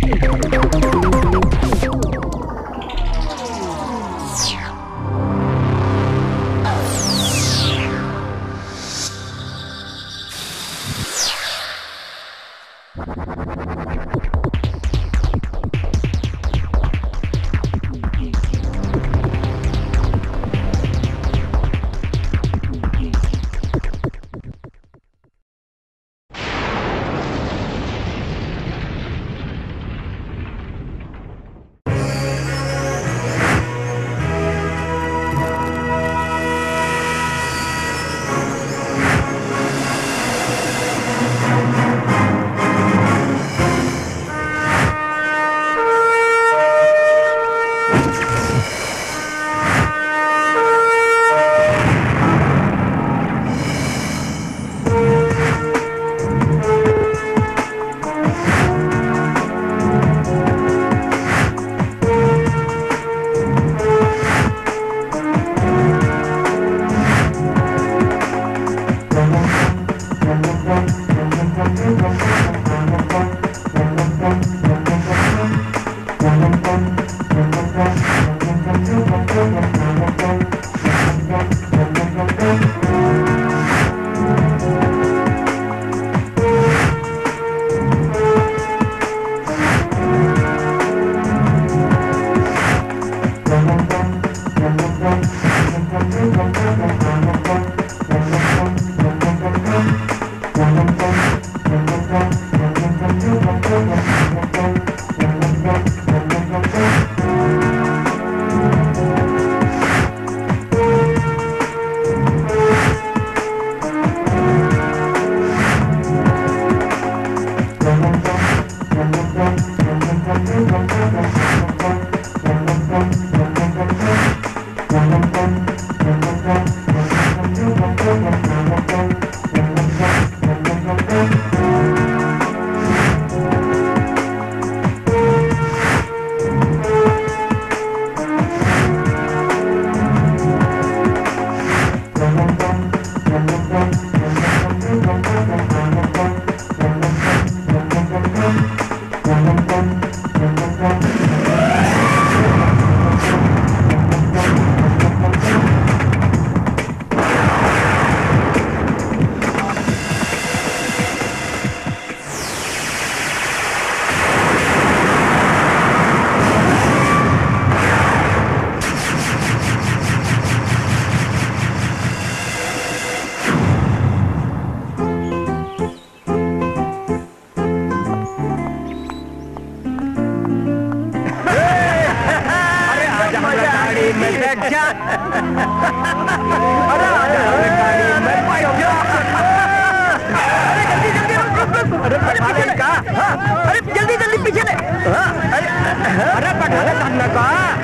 अरे जल्दी जल्दी पीछे ले अरे अरे पठाले सामने का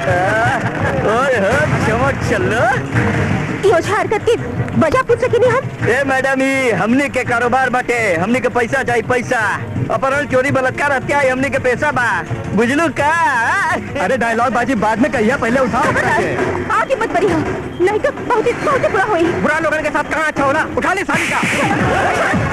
ओए हो चमक चलो योजना हरकत की वजह पूछ सके नहीं हम ए मैडम ई हमने के कारोबार बाटे हमने के पैसा चाहिए पैसा अपहरण चोरी बलात्कार हत्या ई हमने के पैसा बा बुझलू का अरे डायलॉग बाजी बाद में कहिया पहले उठाओ आगे मत बढ़ी हो नहीं तो बहुत ही बहुत ही बुरा होई बुरा लोगों के साथ कहाँ अच्छा होला उठा ले सारी का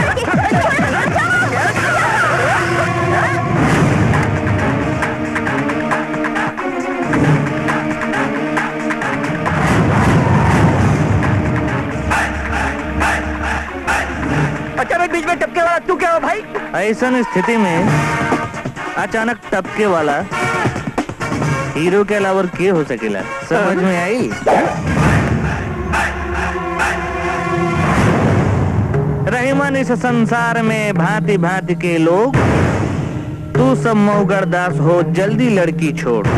अचानक बीच में टपके वाला तू क्या हो भाई ऐसा स्थिति में अचानक टपके वाला हीरो के अलावा और के हो सकेला समझ में आई रहीमन इस संसार में भांति भांति के लोग तू सब मऊगढ़ दास हो जल्दी लड़की छोड़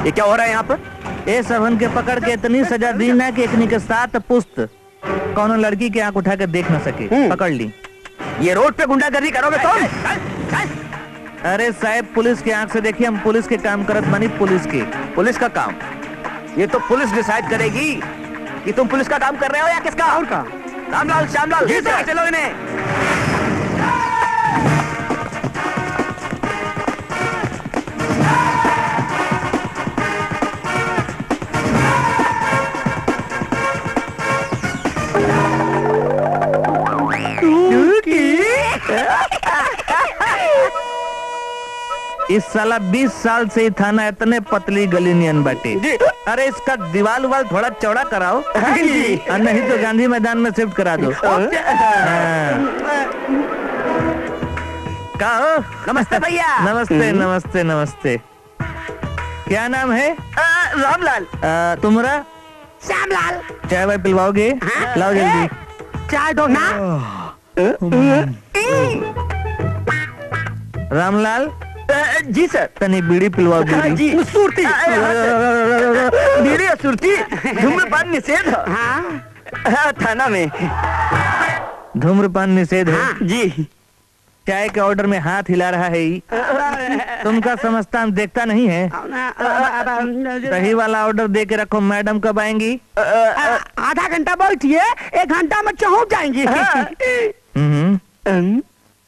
ये क्या हो रहा है यहाँ पर ए सबन के पकड़ के इतनी सजा दी ना कि एकनी के साथ पुस्त कौनो लड़की के आंख उठा के देख न सके हम्म। पकड़ ली ये रोड पे गुंडागर्दी करोगे तुम अरे साहब पुलिस के आंख से देखिए हम पुलिस के काम करत मानी पुलिस के पुलिस का काम ये तो पुलिस डिसाइड करेगी कि तुम पुलिस का काम कर रहे हो या किसका और का रामलाल श्यामलाल जी चलो इन्हें इस साला 20 साल से ही थाना इतने पतली गली नियन बाटे जी। अरे इसका दीवार उवाल थोड़ा चौड़ा कराओ जी। और नहीं तो गांधी मैदान में शिफ्ट करा दो हाँ। का हो नमस्ते भैया नमस्ते नमस्ते नमस्ते क्या नाम है अ, रामलाल आ, तुम्हारा श्यामलाल चाय वाय पिलवाओगे लाओ जल्दी चाय दो ना रामलाल अ, जी सर तनी बीड़ी पिलवाओ हाँ, बीड़ी जी सुरती बीड़ी और सुरती धूम्रपान निषेध हाँ हाँ, थाना में धूम्रपान निषेध है जी चाय के ऑर्डर में हाथ हिला रहा है ही तुमका समझता हम देखता नहीं है सही वाला ऑर्डर दे के रखो मैडम कब आएंगी आधा घंटा बैठिए एक घंटा में पहुंच जाएंगी हम्म,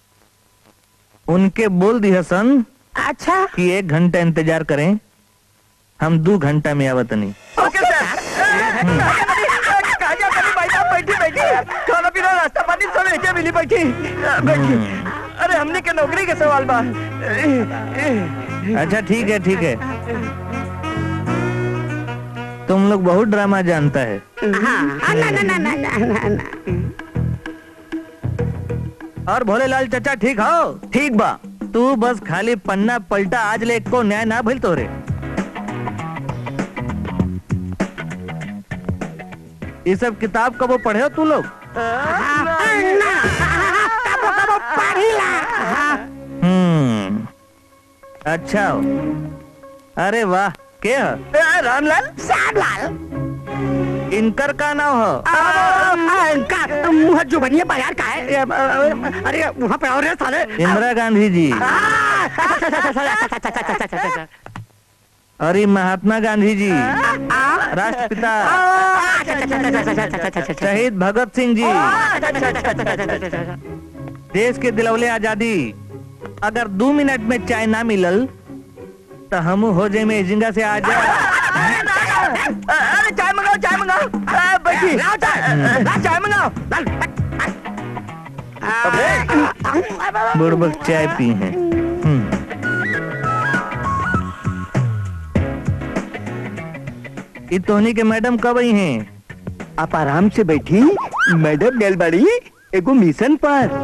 उनके बोल दी हसन अच्छा कि एक घंटा इंतजार करें हम दो घंटा में आवत नहीं ओके सर कहाँ जा कभी भाई साहब बैठी बैठी खाना पीना नाश्ता पानी सब लेके मिली बैठी बैठी अरे हमने के नौकरी के सवाल बा अच्छा ठीक है ठीक है तुम लोग बहुत ड्रामा जानता है ना ना ना ना ना ना और भोलेलाल चचा ठीक हो ठीक बा तू बस खाली पन्ना पलटा आज ले को न्याय ना भइल तोरे ये सब किताब कबो पढ़े हो तू लोग हम्म अच्छा हो। अरे वाह के ह? रामलाल श्यामलाल इनकर का नाम हो का मुँह जो बनिए बाजार का है अरे वहाँ पे और है साले इंदिरा गांधी जी अरे महात्मा गांधी जी राष्ट्रपिता शहीद भगत सिंह जी देश के दिलवले आजादी अगर दो मिनट में चाय ना मिलल तो हम हो जाए में जिंगा से आ जा अरे चाय मंगाओ चाय मंगाओ आ, बैठी लाओ चाय ला चाय मंगाओ बुड़बक चाय पी है हम्म। ई तोहनी के मैडम कब आई हैं आप आराम से बैठी मैडम गल बड़ी एगो मिशन पर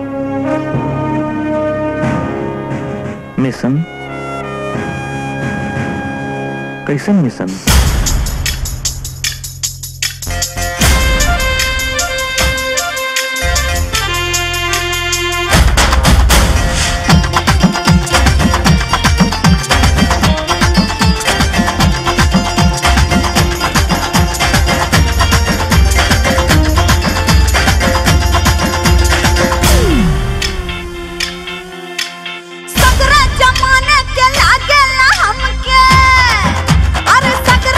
मिशन कैसन मिशन सकरा जमाने के लागेला हमके अरे सकरा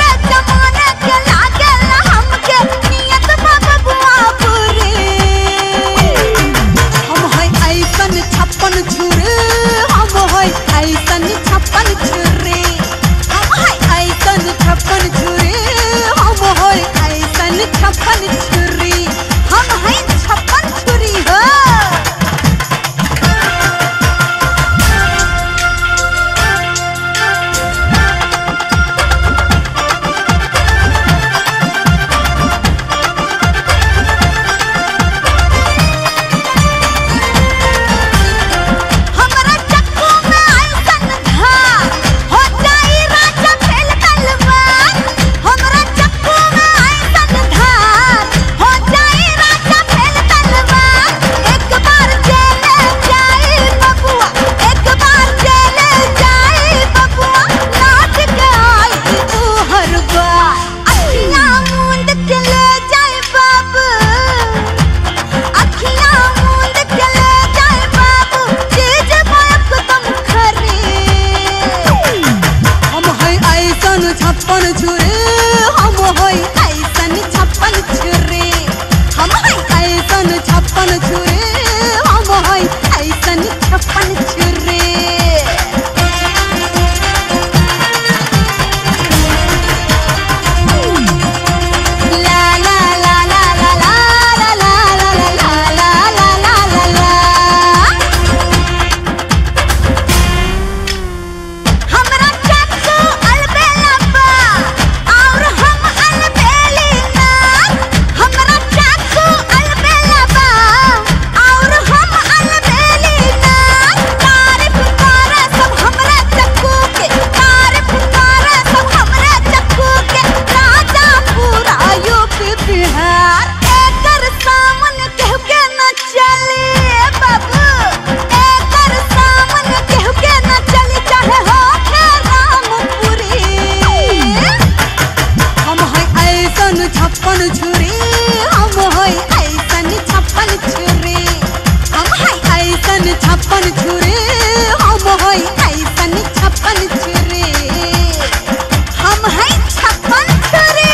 छप्पन छुरे हम हई ऐसन छप्पन छुरे हम हई छप्पन छुरे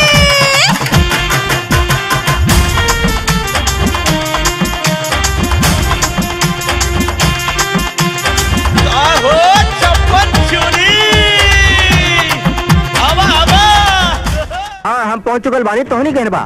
आहो छप्पन छुरी हवा हवा हाँ हम पहुंच चुकल बानी तो नहीं कहने बा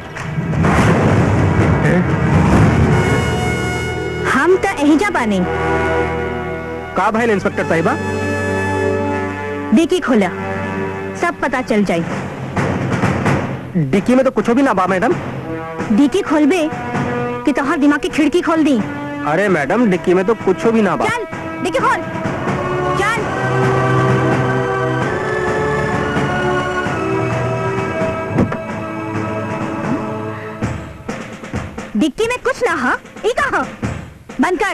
हम तो एहिजा बानी का भाई इंस्पेक्टर साहिबा डिकी खोला सब पता चल जाई डिक्की में तो कुछ भी ना बा मैडम डिकी खोलबे कि तोहर दिमाग की खिड़की खोल दी अरे मैडम डिक्की में तो कुछ भी ना बा चल डिकी खोल चल डिक्की में कुछ ना हा ई कहा बंद कर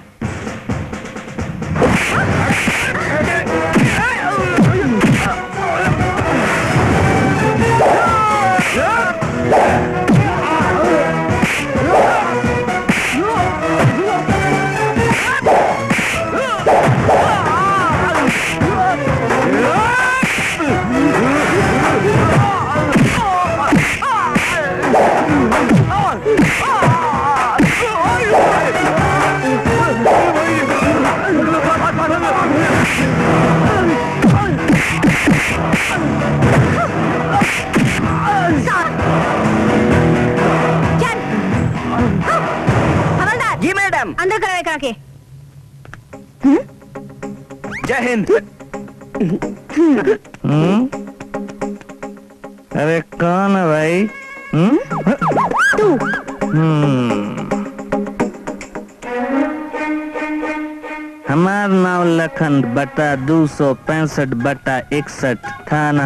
चल हाँ, हवलदार जी मैडम अंदर करावे करा के जय हिंद हम्म? अरे कौन है भाई हम्म? तू हम्म। हमार नाम लखन बटा दो सौ पैंसठ बटा इकसठ थाना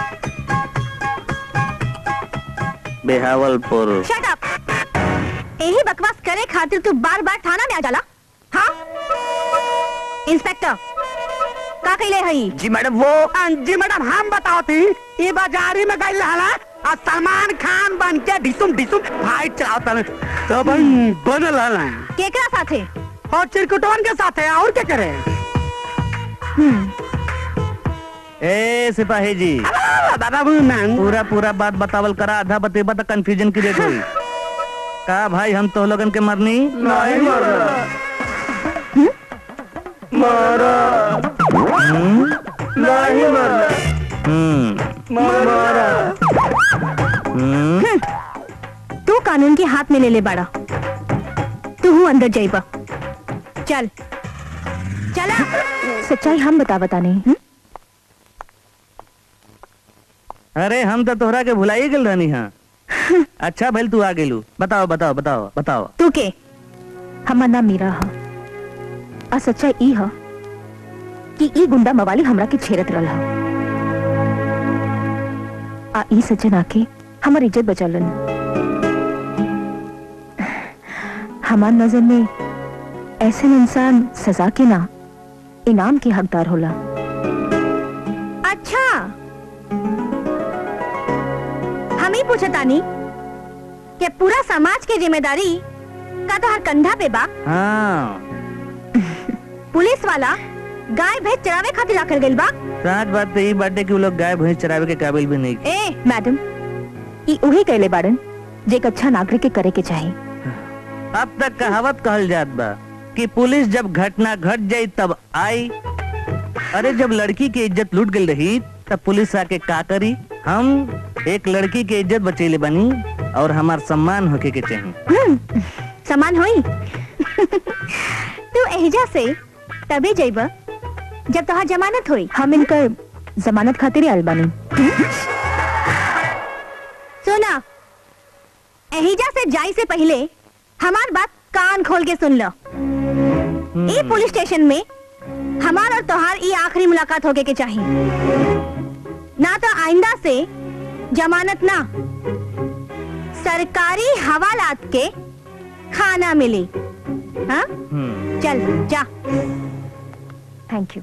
बेहावलपुर शट अप यही बकवास करे खातिर तू बार बार थाना में आ जाला हाँ इंस्पेक्टर का कहले हई जी मैडम वो जी मैडम हम बताओ थी ये बाजारी में गई हला और सलमान खान बन के डिसुम डिसुम फाइट चलाता तब बनल हला केकरा साथे और चिरकुटवन के साथ है और क्या करे ए सिपाही जी दादा मैम पूरा पूरा बात बतावल करा आधा बतेबा तो कंफ्यूजन की देख हुई का भाई हम तो लोगन के मरनी नहीं मरना मारा नहीं मरना हम्म मारा हम्म तू कानून के हाथ में ले ले बाड़ा तू हूँ अंदर जाइबा चल चला सच्चाई हम बता बता नहीं अरे हम तो तोहरा के भुलाई गेल रहनी हाँ अच्छा भैल तू आ गेलू बताओ बताओ बताओ बताओ तू के हमार नाम मीरा हा आ सच्चाई ई हा कि ई गुंडा मवाली हमरा के छेरत रहल हा आ ई सज्जन आके हमर इज्जत बचालन हमार नजर में ऐसे इंसान सजा के ना इनाम के हकदार होला अच्छा हम ही पूछतानी कि पूरा समाज के जिम्मेदारी का तो हर कंधा पे बा हाँ पुलिस वाला गाय भैंस चरावे खातिर लाकर गइल बा सच बात तो यही बाटे कि वो लोग गाय भैंस चरावे के काबिल भी नहीं ए मैडम ई उही कहले बाड़न जे एक अच्छा नागरिक के करे के चाही अब तक कहावत कहल जात बा कि पुलिस जब घटना घट जाई तब आई अरे जब लड़की की इज्जत लूट गई रही तब पुलिस आके का करी हम एक लड़की की इज्जत बचेले बनी और हमार सम्मान होके के चाहिए हम्म, समान होई तू एहजा से तभी जइब जब तोहार जमानत होई हम इनकर जमानत खातिर आयल बानी सुना एहिजा से जाई से पहले हमार बात कान खोल के सुन लो ई पुलिस स्टेशन में हमार और तोहार ई आखिरी मुलाकात होके के चाहिए ना तो आइंदा से जमानत ना सरकारी हवालात के खाना मिली हाँ हम्म चल जा थैंक यू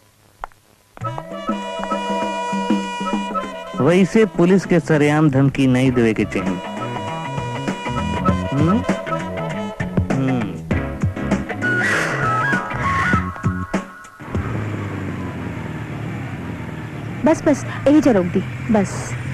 वैसे पुलिस के सरेआम धमकी नहीं देवे के चाहिए हम्म? हम्म। बस बस यही जा रोक दी बस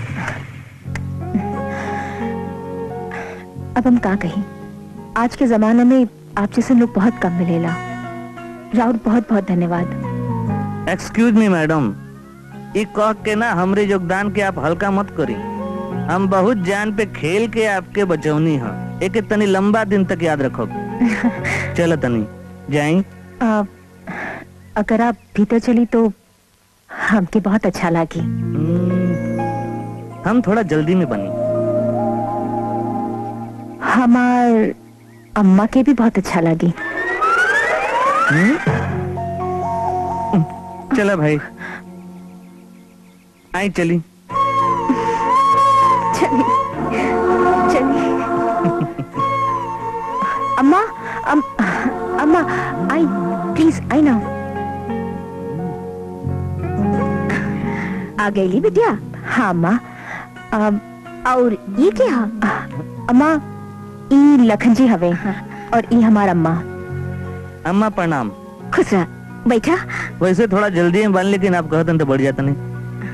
अब हम का कहीं आज के जमाने में आप जैसे लोग बहुत कम मिलेला राउत बहुत बहुत धन्यवाद एक्सक्यूज मी मैडम ई कह के ना हमरे योगदान के आप हल्का मत करी हम बहुत जान पे खेल के आपके बचौनी हैं एक तनी लंबा दिन तक याद रखो चलो तनी जाई आ, अगर आप भीतर चली तो हमके बहुत अच्छा लगी हम थोड़ा जल्दी में बनी हमार अम्मा के भी बहुत अच्छा लगी चलो भाई आई चली चलिए चलिए अम्मा अम, अम्मा आई प्लीज आई ना आ गई बिटिया हाँ अम्मा अम, और ये क्या अम्मा ई लखन जी हवे और ई हमार अम्मा अम्मा प्रणाम खुश रह बैठा वैसे थोड़ा जल्दी में बन लेकिन आप कहते तो बढ़ जाता नहीं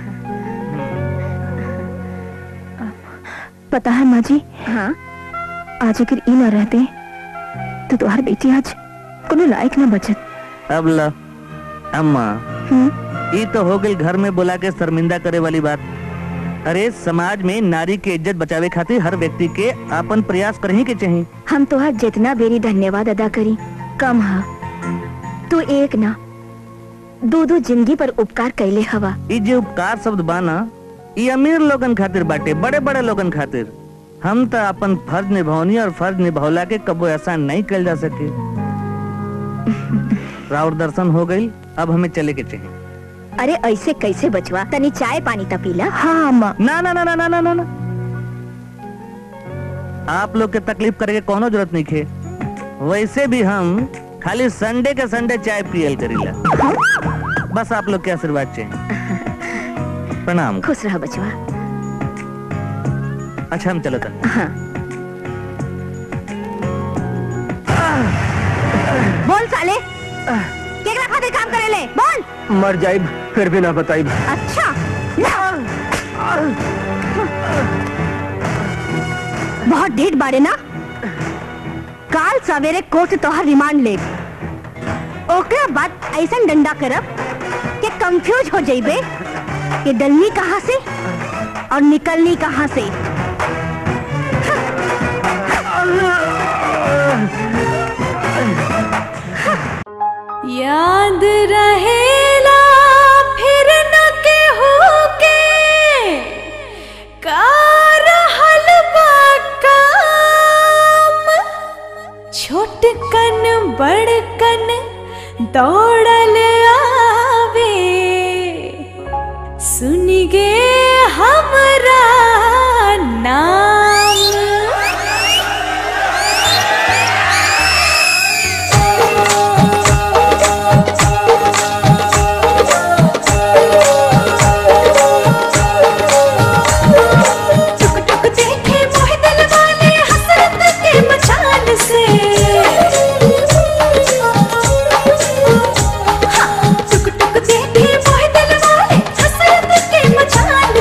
पता है माँ जी हाँ आज अगर ई ना रहते तो तुम्हारी बेटी आज कोनो लायक ना बचत अब ल अम्मा हम्म ये तो हो गई घर में बुला के शर्मिंदा करे वाली बात अरे समाज में नारी के इज्जत बचावे खातिर हर व्यक्ति के अपन प्रयास करही के चाहिए हम तोहार जितना बेरी धन्यवाद अदा करी कम हा तू एक ना दो दो जिंदगी पर उपकार कैले हवा ये जो उपकार शब्द बाना ये अमीर लोगन खातिर बाटे बड़े बड़े लोगन खातिर हम तो अपन फर्ज निभावनी और फर्ज निभावला के कबो ऐसा नहीं कल जा सके राउर दर्शन हो गई अब हमें चले के चाहिए अरे ऐसे कैसे बचवा तनी चाय पानी ता पीला हाँ अम्मा ना ना ना ना ना ना ना ना आप लोग के तकलीफ करे के कोनो जरूरत नहीं खे वैसे भी हम खाली संडे के संडे चाय पियल करीला बस आप लोग के आशीर्वाद चाहिए प्रणाम खुश रह बचवा अच्छा हम चलो तन हाँ बोल साले केकरा खातिर काम करेले बोल मर जाइब फिर भी ना बताइब अच्छा बहुत ढेर बारे ना काल सवेरे कोर्ट तोहर रिमांड ले ओकरा बाद ऐसा डंडा करब कि कंफ्यूज हो जाइबे कि डलनी कहाँ से और निकलनी कहाँ से याद रहेला फिर न केहू के का रहल बा काम छोटकन बड़कन दौड़ल आवे सुन गे हमरा नाम टुक टुक देखे मोह दिल वाले हसरत के मचान से हाँ, टुक टुक देखे मोह दिल वाले हसरत के मचान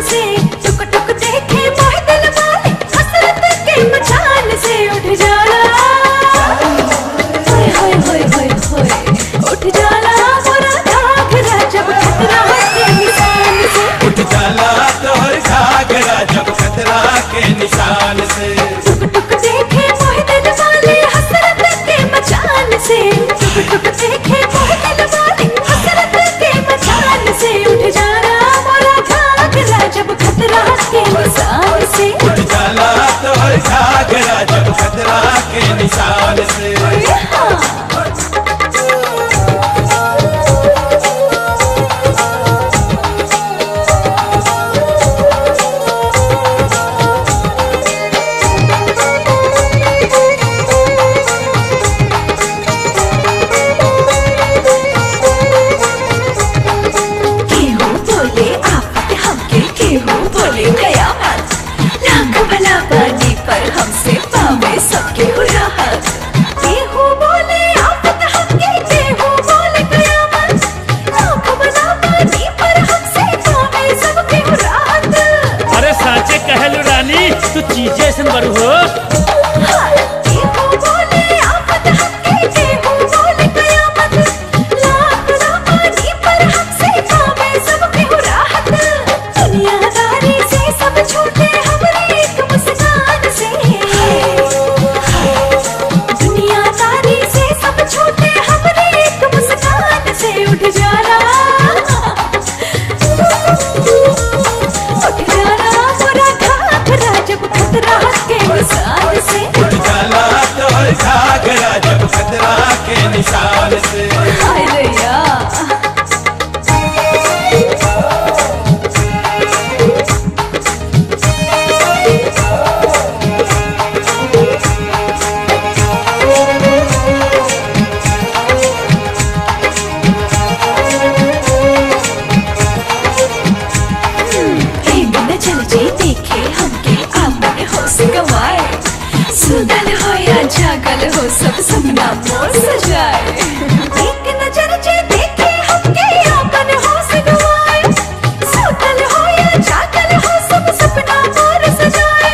से हाय रैया न चल जे देखे हमके आपने होश गवाए सुनल हो या जागल हो सब सपना मोर सजाए एक नजर जे देखे हमके आपने होश गवाए सुनल हो या जागल हो सब सपना मोर सजाए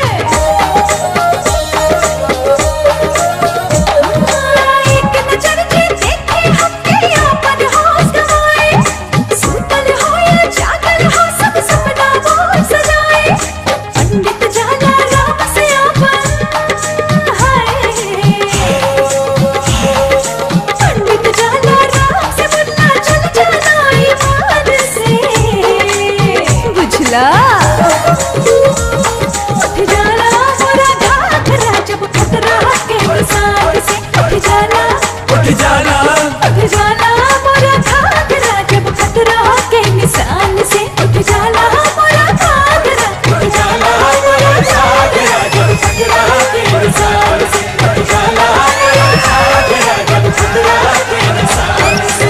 एक नजर जे देखे हमके आपने होश गवाए सुतल हो या जागल हो सब सपना मोर सजाए पंडित जाला राम से आपन हाय पंडित जाला राम से मुन्ना चल जाना ईमान से बुझला उठ जाला मोरा घाघरा जब खतरा के साथ से उठ जाला उठ जाना उठ जाला मोरा घाघरा जब खतरा के निशान से उठ जाला मोरा घाघरा उठ जाला मोरा घाघरा जब खतरा के निशान से उठ जाला मोरा घाघरा जब खतरा के निशान से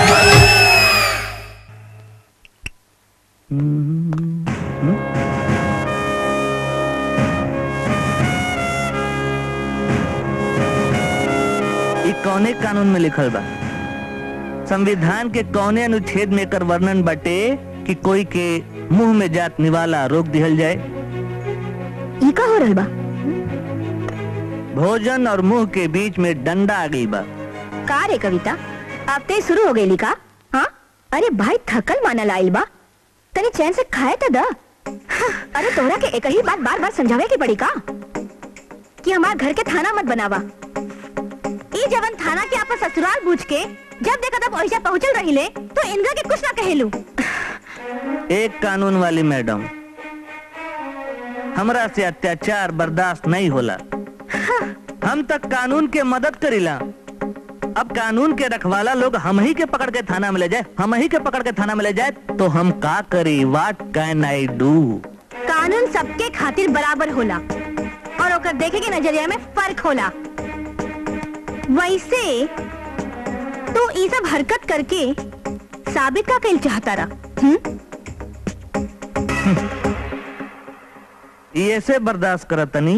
ई कौने कानून में लिखल बा संविधान के कौने अनुच्छेद में एकर वर्णन बाटे कि कोई के मुंह में जात निवाला रोक दिहल जाए ई का हो रहल बा भोजन और मुंह के बीच में डंडा आ गई बा का रे कविता अब ते शुरू हो गई का हाँ अरे भाई थकल मानल आइल बा तनी चैन से खाए तो द हाँ, अरे तोरा के एक ही बात बार बार समझावे के पड़ी का कि हमार घर के थाना मत बनावा ई जवन थाना के आपस ससुराल बूझ के जब देखा तब ओइजा पहुंचल रहिले तो इनका के कुछ ना कहेलू एक कानून वाली मैडम हमरा से अत्याचार बर्दाश्त नहीं होला हम तक कानून के मदद करीला अब कानून के रखवाला लोग हम ही के पकड़ के थाना में ले जाए हम ही के पकड़ के थाना में ले जाए तो हम का करी वाट कैन आई डू कानून सबके खातिर बराबर होला और ओकर देखे के नजरिया में फर्क होला वैसे तो ई सब हरकत करके साबित का कइल चाहता रहा हम्म? ये ऐसे बर्दाश्त करत तनी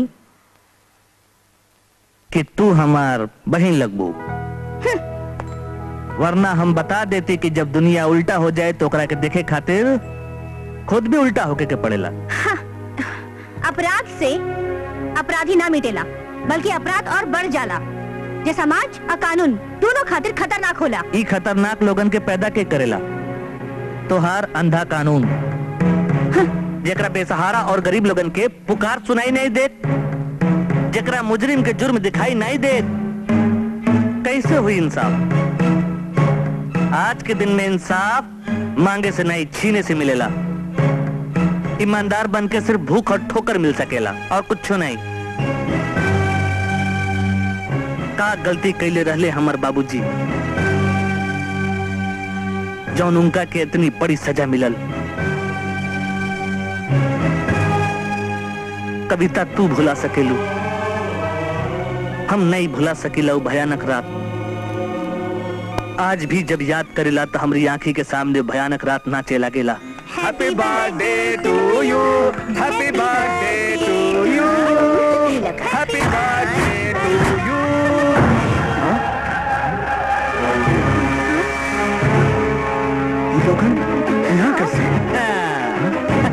कि तू हमार बहन लगबू वरना हम बता देते कि जब दुनिया उल्टा हो जाए तो ओकरा के देखे खातिर खुद भी उल्टा होके के पड़ेला अपराध से अपराधी ना मिटेला बल्कि अपराध और बढ़ जाला जे समाज और कानून दोनों खातिर खतरनाक होला ई खतरनाक लोगन के पैदा के करेला तोहार अंधा कानून जेकरा बेसहारा और गरीब लोगन के पुकार सुनाई नहीं देत जेकरा मुजरिम के जुर्म दिखाई नहीं देत कैसे हुई इंसाफ आज के दिन में इंसाफ मांगे से नहीं छीने से मिलेला ईमानदार बन के सिर्फ भूख और ठोकर मिल सकेला और कुछ नहीं का गलती कैले रहले हमर बाबूजी जौन उनका के इतनी बड़ी सजा मिलल कविता तू भुला सकेलू हम नहीं भुला सकेला वो भयानक रात आज भी जब याद करेला तो हमारी आंखी के सामने भयानक रात नाचे लगेला happy birthday to you happy birthday to you happy birthday to you ये लोगन यहाँ कैसे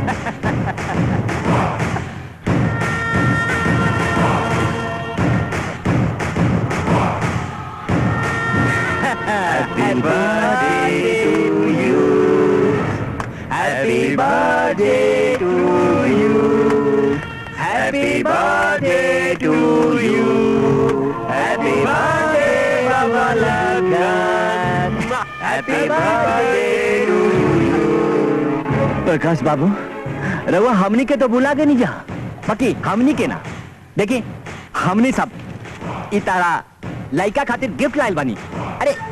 Happy birthday to you. Happy birthday to you. Happy birthday to you. Happy birthday, Baba Lagan. Happy birthday to you. Prakash बाबू रवा हमनी के तो बुला के नहीं जा बाकी हमनी के ना देखी हमनी सब इतारा लइका खातिर गिफ्ट लाइल बानी अरे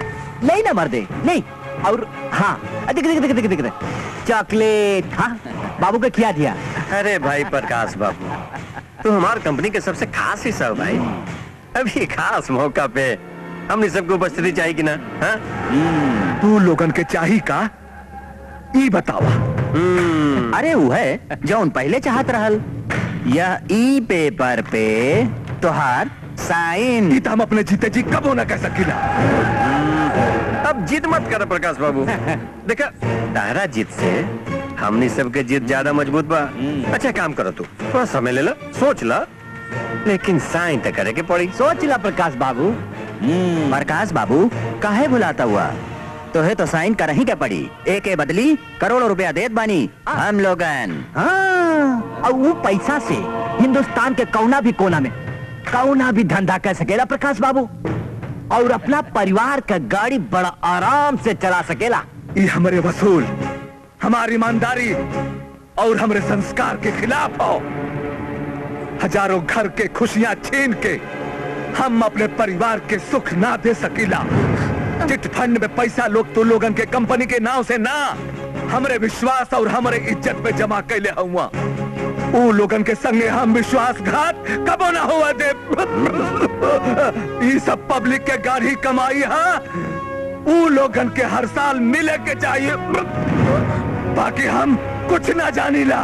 नहीं ना मर्दे नहीं और हाँ दिख दिख दिख दिख दिख दिख चॉकलेट हाँ बाबू का क्या दिया अरे भाई प्रकाश बाबू तू हमार कंपनी के सबसे खास हिस्सा हो भाई अभी खास मौका पे हमने सबको उपस्थिति चाहिए कि ना हाँ? तू लोगन के चाही का ई बतावा हम्म, अरे वो है जौन पहले चाहत रहल यह ई पेपर पे तोहार साइन ई त हम अपने जीते जी कबो ना कह सकीला अब जीत मत कर प्रकाश बाबू देखा तारा जीत से हमनी सबके जीत ज्यादा मजबूत बा अच्छा काम करो तू थोड़ा समय ले लो सोच ला लेकिन साइन तो करे के पड़ी सोच ला प्रकाश बाबू प्रकाश बाबू काहे भुलाता हुआ तोहे तो साइन कर ही के पड़ी एक के बदली करोड़ों रुपया देत बानी हम लोगन हाँ और वो पैसा से हिंदुस्तान के कौना भी कोना में कौना भी धंधा कर सकेला प्रकाश बाबू और अपना परिवार का गाड़ी बड़ा आराम से चला सकेला ई हमारे वसूल हमारी ईमानदारी और हमारे संस्कार के खिलाफ हो हजारों घर के खुशियां छीन के हम अपने परिवार के सुख ना दे सकीला चिट फंड में पैसा लोग तो लोगन के कंपनी के नाव से ना हमरे विश्वास और हमरे इज्जत पे जमा कैले हुआ ऊ लोगन के संगे हम विश्वासघात कबो ना हुआ दे ई सब पब्लिक के गाढ़ी कमाई है ऊ लोगन के हर साल मिले के चाहिए बाकी हम कुछ ना जानीला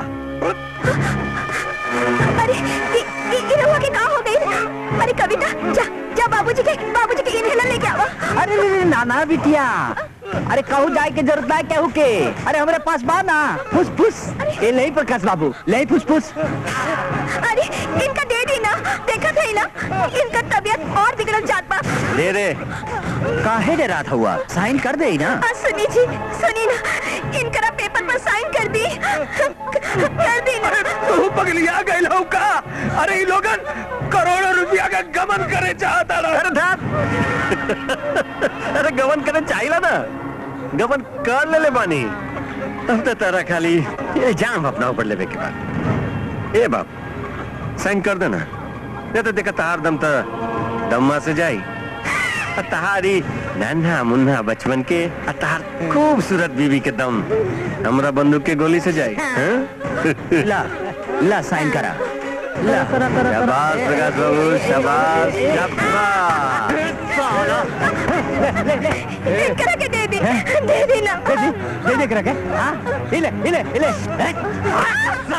अरे इ- इ- इ रहुआ के का हो गई अरे कविता जा जा बाबूजी के बाबूजी के इनहेलर लेके आवा अरे रे रे, नाना बिटिया अरे कहू जाए के जरूरत ना कहू के अरे हमारे पास बा ना फुस फुस ये नहीं प्रकाश बाबू ले फुस फुस अरे इनका दे दी ना देखा थे ना इनका तबीयत और बिगड़ल जात बा दे रे काहे डे रात हुआ साइन कर दे ना आ, सुनी जी सुनी ना इनकरा पेपर पर साइन कर दी कर दी ना तू पगलिया गई हो का अरे ये लोगन करोड़ों रुपया का गमन करे चाहता रहा अरे धात अरे गवन करे चाहिए ना गवन कर ले ले बानी अब तो तारा खाली ये जाम अपना ऊपर लेवे के बाद ए बाप साइन कर देना नहीं तो देखा तार दम तो दम्मा से जाई आ तहारी नन्हा मुन्ना बचपन के आ तहार खूबसूरत बीवी के दम हमरा बंदूक के गोली से जाई हाँ? ला ला साइन करा ला शाबाश प्रकाश बाबू शाबाश शाबाश इनकरा के दे दी दे दी ना दे दे दे दे करा के हाँ इले इले इले हैं?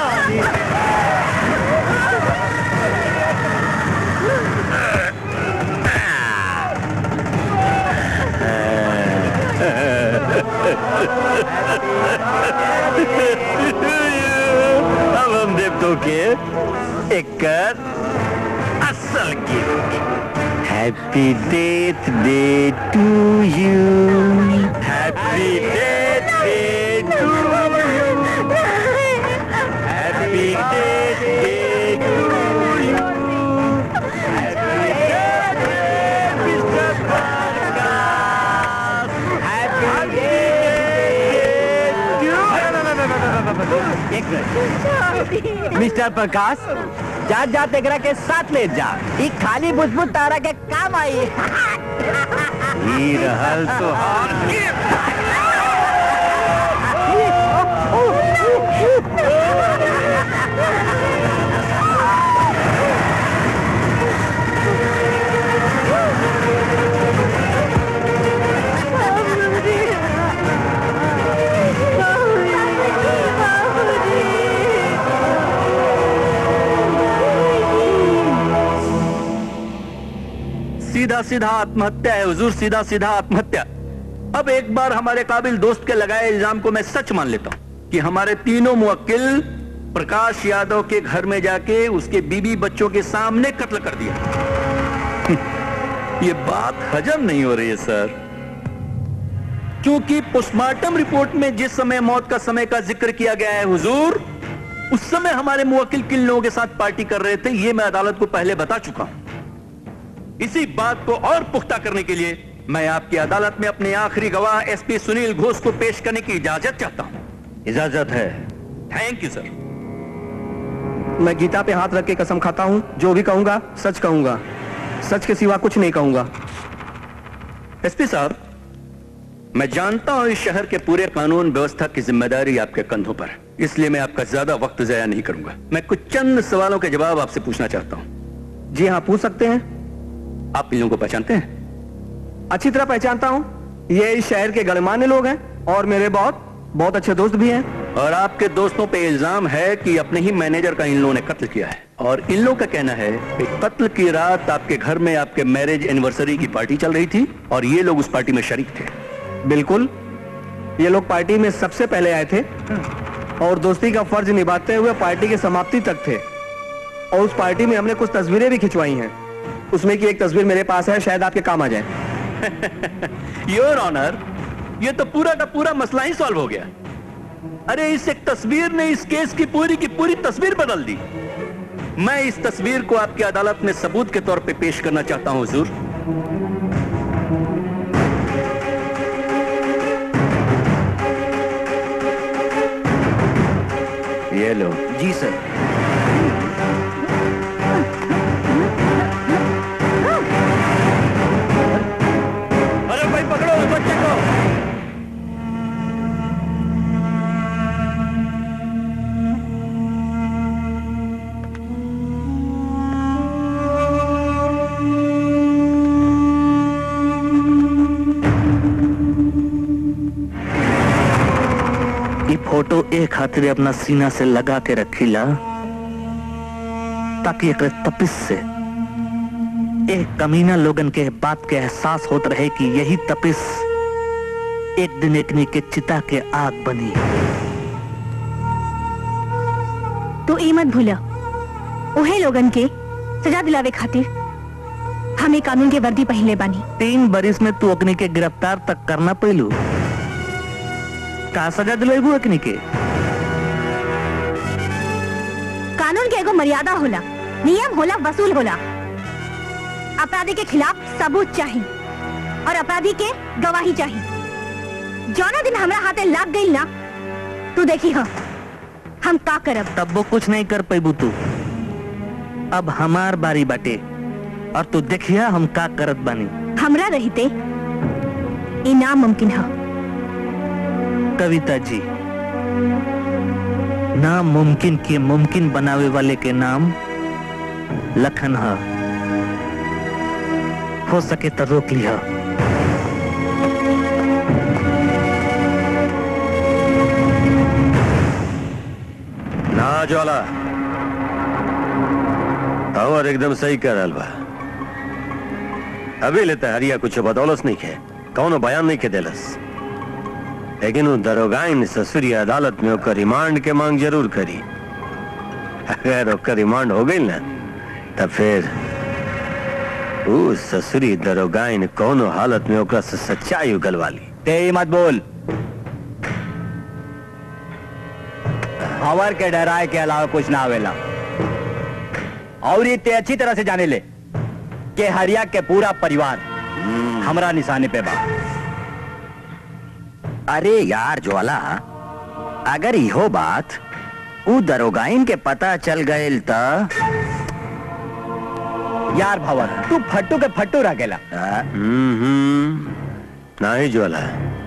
अब हम देवतों के एक असल gift happy death day to you happy death day to you happy death day to you happy death day mister Prakash happy death एक मिनट मिस्टर प्रकाश जा जा तेकरा के साथ ले जा ई खाली बुझबुझ तारा के काम आई ही रहल तो सीधा सीधा आत्महत्या है हुजूर सीधा सीधा आत्महत्या अब एक बार हमारे काबिल दोस्त के लगाए इल्जाम को मैं सच मान लेता हूं कि हमारे तीनों मुवक्किल प्रकाश यादव के घर में जाके उसके बीबी बच्चों के सामने कत्ल कर दिया ये बात हजम नहीं हो रही है सर क्योंकि पोस्टमार्टम रिपोर्ट में जिस समय मौत का समय का जिक्र किया गया है हुजूर उस समय हमारे मुवक्किल किन लोगों के साथ पार्टी कर रहे थे ये मैं अदालत को पहले बता चुका हूं इसी बात को और पुख्ता करने के लिए मैं आपकी अदालत में अपने आखिरी गवाह एसपी सुनील घोष को पेश करने की इजाजत चाहता हूं इजाजत है थैंक यू सर मैं गीता पे हाथ रख के कसम खाता हूँ जो भी कहूंगा सच कहूंगा सच के सिवा कुछ नहीं कहूंगा एसपी साहब मैं जानता हूं इस शहर के पूरे कानून व्यवस्था की जिम्मेदारी आपके कंधों पर है। इसलिए मैं आपका ज्यादा वक्त जया नहीं करूंगा मैं कुछ चंद सवालों के जवाब आपसे पूछना चाहता हूं जी हाँ पूछ सकते हैं आप इन लोगों को पहचानते हैं अच्छी तरह पहचानता हूँ ये इस शहर के गणमान्य लोग हैं और मेरे बहुत बहुत अच्छे दोस्त भी हैं और आपके दोस्तों पे इल्जाम है कि अपने ही मैनेजर का इन लोगों ने कत्ल किया है और इन लोगों का कहना है कि कत्ल की रात आपके घर में आपके मैरिज एनिवर्सरी की पार्टी चल रही थी और ये लोग उस पार्टी में शरीक थे बिल्कुल ये लोग पार्टी में सबसे पहले आए थे और दोस्ती का फर्ज निभाते हुए पार्टी की समाप्ति तक थे और उस पार्टी में हमने कुछ तस्वीरें भी खिंचवाई हैं उसमें की एक तस्वीर मेरे पास है शायद आपके काम आ जाए योर ऑनर ये तो पूरा का पूरा मसला ही सॉल्व हो गया अरे इस एक तस्वीर ने इस केस की पूरी की पूरी तस्वीर बदल दी मैं इस तस्वीर को आपकी अदालत में सबूत के तौर पे पेश करना चाहता हूं हुजूर ये लो जी सर अरे भाई पकड़ो उस बच्चे को ये फोटो एक खातिर अपना सीना से लगा के रखीला ताकि एक तपिस से एक कमीना लोगन के बात के एहसास होत रहे कि यही तपिस एक दिन एकनी के चिता के आग बनी तू ई मत भूला उहे लोगन के सजा दिलावे खातिर हमें कानून के वर्दी पहले बानी तीन बरिस में तू अग्नि के गिरफ्तार तक करना पैलू का सजा दिलेबू अग्नि के कानून के एगो मर्यादा होला नियम होला वसूल होला अपराधी के खिलाफ सबूत चाहिए और अपराधी के गवाही चाहिए जौना दिन हमरा हाथे लाग गई ना तू देखी हो हम का करब तब वो कुछ नहीं कर पैबू तू अब हमार बारी बाटे और तू देखिया हम का करत बानी हमरा रहते ई नामुमकिन है कविता जी नामुमकिन के मुमकिन बनावे वाले के नाम लखन है हो सके तो रोक लिया ना ज्वाला और एकदम सही कर रहल बा अभी लेता हरिया कुछ बदौलत नहीं है कौनो बयान नहीं के देलस लेकिन वो दरोगाइन ससुरी अदालत में ओकर रिमांड के मांग जरूर करी अगर ओकर रिमांड हो गई ना तब फिर ऊ ससुरी दरोगाइन कौनो हालत में ओकरा से सच्चाई उगलवा ली ते मत बोल खबर के डराए के अलावा कुछ ना आवेला और ये ते अच्छी तरह से जाने ले कि हरिया के पूरा परिवार हमरा निशाने पे बा अरे यार ज्वाला अगर इहो बात ऊ दरोगाइन के पता चल गए त यार भवन तू फट्टू के फट्टू रह गेला हम्म नहीं ज्वाला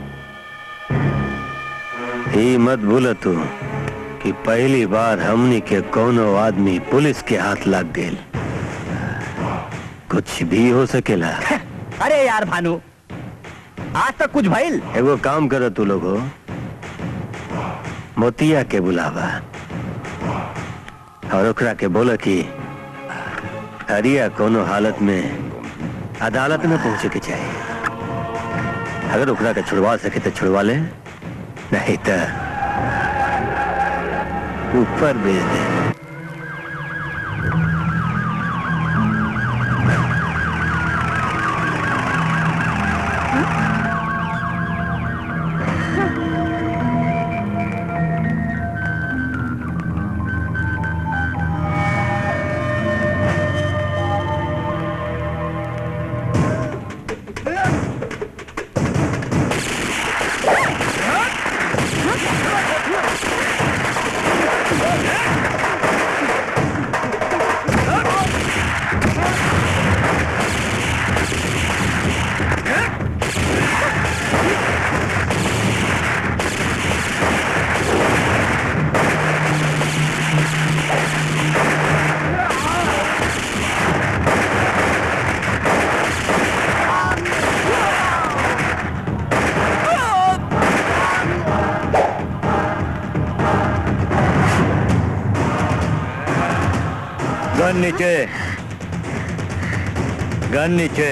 ही मत भूल तू कि पहली बार हमनी के कोनो आदमी पुलिस के हाथ लग गए कुछ भी हो सकेला अरे यार भानु आज तक कुछ भइल एगो काम करो तू लोग मोतिया के बुलावा और ओकरा के बोला कि हरिया कोनो हालत में अदालत में पहुंचे के चाहिए अगर ओकरा के छुड़वा सके तो छुड़वा ले नहीं तो ऊपर भेज दे हाँ? गन नीचे गन नीचे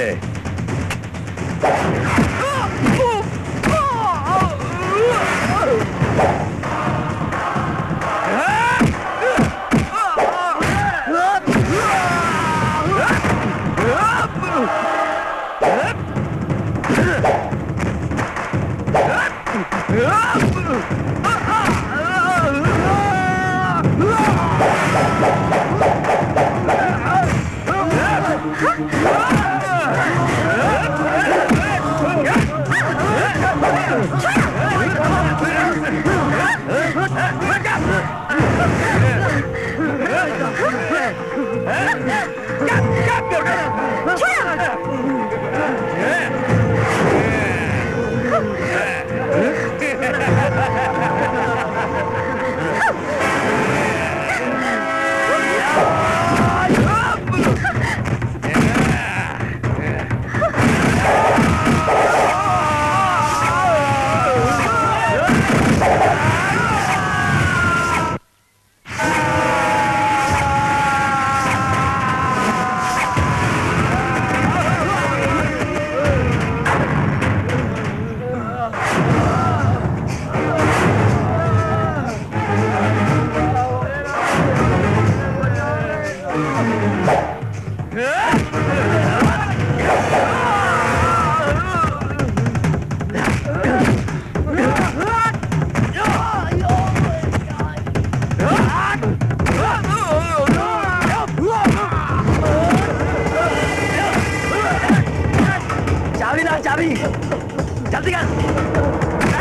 चाबी ना चाबी जल्दी कर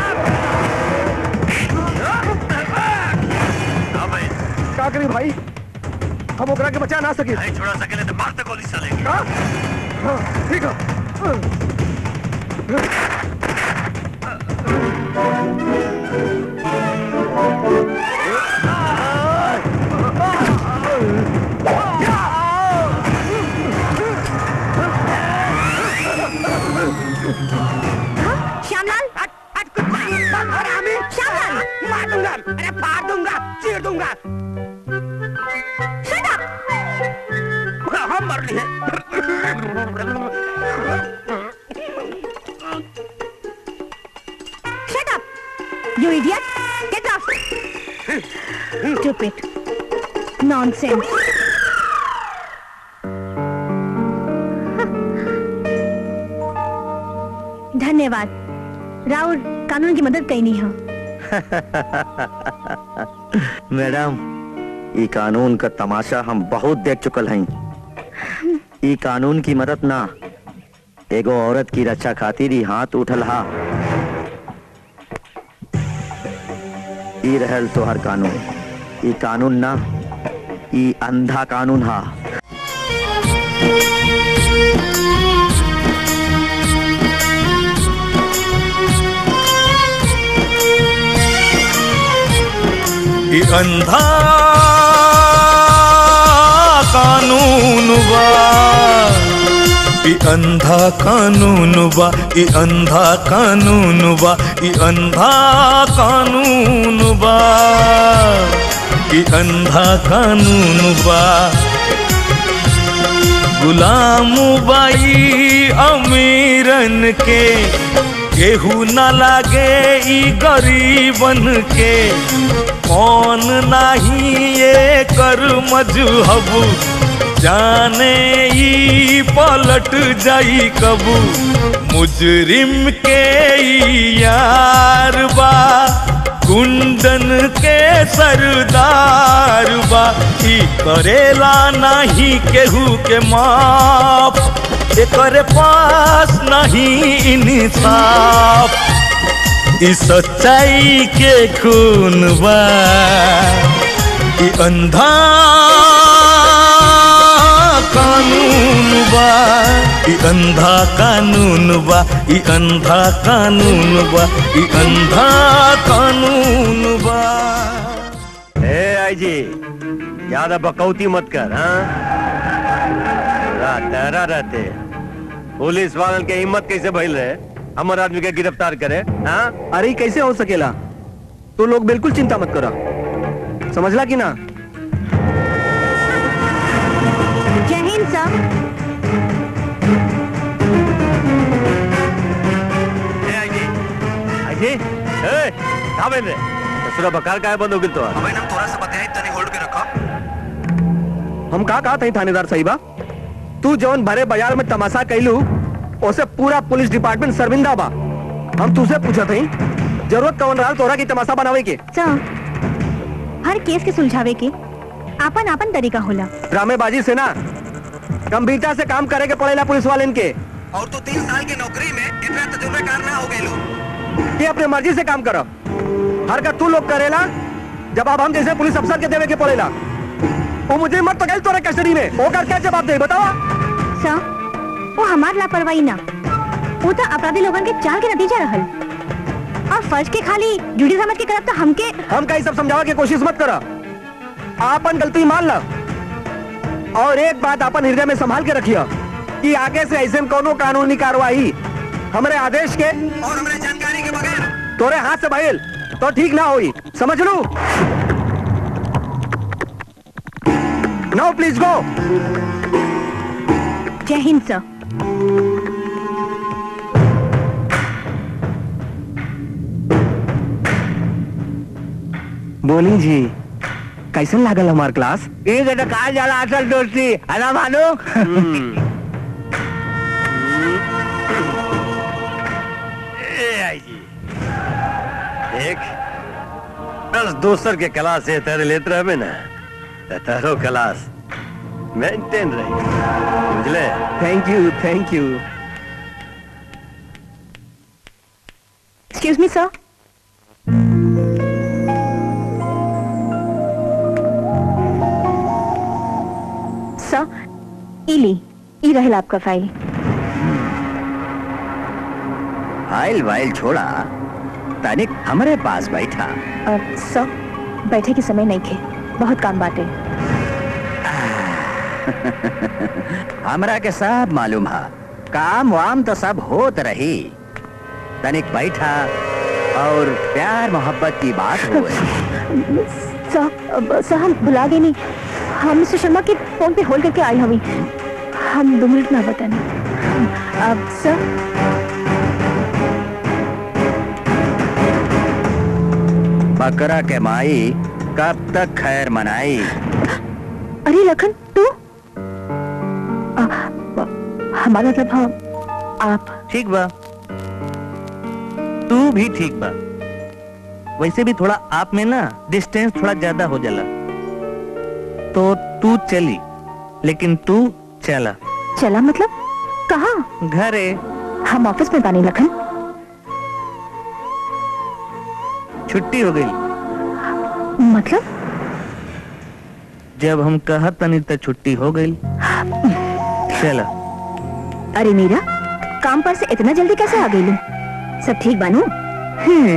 का करी भाई हम ओकरा के बचा ना सके नहीं छोड़ा सकेले तो मारते गोली चलेगी हाँ? हाँ, ठीक है श्यामलाल श्यामलाल मार दूंगा अरे फाड़ दूंगा चीर दूंगा Shut up! हम मर लिए Shut up! You idiot! Get off! Stupid. Nonsense. धन्यवाद राहुल कानून की मदद कहीं नहीं हो मैडम ई कानून का तमाशा हम बहुत देख चुकल हैं ई कानून की मदद ना एगो औरत की रक्षा खातिर ही हाथ उठल हा ई रहल तोहर कानून ई कानून ना ई अंधा कानून हा ई अंधा कानून बा ई अंधा कानून बा ई अंधा कानून बा ई अंधा कानून बा ई अंधा कानून बा गुलाम बाई अमीरन के केहू न लागे ई गरीबन के कौन नाही ये कर मजहब जाने ई पलट जाई कबू मुजरिम के ई यार बा गुंडन के सरदार बा ई करेला नाही केहू के माफ एकरे पास नहीं इंसाफ ई सच्चाई के खून बा ई अंधा कानून बा ई अंधा कानून बा ई अंधा कानून बा ई अंधा कानून बा ए आई जी ज्यादा बकौती मत कर हाँ रात डरा रहते पुलिस वालन के हिम्मत कैसे भइल रहे हमर आदमी के गिरफ्तार करे हाँ अरे ई कैसे हो सकेला तू लोग बिल्कुल चिंता मत करा समझला कि ना सर अजय ए का बेन रे ससुरा बकार काय बंद हो गेल तो अबे ना थोड़ा सा बताया तने होल्ड पे रखा हम का कहा थे थानेदार साहिबा तू जौन भरे बाजार में तमाशा कैलू उसे पूरा पुलिस डिपार्टमेंट शर्मिंदा बा हम तुझसे पूछा थे जरूरत कौन रहा तोरा की तमाशा बनावे के सर हर केस के सुलझावे के आपन आपन तरीका होला ड्रामेबाजी से ना गंभीरता से काम करे के पड़ेला पुलिस वाले के और तू तीन साल की नौकरी में इतना तजुर्बेकार ना हो गए ये अपने मर्जी से काम करो हरकत तू लोग करेला जवाब हम जैसे पुलिस अफसर के देवे के पड़ेला वो मुझे मत पकड़ तोरे कस्टडी में वो कर क्या जवाब दे बताओ सर वो हमार लापरवाही ना वो तो अपराधी लोगन के चाल के नतीजा रहल और फर्ज के खाली जुड़ी समझ के करब तो हमके हम कहीं सब समझावा की कोशिश मत करो आपन गलती मान लो और एक बात अपन हृदय में संभाल के रखियो कि आगे से ऐसे में कोनो कानूनी कार्रवाई हमारे आदेश के और हमारे जानकारी के बगैर तोरे हाथ से बहेल तो ठीक ना होई समझ लू नो प्लीज गो जय हिंद सर बोली जी कैसन लागल हमार क्लास एक तो कहा जाला असल दोस्ती है ना मानो ए आई जी देख बस दोसर के क्लास से तेरे लेते रहे ना तो तारो क्लास मेंटेन रही बुझले thank you thank you excuse me sir sir इली ई रहल आपका फाइल फाइल वाइल छोड़ा तनिक हमारे पास बैठा सर बैठे के समय नहीं थे बहुत काम बाटे हमरा के सब मालूम है काम वाम तो सब होत रही तनिक बैठा और प्यार मोहब्बत की बात हुए सर अब- सर हम भुला गए नहीं हम मिस्टर शर्मा के फोन पे होल्ड करके आई हमी हम दो मिनट में बताने अब सर बकरा के माई कब तक खैर मनाई अरे लखन तू आ, हमारा मतलब हम आप ठीक बा तू भी ठीक बा वैसे भी थोड़ा आप में ना डिस्टेंस थोड़ा ज्यादा हो जाला तो तू चली लेकिन तू चला चला मतलब कहाँ घरे हम ऑफिस में बानी लखन छुट्टी हो गई मतलब जब हम कहत तनी तो छुट्टी हो गई चला अरे मीरा काम पर से इतना जल्दी कैसे आ गई लू सब ठीक बानू हम्म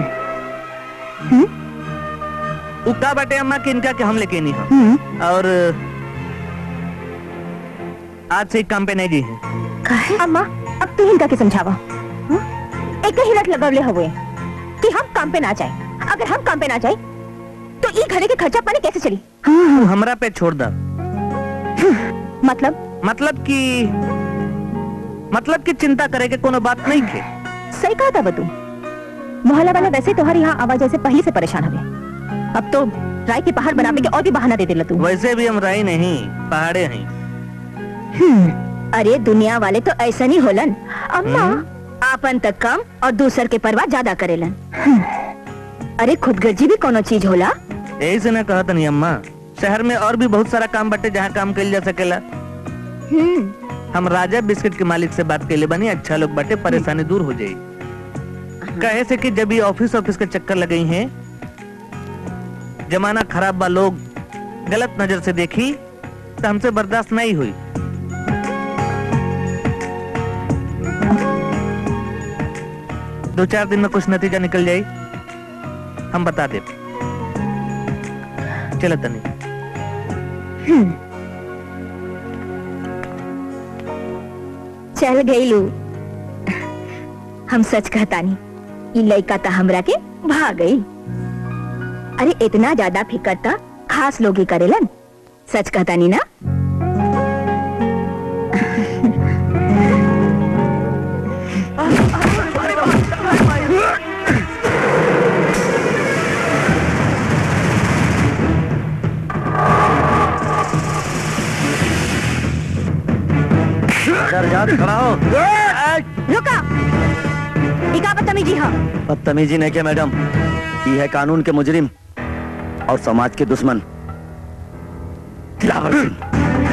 उका बाटे अम्मा के इनका के हम लेके नहीं हम हम्म और आज से एक काम पे नहीं जी है काहे अम्मा अब तू हिंदा के समझावा हं? एक ही लत लगवले हुए कि हम काम पे ना जाए अगर हम काम पे ना जाए तो ई घरे के खर्चा पानी कैसे चली तू हमरा पे छोड़ दा मतलब मतलब कि मतलब कि चिंता करे के कोनो बात नहीं थे सही कहा था बतू मोहल्ला वाला वैसे तुम्हारी यहाँ आवाज से पहले से परेशान हवे अब तो राय के पहाड़ बनावे के और भी बहाना दे देला तू वैसे भी हम राई नहीं पहाड़े हैं हम्म, अरे दुनिया वाले तो ऐसा नहीं होलन अम्मा आपन तक कम और दूसर के परवाह ज्यादा करेलन हम्म, अरे खुदगर्जी भी कोनो चीज होला यही से ना कहा नहीं अम्मा शहर में और भी बहुत सारा काम बटे जहाँ काम कल जा सकेला हम्म, हम राजा बिस्किट के मालिक से बात कैले बनी अच्छा लोग बटे परेशानी दूर हो जाई कहे से कि जब ये ऑफिस ऑफिस के चक्कर लगे हैं जमाना खराब बा लोग गलत नजर से देखी तो हमसे बर्दाश्त नहीं हुई दो चार दिन में कुछ नतीजा निकल जाए हम बता दे चलो तनी हम्म। चल गई लू हम सच कहतानी ई लड़का तो हमरा के भाग गई अरे इतना ज्यादा फिकर था खास लोग ही करेलन सच कहतानी ना खड़ा हो रुका इका बदतमीजी है बदतमीजी नहीं क्या मैडम ये है कानून के मुजरिम और समाज के दुश्मन दिलावर सिंह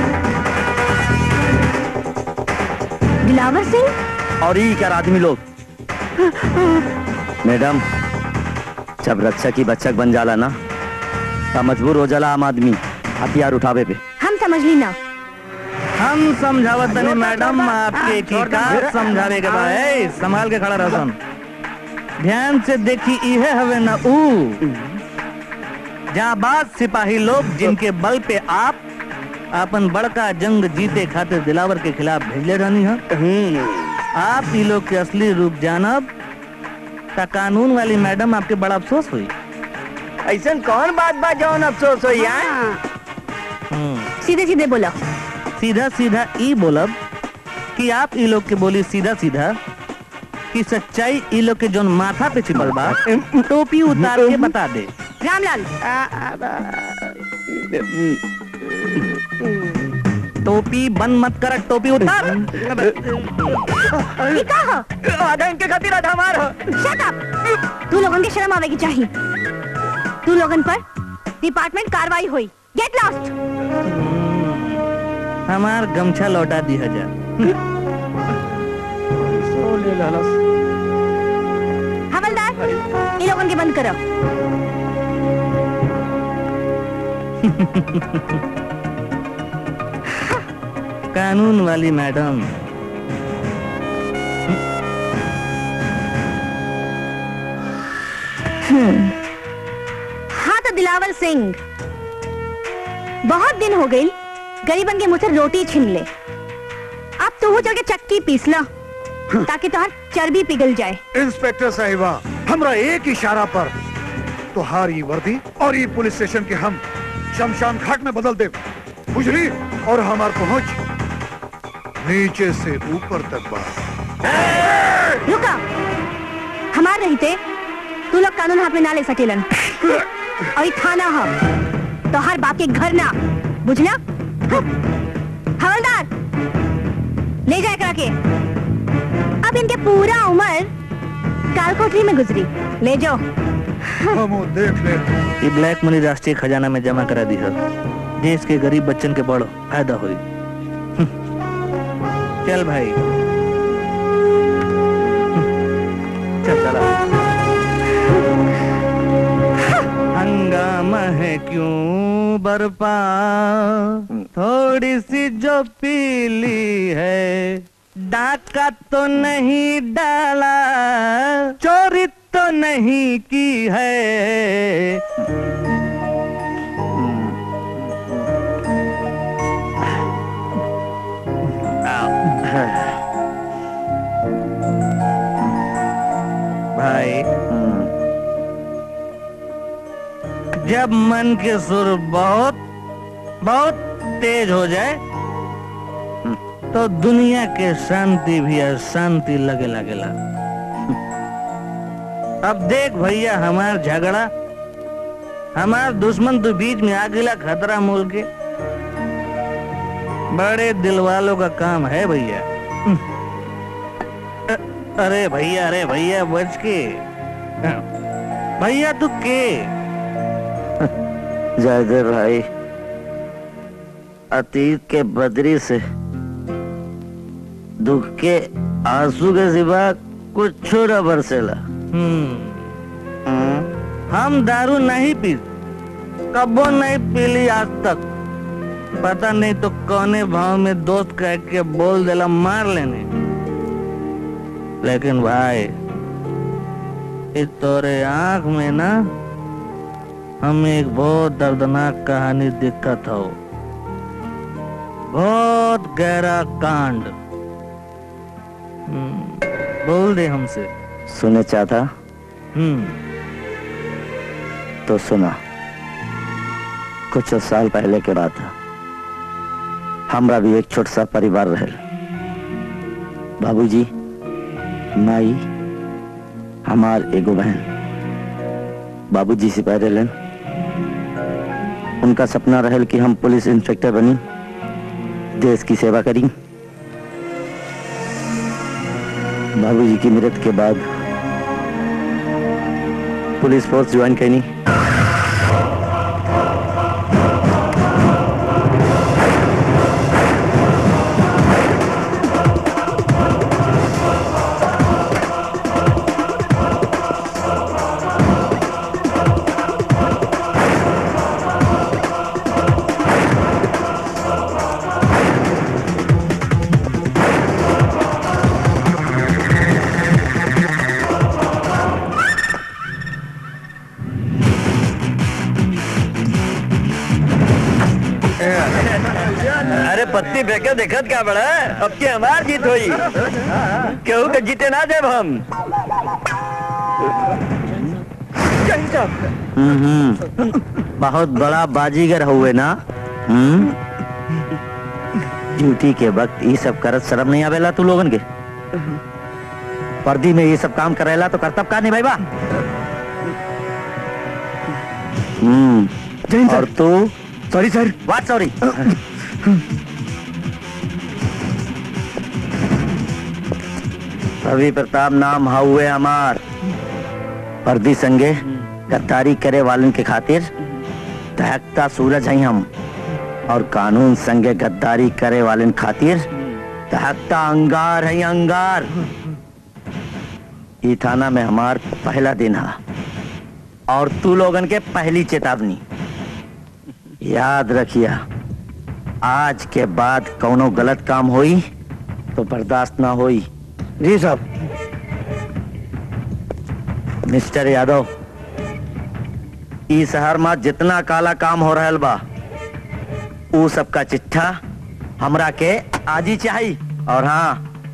दिलावर सिंह और ये क्या आदमी लोग मैडम जब रक्षक ही बच्चक बन जाला ना तब मजबूर हो जाला आम आदमी हथियार उठावे पे हम समझ ली ना हम समझावत तनी मैडम आपके की का समझावे के बा ए संभाल के खड़ा रहसन ध्यान से देखी इहे हवे ना ऊ जाबाज सिपाही लोग जिनके बल पे आप अपन बड़का जंग जीते खातिर दिलावर के खिलाफ भेजले रहनी है आप ई लोग के असली रूप जानब ता कानून वाली मैडम आपके बड़ा अफसोस हुई ऐसा कौन बात बा जौन अफसोस हो यार हम्म। सीधे सीधे बोलो सीधा सीधा ई बोलब कि आप ई लोग के बोली सीधा सीधा कि सच्चाई ई लोग के जोन माथा पे छिपल बा टोपी उतार के बता दे रामलाल टोपी बंद मत कर टोपी उतार ये का है आधा इनके खातिर आधा हमार शट अप तू लोगन के शर्म आवेगी चाहिए तू लोगन पर डिपार्टमेंट कार्रवाई हुई गेट लॉस्ट हमार गमछा लौटा दी हजार हवलदार ये लोगन के बंद करो कानून वाली मैडम हाँ तो दिलावर सिंह बहुत दिन हो गई गरीबन के मुंह से रोटी छीन ले अब तू चल के चक्की पीस ला ताकि तुम्हार चर्बी पिघल जाए इंस्पेक्टर साहिबा हमरा एक इशारा पर तुहार ये वर्दी और ये पुलिस स्टेशन के हम शमशान घाट में बदल दे बुझली और हमार पहुंच नीचे से ऊपर तक बा रुका हमार रहते तू लोग कानून हाथ में ना ले सकेलन और ये थाना है तो हर बाप के घर ना बुझला हवलदार ले जाए करा के अब इनके पूरा उम्र कालकोठरी में गुजरी ले जाओ हम वो देख ले ये ब्लैक मनी राष्ट्रीय खजाना में जमा करा दी है देश के गरीब बच्चन के बड़ फायदा हुई चल भाई चल चला हंगामा है क्यों बरपा थोड़ी सी जो पीली है डाका तो नहीं डाला चोरी तो नहीं की है भाई जब मन के सुर बहुत बहुत तेज हो जाए तो दुनिया के शांति भी अशांति लगे लगेला अब देख भैया हमार झगड़ा हमार दुश्मन तो बीच में आ गिला खतरा मोल के बड़े दिल वालों का काम है भैया अ- अरे भैया अरे भैया बच के भैया तू के जयदेव भाई अतीत के बदरी से दुख के आंसू के सिवा कुछ न बरसेला हम्म हम दारू नहीं पी कबो नहीं पीली आज तक पता नहीं तो कौने भाव में दोस्त कह के बोल देला मार लेने लेकिन भाई इस तोरे आंख में ना हमें एक बहुत दर्दनाक कहानी दिक्कत हो बहुत गहरा कांड हम्म, बोल दे हमसे सुने चाहता हम्म तो सुना कुछ साल पहले के बात है हमरा भी एक छोट सा परिवार रहे बाबूजी माई हमार एगो बहन बाबूजी सिपाही रहलन उनका सपना रहल कि हम पुलिस इंस्पेक्टर बनी देश की सेवा करी बाबूजी की मृत्यु के बाद पुलिस फोर्स ज्वाइन करनी अरे पत्ती फेंके देखत क्या बड़ा अब के हमार जीत हुई केहू के जीते ना देव हम हम्म बहुत बड़ा बाजीगर हुए ना हम्म ड्यूटी के वक्त ये सब करत शर्म नहीं आवेला तू लोगन के वर्दी में ये सब काम करेला तो करतब का नहीं भाई बा हम्म और तू sorry sir what sorry Ravi Pratap नाम हुए हमार वर्दी संगे गद्दारी करे वालन के खातिर दहकता सूरज है हम और कानून संगे गद्दारी करे वालन खातिर दहकता अंगार है अंगार ई थाना में हमार पहला दिन है और तू लोगन के पहली चेतावनी याद रखिया आज के बाद कौनो गलत काम होई तो बर्दाश्त ना होई जी साहब मिस्टर यादव ई शहर में जितना काला काम हो रहल बा ऊ सबका चिट्ठा हमरा के आज ही चाहिए और हाँ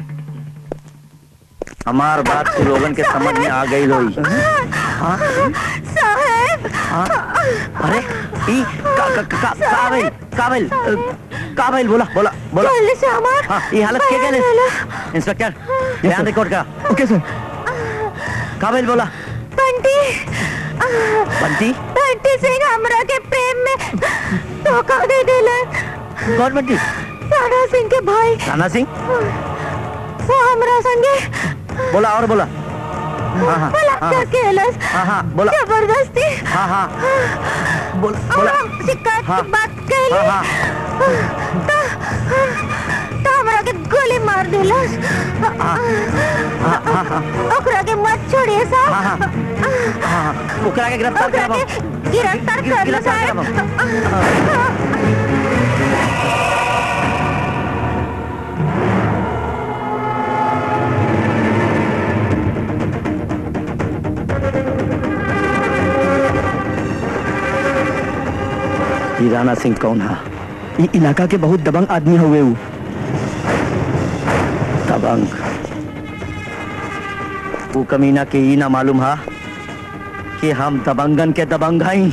हमार बात तू लोगन के समझ में आ गई लोई हाँ साहब हाँ अरे ई का का का का भइल का भइल का भइल बोला बोला बोला जल्दी से हमार हाँ ये हालत के बयान गए ले लो। इंस्पेक्टर बयान रिकॉर्ड का ओके सर का भइल बोला बंटी बंटी बंटी सिंह हमरा के प्रेम में धोखा दे देले कौन बंटी राणा सिंह के भाई राणा सिंह वो हमरा संगे बोला और बोला हाँ हाँ हाँ बलात्कार केलस हाँ हाँ बोला जबरदस्ती हाँ हाँ बोल बोला हम शिकायत हाँ, की बात कहली हाँ, तो तो हमरा के गोली मार देलस ओकरा के मत छोड़िए हाँ साहब हाँ हाँ हाँ ओकरा के गिरफ्तार ओकरा करब के गिरफ्तार कर लो गिरफ्तार करब साहब ई राणा सिंह कौन है ई इलाका के बहुत दबंग आदमी हुए ऊ दबंग वो कमीना के ई ना मालूम है कि हम दबंगन के दबंग हई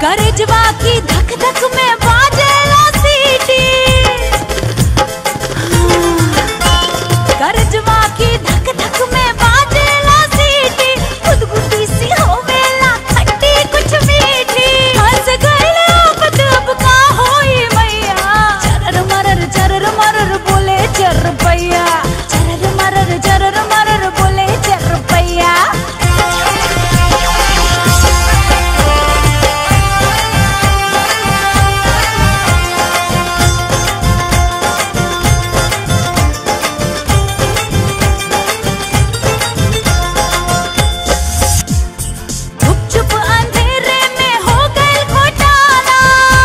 करजवा की धक धक में बाजेला सीटी करजवा की धक धक में बाजेला सीटी गुदगुदी सी होवेला खट्टी कुछ मीठी हंस गइल अब अब का होई मैया चरर मरर चरर मरर बोले चर पैया चरर मरर चरर मरर बोले चर पैया चुप चुप अंधेरे में हो गए घोटाला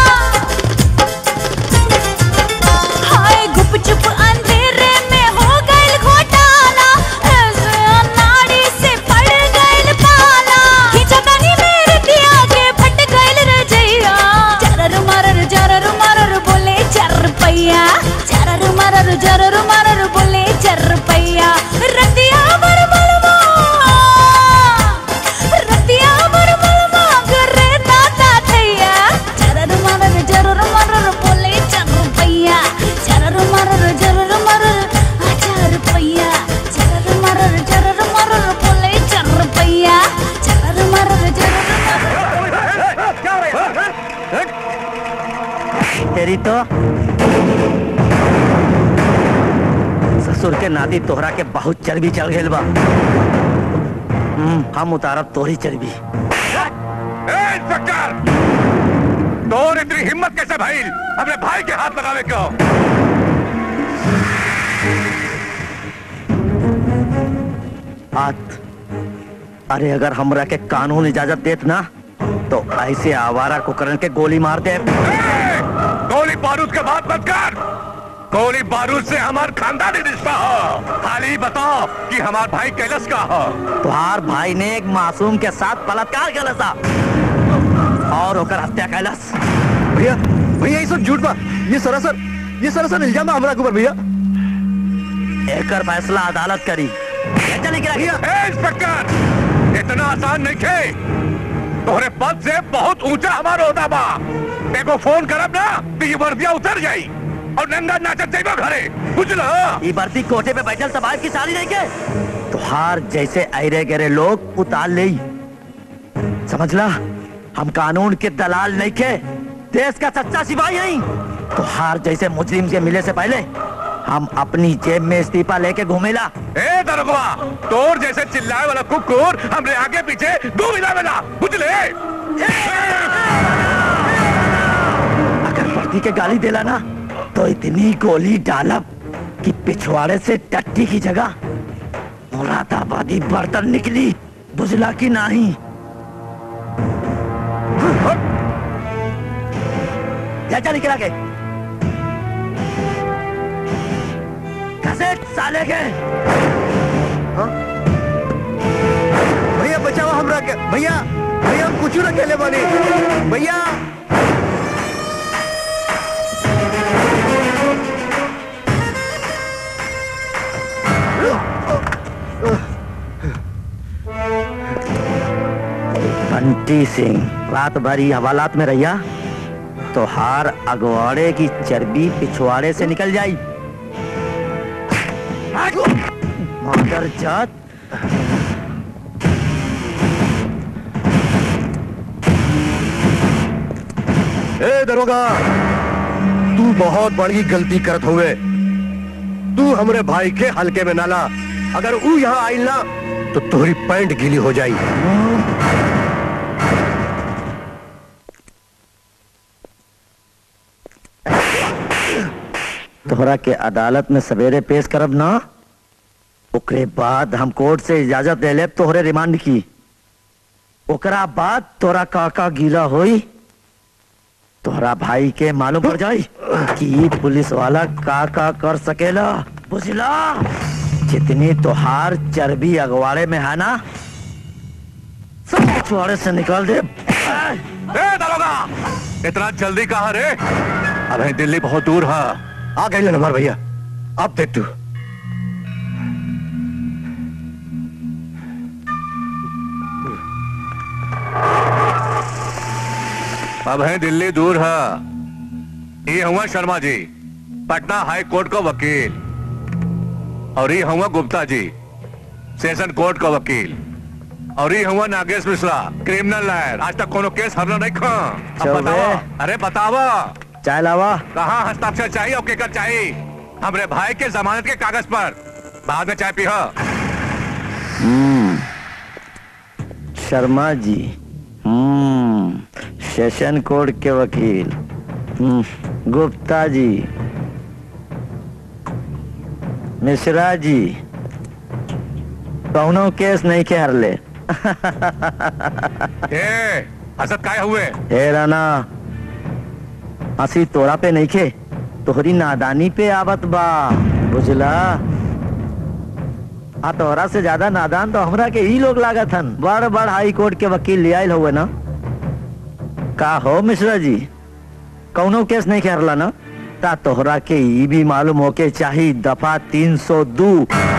हाय गुप चुप अंधेरे में हो गए घोटाला ऐसे अनाड़ी से पड़ गए पाला खींचा तनी मेरे दिया के फट गए रजैया चरर मरर चरर मरर बोले चर पैया चरर मरर चरर मरर बोले चर पैया रतिया बर बलवा रतिया बर बलवा करे दादा थैया चरर मरर चरर मरर बोले चर पैया चरर मरर चरर मरर आ चर पैया चरर मरर चरर मरर बोले चर पैया चरर मरर चरर तेरी तो ससुर के नादी तोहरा के बहुत चर्बी चढ़ गइल बा हम्म, हम उतारब तोहरी चर्बी ए, इंस्पेक्टर तोर इतनी हिम्मत कैसे भाई अपने भाई के हाथ लगावे क्यों बात अरे अगर हमरा के कानून इजाजत देत ना तो ऐसे आवारा कुकरन के गोली मार दे गोली बारूद के बात मत कर गोली बारूद से हमार खानदानी रिश्ता हो खाली बताओ कि हमार भाई कैलस का हो तुहार भाई ने एक मासूम के साथ बलात्कार कैलस था और होकर हत्या कैलस भैया भैया ये सब झूठ बा ये सरासर ये सरासर इल्जाम है हमरा के ऊपर भैया एकर फैसला अदालत करी ले चली गिरा ए, इंस्पेक्टर इतना आसान नहीं खे तोहरे पद से बहुत ऊंचा हमारा होता बा देखो फोन करब ना तो ये वर्दिया उतर जाई और नंगा नाचत जाइबा घरे बुझल ये बर्ती कोठे पे बैठल समाज की सारी नहीं के तुहार जैसे अरे गरे लोग उतार ले समझला हम कानून के दलाल नहीं के देश का सच्चा सिपाही नहीं तुहार जैसे मुजरिम के मिले से पहले हम अपनी जेब में इस्तीफा लेके घूमेला ए दरोगा तोर जैसे चिल्लाए वाला कुकुर हमरे आगे पीछे दो मिला मिला बुझले अगर वर्दी के गाली देला ना तो इतनी गोली डालब कि पिछवाड़े से टट्टी की जगह मुरादाबादी बर्तन निकली बुझला की नहीं चाचा निकला के घसेट साले के भैया बचाओ हमरा के भैया भैया हम कुछ न खेले बानी भैया बंटी सिंह रात भरी हवालात में रहिया तो हार अगवाड़े की चर्बी पिछवाड़े से निकल जाई मादर जात ए दरोगा तू बहुत बड़ी गलती करत हुए तू हमरे भाई के हल्के में नाला अगर ऊ यहाँ आइल ना तो तोहरी पैंट गीली हो जाई तोहरा के अदालत में सवेरे पेश करब ना ओकरे बाद हम कोर्ट से इजाजत ले लेब तोहरे रिमांड की ओकरा बाद तोरा काका गीला होई तोहरा भाई के मालूम पड़ जाई कि ई पुलिस वाला का का कर सकेला बुझला जितनी तोहार चर्बी अगवाड़े में है ना सब पिछवाड़े से निकाल दे ए दरोगा इतना जल्दी कहा रे अबे दिल्ली बहुत दूर है आ गए हमारे भैया अब देख तू अब है दिल्ली दूर है ये हुआ शर्मा जी पटना हाई कोर्ट का वकील और ये हुआ गुप्ता जी सेशन कोर्ट का वकील और ये हुआ नागेश मिश्रा क्रिमिनल लॉयर आज तक कोनो केस हरना नहीं खा अब चौबे। बतावा अरे बतावा चाय लावा कहाँ हस्ताक्षर चाहिए और केकर चाहिए हमरे भाई के जमानत के कागज पर बाद में चाय पी शर्मा जी हम्म सेशन कोर्ट के वकील हम्म, गुप्ता जी मिश्रा जी कौनो केस नहीं के हरले ए हसत काय हुए हे राना हंसी तोरा पे नहीं खे तोहरी नादानी पे आवत बा बुझला आ तोहरा से ज्यादा नादान तो हमरा के ही लोग लागत हन बड़ बड़ हाई कोर्ट के वकील ले आयल हुए ना का हो मिश्रा जी कौनो केस नहीं खेरला ना ता तोहरा के ई भी मालूम होके चाही दफा 302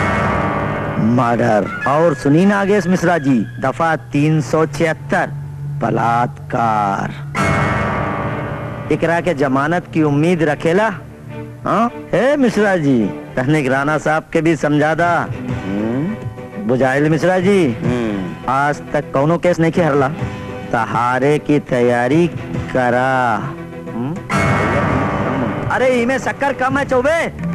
मर्डर और सुनी नागेश मिश्रा जी दफा 376 बलात्कार एकरा के जमानत की उम्मीद रखेला हाँ हे मिश्रा जी तहने राणा साहब के भी समझा दा हम्म, बुझाइल मिश्रा जी आज तक कौनो केस नहीं खेरला तहारे की तैयारी करा हम्म? अरे इमे शक्कर कम है चौबे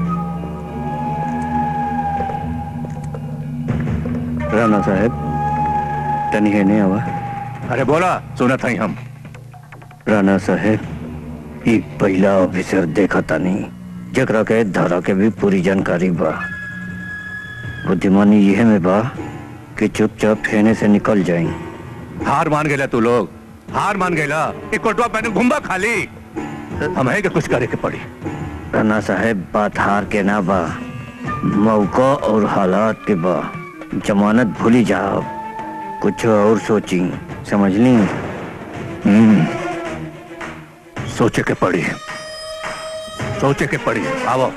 राणा साहब तनी है नहीं आवा अरे बोला सुना था हम राणा साहब ई पहला ऑफिसर देखा तानी जकरा के धारा के भी पूरी जानकारी बा बुद्धिमानी यह में बा कि चुपचाप फेने से निकल जाई हार मान गया तू लोग हार मान गया एक कोटवा पहने घुम्बा खाली हमें के कुछ करे के पड़ी राणा साहब बात हार के ना बा मौका और हालात के बा जमानत भूली जाओ कुछ और सोची समझ ली हम्म, सोचे के पड़ी सोचे के पड़ी आवो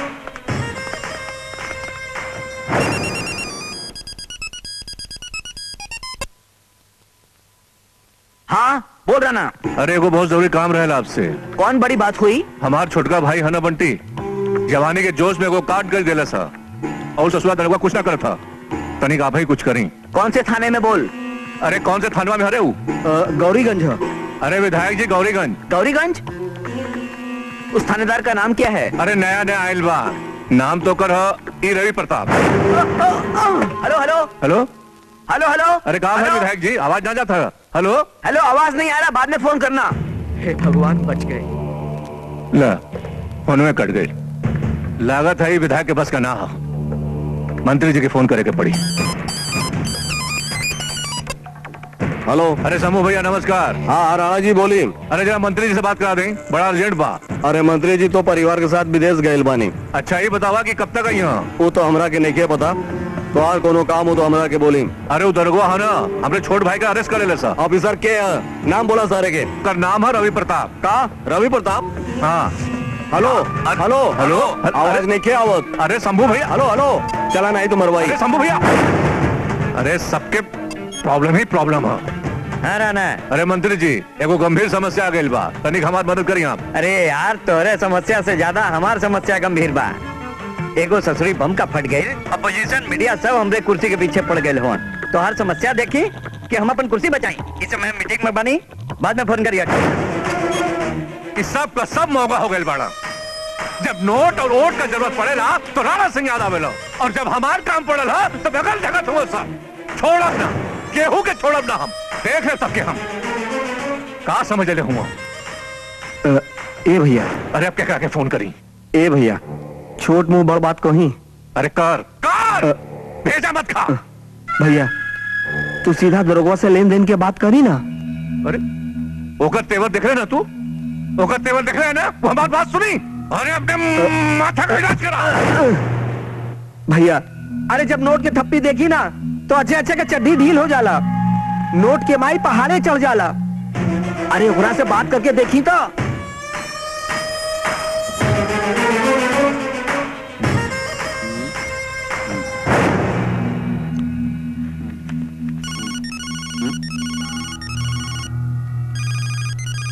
हाँ बोल रहा ना अरे वो बहुत जरूरी काम रहेला आपसे कौन बड़ी बात हुई हमार छोटका भाई हना बंटी जवानी के जोश में वो काट कर दिला सा और ससुरा दरवा कुछ ना करता तनिक आप ही कुछ करी कौन से थाने में बोल अरे कौन से थानवा में हरे हूँ गौरीगंज है अरे विधायक जी गौरीगंज गौरीगंज उस थानेदार का नाम क्या है अरे नया नया आयल बा नाम तो कर ह, ई Ravi Pratap hello hello hello hello hello अरे कहा है हेलो? विधायक जी आवाज ना जाता हेलो हेलो आवाज नहीं आ रहा बाद में फोन करना हे भगवान बच गए ला फोन में कट गई लागत है ये विधायक के बस का ना हो मंत्री जी के फोन करे के पड़ी हेलो अरे समूह भैया नमस्कार हाँ राणा जी बोली अरे जरा मंत्री जी से बात करा दें बड़ा अर्जेंट बा अरे मंत्री जी तो परिवार के साथ विदेश गए बानी अच्छा ये बतावा कि कब तक आई यहाँ वो तो हमरा के नहीं के पता तो और कोनो काम हो तो हमरा के बोली अरे वो दरगोह है ना हमने छोट भाई का अरेस्ट कर ले सा ऑफिसर के है? नाम बोला सारे के कर नाम है रवि प्रताप का रवि प्रताप हाँ हेलो अरे- हेलो हेलो आवाज अरे- नहीं के आवत अरे शंभू भैया हेलो हेलो चला नहीं तो मरवाई अरे शंभू भैया अरे सबके प्रॉब्लम ही प्रॉब्लम है हाँ राना अरे मंत्री जी एगो गंभीर समस्या आ गई बा तनिक हमार मदद करी आप अरे यार तोरे समस्या से ज्यादा हमार समस्या गंभीर बा एगो ससुरी बम का फट गई अपोजिशन मीडिया सब हमरे कुर्सी के पीछे पड़ गए होन तो हर समस्या देखी कि हम अपन कुर्सी बचाई इस समय मीटिंग में बनी बाद में फोन करिए इस सब का सब मौका हो गई बाड़ा जब नोट और वोट का जरूरत पड़ेला तो राणा सिंह याद आवेला और जब हमार काम पड़ल हा, तो बगल जगत हुआ सब छोड़ब ना केहू के छोड़ब ना हम देख ले सबके हम का समझ ले हुआ ए भैया अरे अब क्या कह के फोन करी ए भैया छोट मुंह बड़ बात कही अरे कर कर भेजा मत खा भैया तू सीधा दरोगा से लेन देन के बात करी ना अरे ओकर तेवर देख रहे ना तू ओकर तेवर देख रहे हैं ना वो हमारी बात सुनी अरे अपने माथा का इलाज करा भैया अरे जब नोट के थप्पी देखी ना तो अच्छे अच्छे के चड्डी ढील हो जाला नोट के माई पहाड़े चढ़ जाला अरे ओकरा से बात करके देखी तो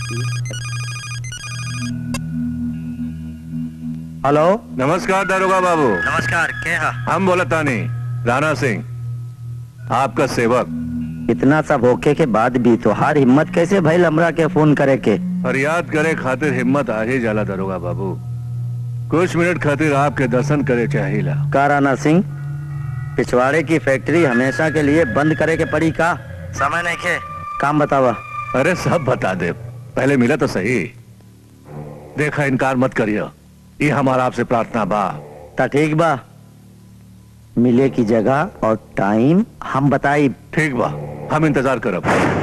हेलो नमस्कार दारोगा बाबू नमस्कार क्या हम बोला तानी राणा सिंह आपका सेवक इतना सब होके के बाद भी तोहार हिम्मत कैसे भइल हमरा के फोन करे के फरियाद करे खातिर हिम्मत आ ही जाला दारोगा बाबू कुछ मिनट खातिर आपके दर्शन करे चाहिला का राणा सिंह पिछवाड़े की फैक्ट्री हमेशा के लिए बंद करे के पड़ी का समय नहीं खे काम बतावा अरे सब बता दे पहले मिला तो सही देखा इनकार मत करियो ये हमारा आपसे प्रार्थना बा ता ठीक बा मिले की जगह और टाइम हम बताई ठीक बा हम इंतजार करब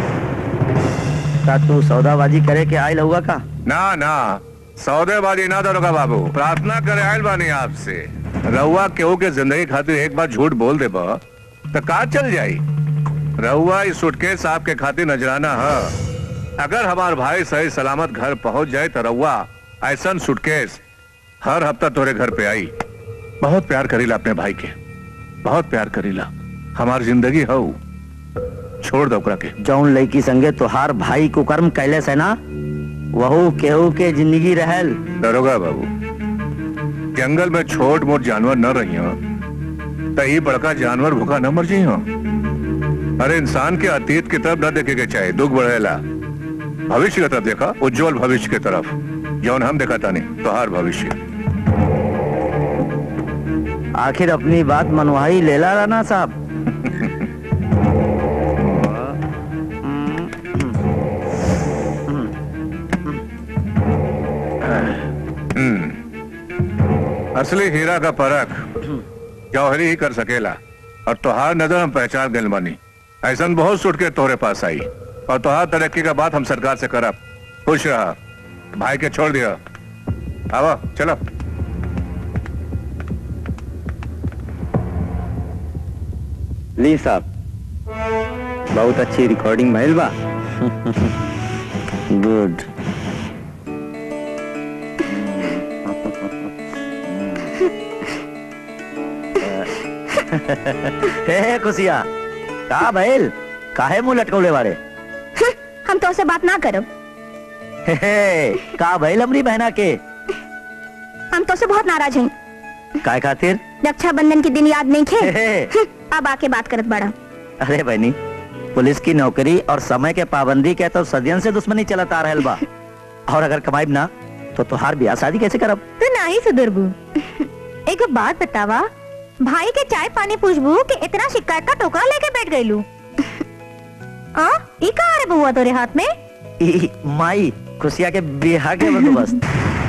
का तू सौदाबाजी करे के आयल हुआ का ना ना सौदेबाजी ना दरोगा बाबू प्रार्थना करे आयल बानी आपसे रहुआ केहू के जिंदगी खातिर एक बार झूठ बोल दे बा तो का चल जाई रहुआ इस सुटकेस आपके खातिर नजराना है अगर हमार भाई सही सलामत घर पहुंच जाए तो रहुआ ऐसा सुटकेस हर हफ्ता तोरे घर पे आई बहुत प्यार करीला अपने भाई के बहुत प्यार करीला हमार जिंदगी हो छोड़ दो ओकरा के जौन लड़की संगे तोहार भाई कुकर्म कैले से ना वहू केहू के जिंदगी रहल दरोगा बाबू जंगल में छोट मोट जानवर न रही हो तो ये बड़का जानवर भूखा न मर जी हो अरे इंसान के अतीत की तरफ न देखे के चाहे दुख बढ़ेला भविष्य की तरफ देखा उज्जवल भविष्य की तरफ जौन हम देखा था नहीं तो हर भविष्य आखिर अपनी बात मनवाही लेला राणा साहब हम्म। असली हीरा का परख जौहरी ही कर सकेला और तोहार नजर हम पहचान गए बानी ऐसा बहुत सुट के तोहरे पास आई और तोहार तरक्की का बात हम सरकार से करब खुश रहा भाई के छोड़ दिया आवा चलो ली साहब बहुत अच्छी रिकॉर्डिंग भइल बा गुड हे खुशिया का भइल काहे मुंह लटकौले बारे हम तो से बात ना करब हे, हे, का भइल हमरी बहना के हम तो से बहुत नाराज हैं काय खातिर रक्षाबंधन के दिन याद नहीं खे हे, हे, अब आके बात करत बड़ा अरे बहनी पुलिस की नौकरी और समय के पाबंदी के तो सदियन से दुश्मनी चलत आ रहल बा और अगर कमाईब ना तो तुहार ब्याह शादी कैसे करब तो नहीं सुधरबू एक बात बतावा भाई के चाय पानी पूछबू कि इतना शिकायत का टोकरा लेके बैठ गईलू आ ई का रे बुआ तोरे हाथ में ई, माई खुशिया के बिहा के बंदोबस्त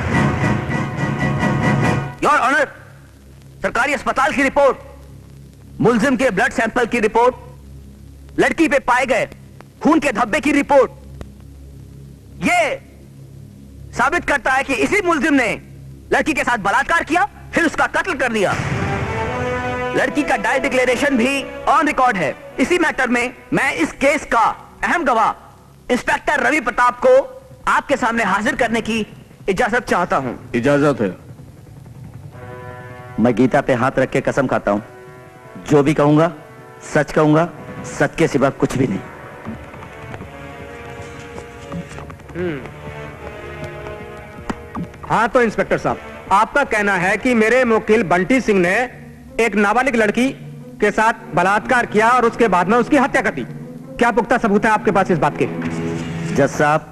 योर ऑनर सरकारी अस्पताल की रिपोर्ट मुलजिम के ब्लड सैंपल की रिपोर्ट लड़की पे पाए गए खून के धब्बे की रिपोर्ट ये साबित करता है कि इसी मुलजिम ने लड़की के साथ बलात्कार किया फिर उसका कत्ल कर दिया लड़की का डाई डिक्लेरेशन भी ऑन रिकॉर्ड है इसी मैटर में मैं इस केस का अहम गवाह इंस्पेक्टर रवि प्रताप को आपके सामने हाजिर करने की इजाजत चाहता हूं इजाजत है मैं गीता पे हाथ रख के कसम खाता हूँ जो भी कहूंगा सच कहूंगा सच के सिवा कुछ भी नहीं हाँ तो इंस्पेक्टर साहब आपका कहना है कि मेरे मुवक्किल बंटी सिंह ने एक नाबालिग लड़की के साथ बलात्कार किया और उसके बाद में उसकी हत्या कर दी क्या पुख्ता सबूत है आपके पास इस बात के जज साहब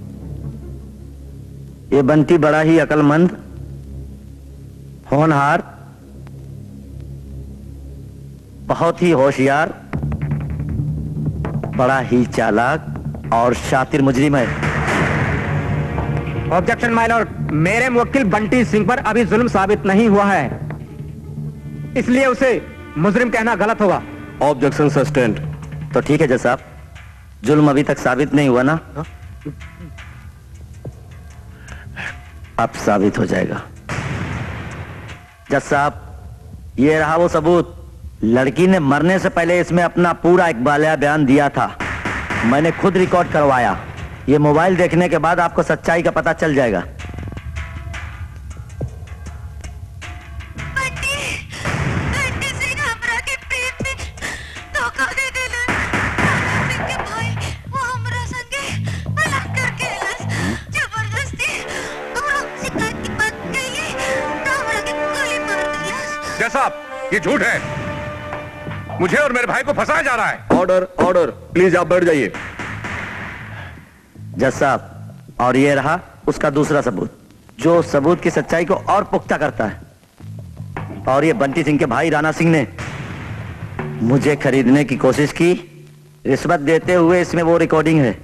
ये बंटी बड़ा ही अकलमंद होनहार बहुत ही होशियार बड़ा ही चालाक और शातिर मुजरिम है ऑब्जेक्शन माय लॉर्ड मेरे मुवक्किल बंटी सिंह पर अभी जुल्म साबित नहीं हुआ है इसलिए उसे मुजरिम कहना गलत होगा ऑब्जेक्शन सस्टेंड तो ठीक है जज साहब जुल्म अभी तक साबित नहीं हुआ ना अब साबित हो जाएगा जज साहब ये रहा वो सबूत लड़की ने मरने से पहले इसमें अपना पूरा इकबालिया बयान दिया था मैंने खुद रिकॉर्ड करवाया ये मोबाइल देखने के बाद आपको सच्चाई का पता चल जाएगा जज साहब ये झूठ है मुझे और मेरे भाई को फंसाया जा रहा है ऑर्डर ऑर्डर प्लीज आप बैठ जाइए जज साहब और ये रहा उसका दूसरा सबूत जो सबूत की सच्चाई को और पुख्ता करता है और ये बंटी सिंह के भाई राणा सिंह ने मुझे खरीदने की कोशिश की रिश्वत देते हुए इसमें वो रिकॉर्डिंग है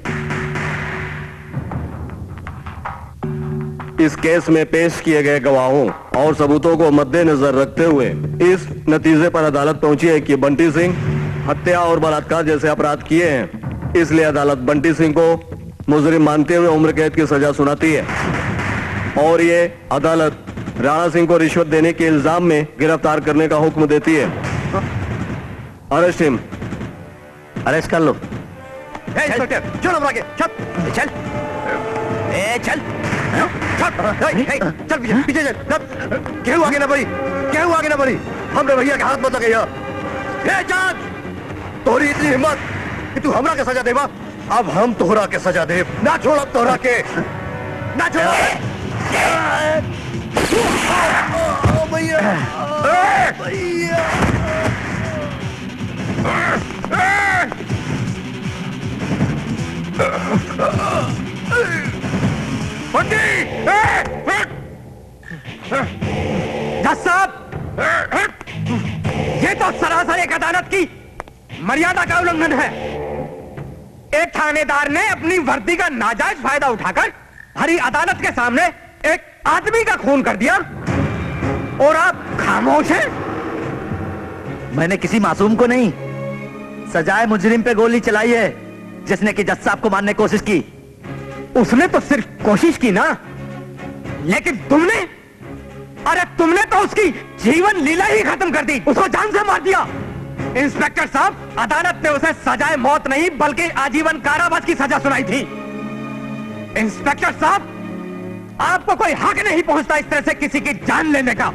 इस केस में पेश किए गए गवाहों और सबूतों को मद्देनजर रखते हुए इस नतीजे पर अदालत पहुंची है कि बंटी सिंह हत्या और बलात्कार जैसे अपराध किए हैं इसलिए अदालत बंटी सिंह को मुजरिम मानते हुए उम्र कैद की सजा सुनाती है और ये अदालत राणा सिंह को रिश्वत देने के इल्जाम में गिरफ्तार करने का हुक्म देती है अरेस्ट हिम अरेस्ट कर लो चलो आगे चल चल ए चल चल चल पीछे पीछे चल चल। केहू आगे ना बढ़ी केहू आगे ना बढ़ी हमरे भैया के हाथ मत लगे ए जान तोरी इतनी हिम्मत कि तू हमरा के सजा देबा अब हम तोहरा के सजा दे ना छोड़ अब तोहरा के ना छोड़ ओ भैया ए, भैया बंटी जज साहब ये तो सरासर एक अदालत की मर्यादा का उल्लंघन है एक थानेदार ने अपनी वर्दी का नाजायज फायदा उठाकर भरी अदालत के सामने एक आदमी का खून कर दिया और आप खामोश हैं मैंने किसी मासूम को नहीं सजाए मुजरिम पे गोली चलाई है जिसने कि जज साहब को मारने की कोशिश की उसने तो सिर्फ कोशिश की ना लेकिन तुमने अरे तुमने तो उसकी जीवन लीला ही खत्म कर दी उसको जान से मार दिया इंस्पेक्टर साहब अदालत ने उसे सजाए मौत नहीं बल्कि आजीवन कारावास की सजा सुनाई थी इंस्पेक्टर साहब आपको कोई हक नहीं पहुंचता इस तरह से किसी की जान लेने का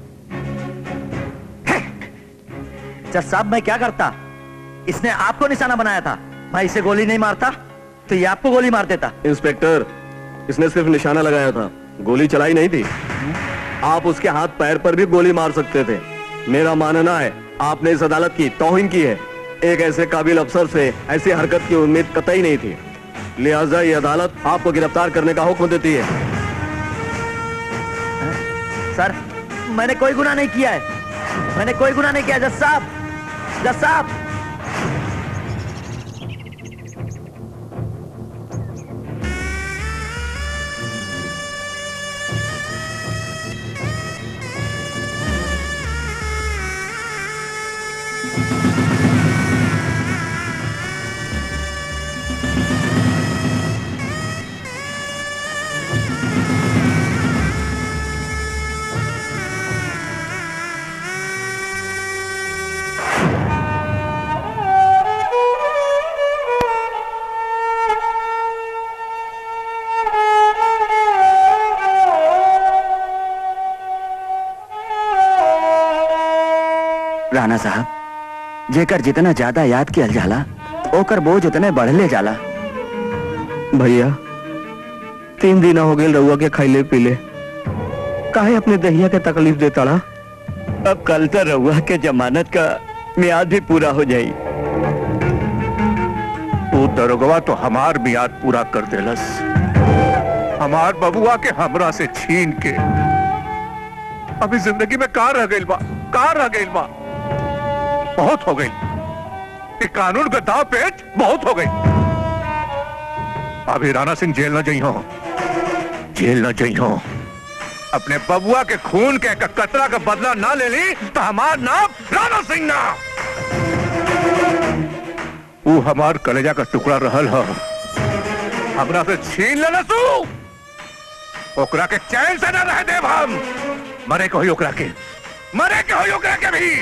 जज साहब मैं क्या करता इसने आपको निशाना बनाया था मैं इसे गोली नहीं मारता तो ये आपको गोली मार देता इंस्पेक्टर इसने सिर्फ निशाना लगाया था गोली चलाई नहीं थी आप उसके हाथ पैर पर भी गोली मार सकते थे मेरा मानना है आपने इस अदालत की तौहिन की है एक ऐसे काबिल अफसर से ऐसी हरकत की उम्मीद कतई नहीं थी लिहाजा ये अदालत आपको गिरफ्तार करने का हुक्म देती है सर मैंने कोई गुनाह नहीं किया है मैंने कोई गुनाह नहीं किया जज साहब जज साहब राणा साहब जेकर जितना ज्यादा याद किया जाला ओकर बोझ उतने बढ़ले जाला भैया तीन दिन हो गए रउआ के खैले पीले काहे अपने दहिया के तकलीफ देता रहा अब कल तो रहुआ के जमानत का मियाद भी पूरा हो जाई तू दरोगवा तो हमार मियाद पूरा कर देलस हमार बबुआ के हमरा से छीन के अभी जिंदगी में कार रह गई बा कार रह गई बा बहुत हो गई ये कानून का दाव पेच बहुत हो गई अभी राणा सिंह जेल न जई हो जेल न जई हो अपने बबुआ के खून के क- कतरा का बदला ना ले ली तो हमार नाम राणा सिंह ना वो हमार कलेजा का टुकड़ा रहल हो हमरा से छीन लेना तू ओकरा के चैन से न रह देव हम मरे को ही ओकरा के मरे के होई ओकरा के भी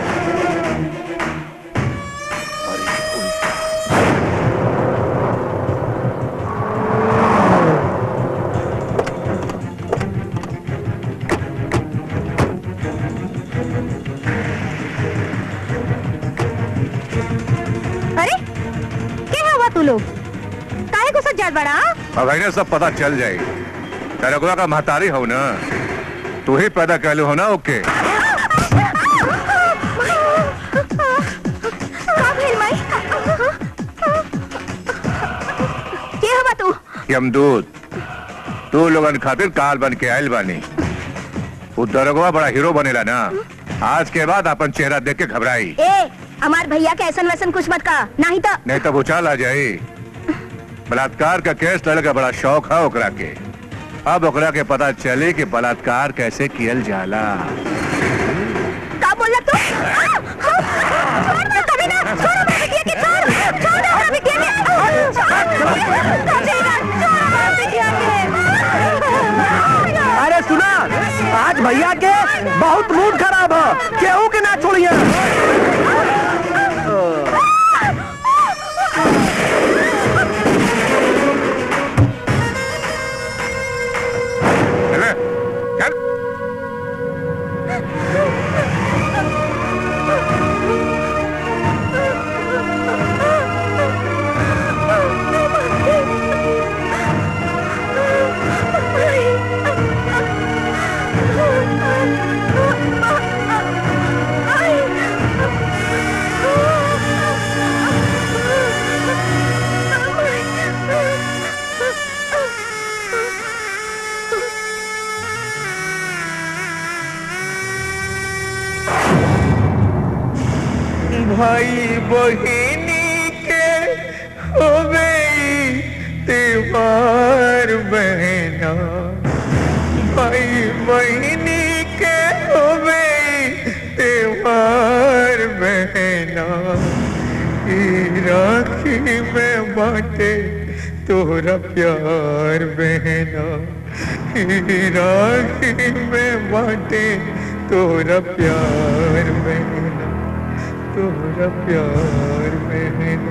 अरे क्या हुआ तू लोग काहे को सज्जाद बड़ा अब इन्हें सब पता चल जाए तेरे को का महतारी हो ना तू ही पैदा कर लो हो ना ओके यमदूत तू लोगन खातिर काल बन के आयल बानी वो दरोगवा बड़ा हीरो बनेला ना आज के बाद अपन चेहरा देख के घबराई ए हमार भैया के ऐसन वैसन कुछ मत का नहीं तो नहीं तो उछाल आ जाई बलात्कार का केस लड़े का बड़ा शौक है ओकरा के अब ओकरा के पता चले कि बलात्कार कैसे कियल जाला का बोला तू आ, आ, छोड़ दे कभी ना छोड़ हमारे बिटिया के छोड़ छोड़ दे हमारे बिटिया के आ, छोड़ कभी ना छोड़ हमारे बिटिया के अरे सुना आज भैया के बहुत मूड खराब है केहू के ना छोड़िए चले, चल भाई बहिनी के हो गई त्योहार बहना भाई बहिनी के हो गई त्योहार बहना ई राखी में बाटे तोरा प्यार बहना ई राखी में बाटे तोरा प्यार बहना तोरा प्यार बहना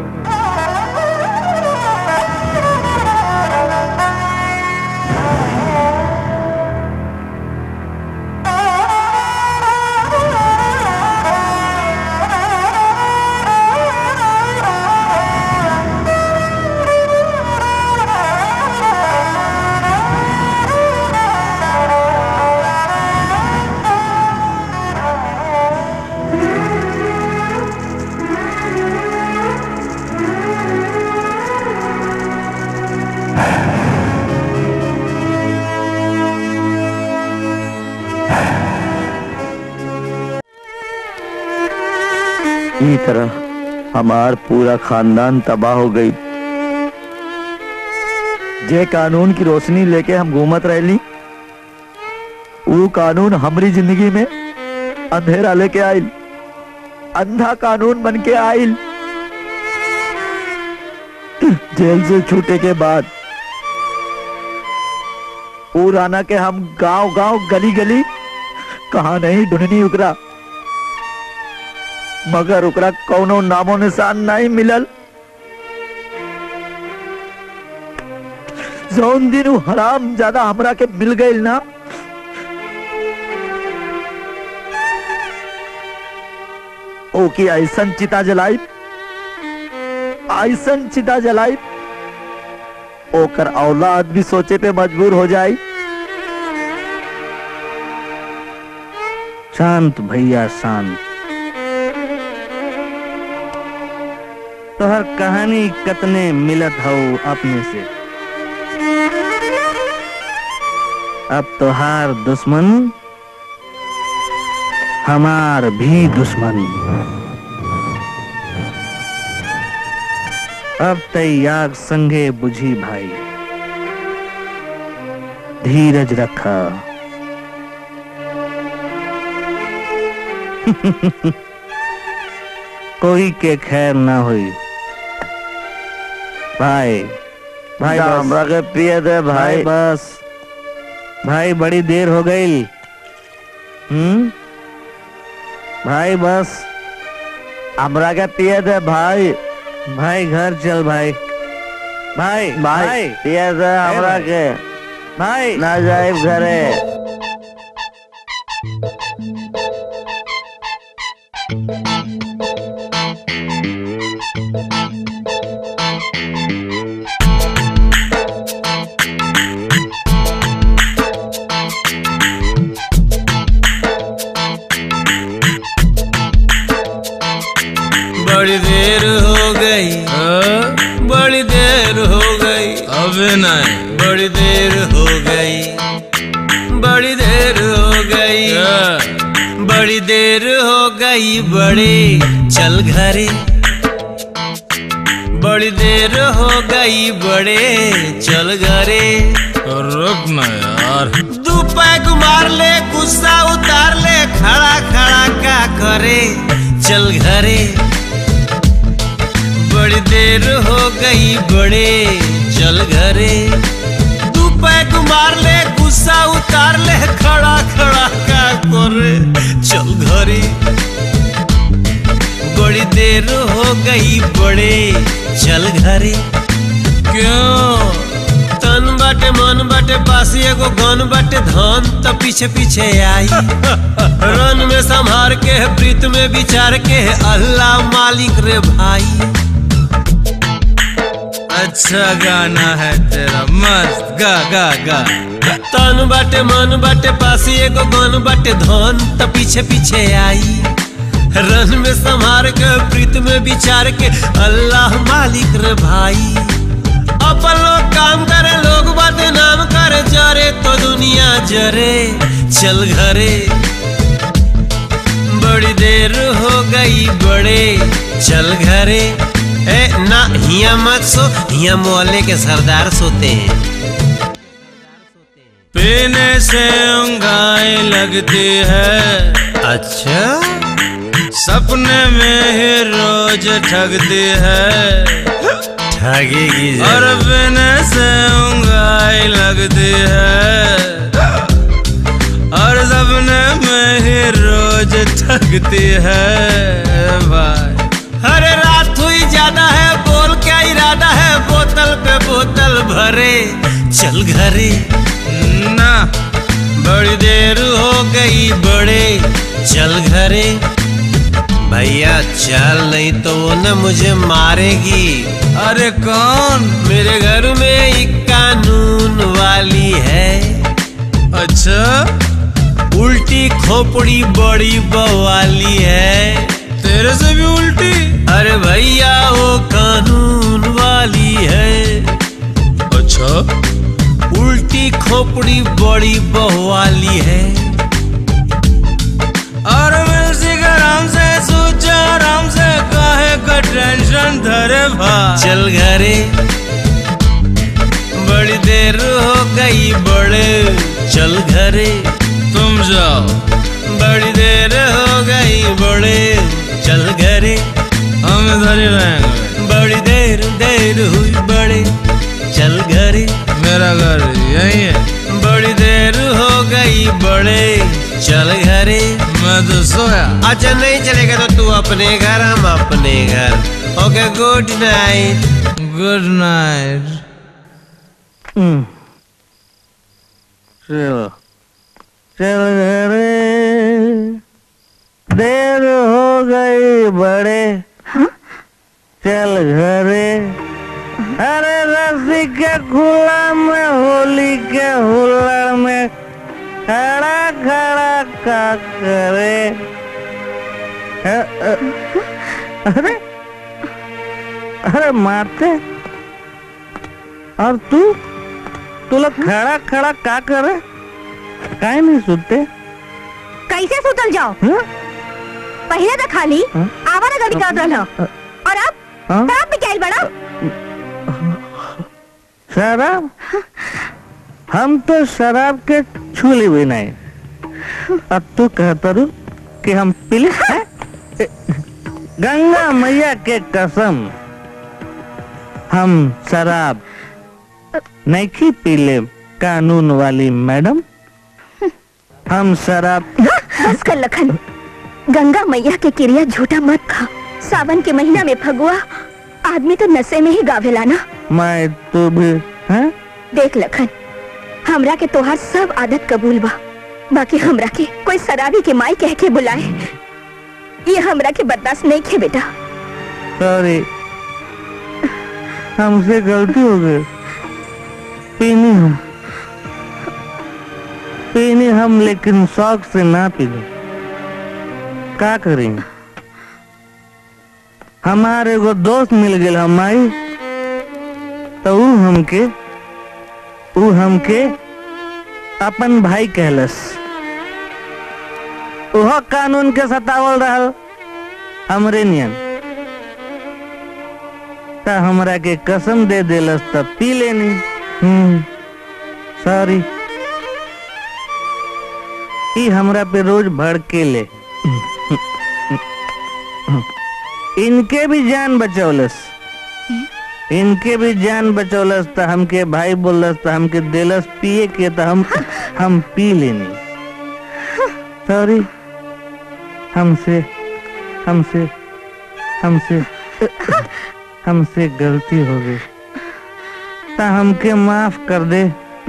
ई तरह हमार पूरा खानदान तबाह हो गई जे कानून की रोशनी लेके हम घूमत रहली वो कानून हमारी जिंदगी में अंधेरा लेके आइल अंधा कानून बन के आइल जेल से छूटे के बाद ऊ राना के हम गांव गांव गली गली कहा नहीं ढूंढनी उकरा मगर ओकरा कौनो नामो निशान नहीं मिलल जौन दिन उ हराम ज्यादा हमरा के मिल गई ना ओकी ऐसन चिता जलाई ऐसन चिता जलाई ओकर औलाद भी सोचे पे मजबूर हो जाई शांत भैया शांत तोहर कहानी कतने मिलत हो अपने से अब तोहार दुश्मन हमार भी दुश्मन अब तैयार संगे बुझी भाई धीरज रखा कोई के खैर ना हुई भाई भाई जा, बस। हमरा के पिए दे भाई। बस भाई बड़ी देर हो गई हम्म भाई बस हमरा के पिए दे भाई भाई घर चल भाई भाई भाई पिए दे हमरा के भाई ना जाए घरे बड़ी देर हो गई हाँ, बड़ी देर हो गई अब विनय बड़ी देर हो गई बड़ी देर हो गई बड़ी देर हो गई बड़ी चल घरे बड़ी देर हो गई बड़े चल घरे रुक ना यार दू पैग मार ले गुस्सा उतार ले खड़ा खड़ा का करे चल घरे बड़ी देर हो गई बड़े चल घरे दू पैग मार ले गुस्सा उतार ले खड़ा खड़ा का करे चल घरे बड़ी देर हो गई बड़े चल घरे क्यों तन बाटे मन बाटे पासी एगो गन बाटे धन त पीछे पीछे आई रन में संभार के प्रीत में विचार के अल्लाह मालिक रे भाई अच्छा गाना है तेरा मस्त गा गा गा तन बाटे मन बाटे पासी एगो गन बाटे धन त पीछे पीछे आई रन में संभार के प्रीत में विचार के अल्लाह मालिक रे भाई अपन लोग काम करे लोग बातें नाम करे जरे तो दुनिया जरे चल घरे बड़ी देर हो गई बड़े चल घरे ए ना हिया मत सो हिया मोहल्ले के सरदार सोते हैं पीने से उंगाई लगती है अच्छा सपने में ही रोज ठगती है ठगेगी और पीने से उंगाई लगती है और सपने में ही रोज ठगती है भाई अरे रात हुई ज्यादा है बोल क्या इरादा है बोतल पे बोतल भरे चल घरे ना बड़ी देर हो गई बड़े चल घरे भैया चल नहीं तो वो न मुझे मारेगी अरे कौन मेरे घर में एक कानून वाली है अच्छा उल्टी खोपड़ी बड़ी बवाली है तेरे से भी उल्टी अरे भैया वो कानून वाली है अच्छा उल्टी खोपड़ी बड़ी बवाली है और म्यूजिक आराम से सोचा आराम से काहे का टेंशन धरे भाई चल घरे बड़ी देर हो गई बड़े चल घरे तुम जाओ बड़ी देर हो गई बड़े चल घरे हम इधर ही रहेंगे बड़ी देर देर हुई बड़े चल घरे मेरा घर यही है बड़ी देर हो गई बड़े चल घरे मैं तो सोया अच्छा नहीं चलेगा तो तू अपने घर हम अपने घर okay good night good night चलो चल घरे देर हो गई बड़े चल घरे अरे रस्सी के खुला में होली के हुल्लड़ में खड़ा खड़ा का करे अ- अ- अरे अरे मारते और तू तू लोग खड़ा खड़ा का करे काहे नहीं सुनते कैसे सुतल जाओ हाँ? पहले तो खाली हाँ? आवारा गड़ी कर रहा और अब हाँ? शराब भी क्या बड़ा शराब हम तो शराब के छूली भी नहीं अब तू कहता रू कि हम पीली हैं? ए, गंगा मैया के कसम हम शराब नहीं की पीले कानून वाली मैडम हम शराब बस कर लखन गंगा मैया के क्रिया झूठा मत खा सावन के महीना में फगुआ आदमी तो नशे में ही गावेला ना मैं तू भी हैं? देख लखन हमरा के तोहार सब आदत कबूल बा बाकी हमरा के कोई शराबी के माई कह के बुलाए ये हमरा के बर्दाश्त नहीं खे बेटा सॉरी हमसे गलती हो गई पीनी हम पीनी हम लेकिन शौक से ना पीने का करेंगे हमारे एगो दोस्त मिल गए हमारी तो ऊ हमके ऊ हमके अपन भाई कहलस ओह कानून के सतावल रहल हमरे नियन त हमरा के कसम दे देलस त पी लेनी हम्म सॉरी ई हमरा पे रोज भड़के ले इनके भी जान बचौलस इनके भी जान बचौलस त हमके भाई बोलस त हमके देलस पिए के त हम हम पी लेनी सॉरी हमसे हमसे हमसे हमसे गलती हो गई ता हमके माफ कर दे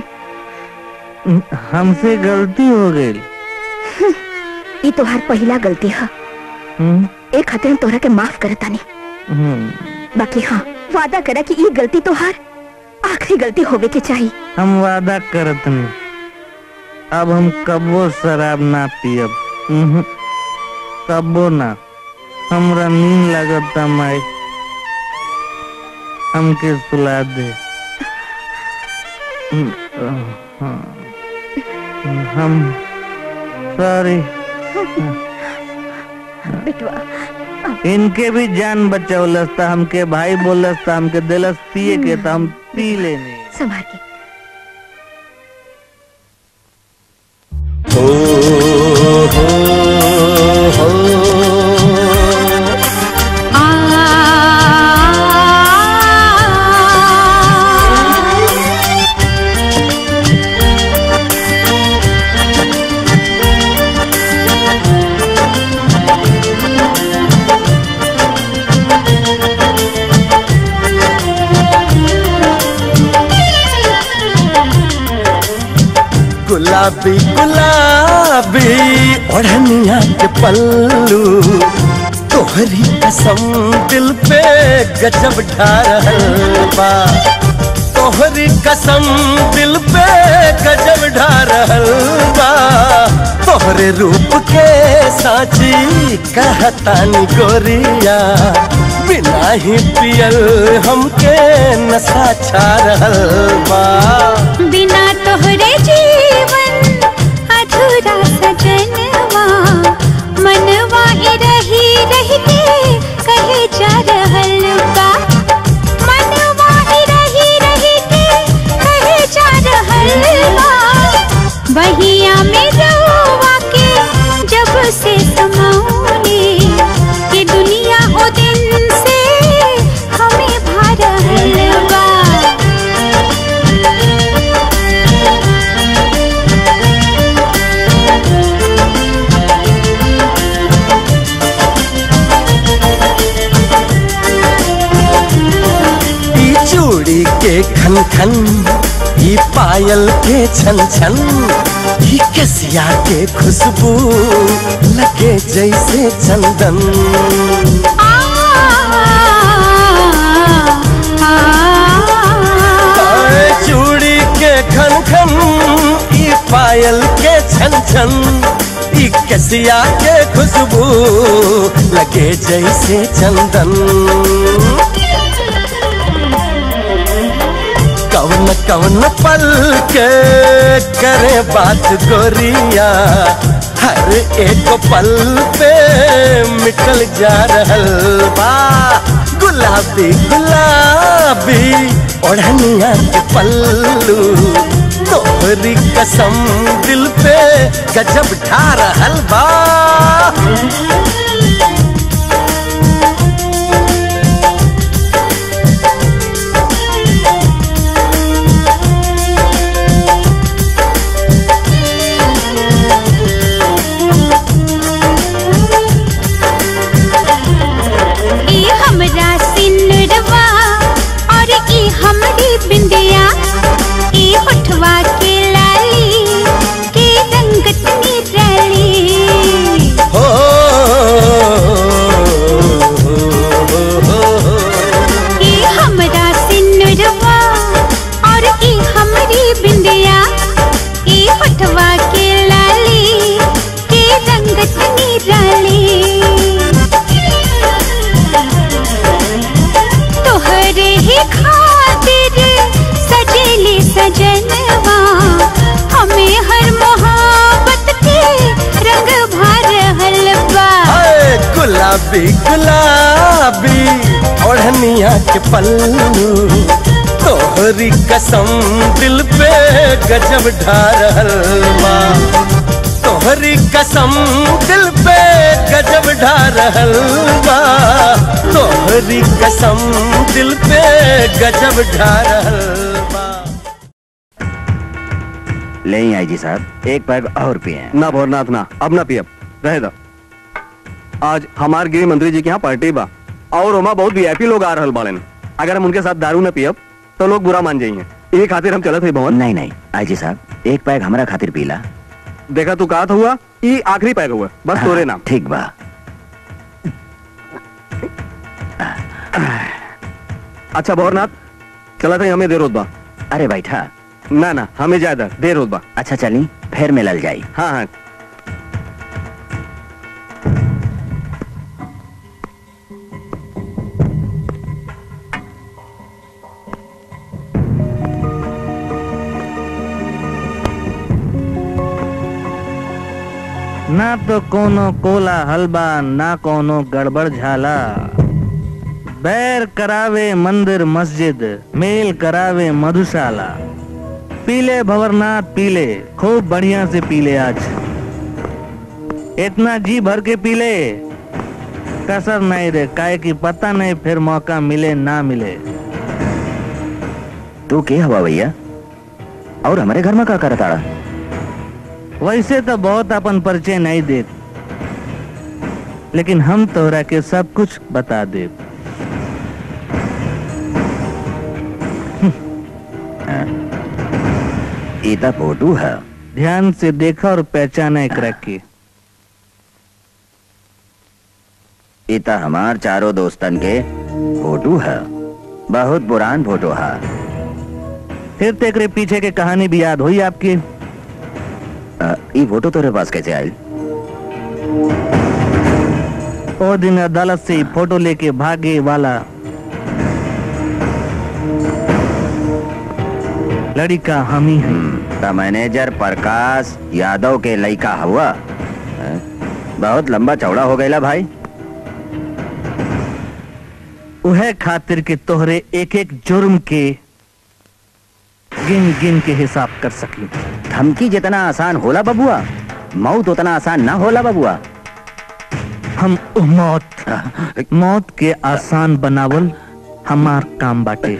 हमसे गलती हो गई ये तोहार पहला गलती है हम्म, एक खातिर हम तोहरा के माफ करतानी हम्म। बाकी हाँ वादा करा कि ये गलती तोहार आखिरी गलती होवे के चाहिए हम वादा करत नहीं अब हम कबो शराब ना पियब उहुं, कबो ना हमरा नींद लगता माई हमके सुला दे हम्म, हाँ। हम सॉरी बेटवा इनके भी जान बचौलस था हमके भाई बोलस था हमके दिलस पिए के था हम पी लेने संभाल के गुलाबी गुलाबी ओढ़निया के पल्लू तोहरी कसम दिल पे गजब ढा रहल बा तोहरी कसम दिल पे गजब ढा रहल बा तोहरे रूप के साची कहतानी गोरिया बिना ही पियल हमके नशा छा रहल बा बिना तोहरे जीवन अधूरा सजनवा मनवा ही रही रही के कहे जा रहल बा मनवा ही रही रही के कहे जा रहल बा बहिया में रहुआ के जब से समौले ये दुनिया ओ दिन से हमें भा रहल बा ई चूड़ी के खन खन ई पायल के छन छन ई कसिया के खुशबू लगे जैसे चंदन आए चूड़ी के खन खन ई पायल के छन छन ई कसिया के खुशबू लगे जैसे चंदन कवन कवन पल के करे बात गोरिया हर एक पल पे मिटल जा रहल बा गुलाबी गुलाबी ओढ़निया के पल्लू तोहरी कसम दिल पे गजब ढा रहल बा ई हमरा सिनुरवा और ई हमरी बिंदिया ई होठवा के लाली के रंगत निराली हो सजनवा हमें हर मोहब्बत के रंग भर हलवा हाय, गुलाबी गुलाबी ओढ़निया के पल्लू तोहरी कसम दिल पे गजब ढा रहल बा तोहरी कसम दिल पे गजब ढा रहल बा तोहरी कसम दिल पे गजब ढा रहल बा ले आई जी साहब एक पैग और पिए ना भोरनाथ ना अब ना पियब रहे दो आज हमार गृह मंत्री जी के यहाँ पार्टी बा और ओमा बहुत वीआईपी लोग आ रहल बाड़न अगर हम उनके साथ दारू न पियब तो लोग बुरा मान जाइए ये खातिर हम चलत है भवन नहीं नहीं आई जी साहब एक पैग हमारा खातिर पीला देखा तू कहा हुआ ये आखिरी पैग हुआ बस तोरे नाम ठीक बा अच्छा भोरनाथ चला था हमें देर होत बा अरे बैठा ना ना हमें ज्यादा देर होत बा अच्छा चली फिर मिलल जाई हाँ हाँ ना तो कोनो कोला हलबा ना कोनो गड़बड़ झाला बैर करावे मंदिर मस्जिद मेल करावे मधुशाला पीले भवरनाथ पीले खूब बढ़िया से पीले आज इतना जी भर के पीले कसर नहीं रे काहे की पता नहीं फिर मौका मिले ना मिले तू के हवा भैया और हमारे घर में का करताड़ा वैसे तो बहुत अपन परिचय नहीं दे लेकिन हम तोरा के सब कुछ बता दे इता फोटो है ध्यान से देखा और पहचाना एक की इता हमार चारों दोस्तन के फोटो है बहुत पुरान फोटो है फिर तेरे पीछे के कहानी भी याद हुई आपकी अ, ई फोटो तेरे पास कैसे आई ओ दिन अदालत से फोटो लेके भागे वाला लड़का हम ही हैं द मैनेजर प्रकाश यादव के लड़का हुआ अ, बहुत लंबा चौड़ा हो गया भाई उहे खातिर के तोहरे एक एक जुर्म के गिन गिन के हिसाब कर सकी धमकी जितना आसान होला बबुआ मौत उतना आसान ना होला बबुआ हम उ मौत मौत के आसान बनावल हमार काम बाटे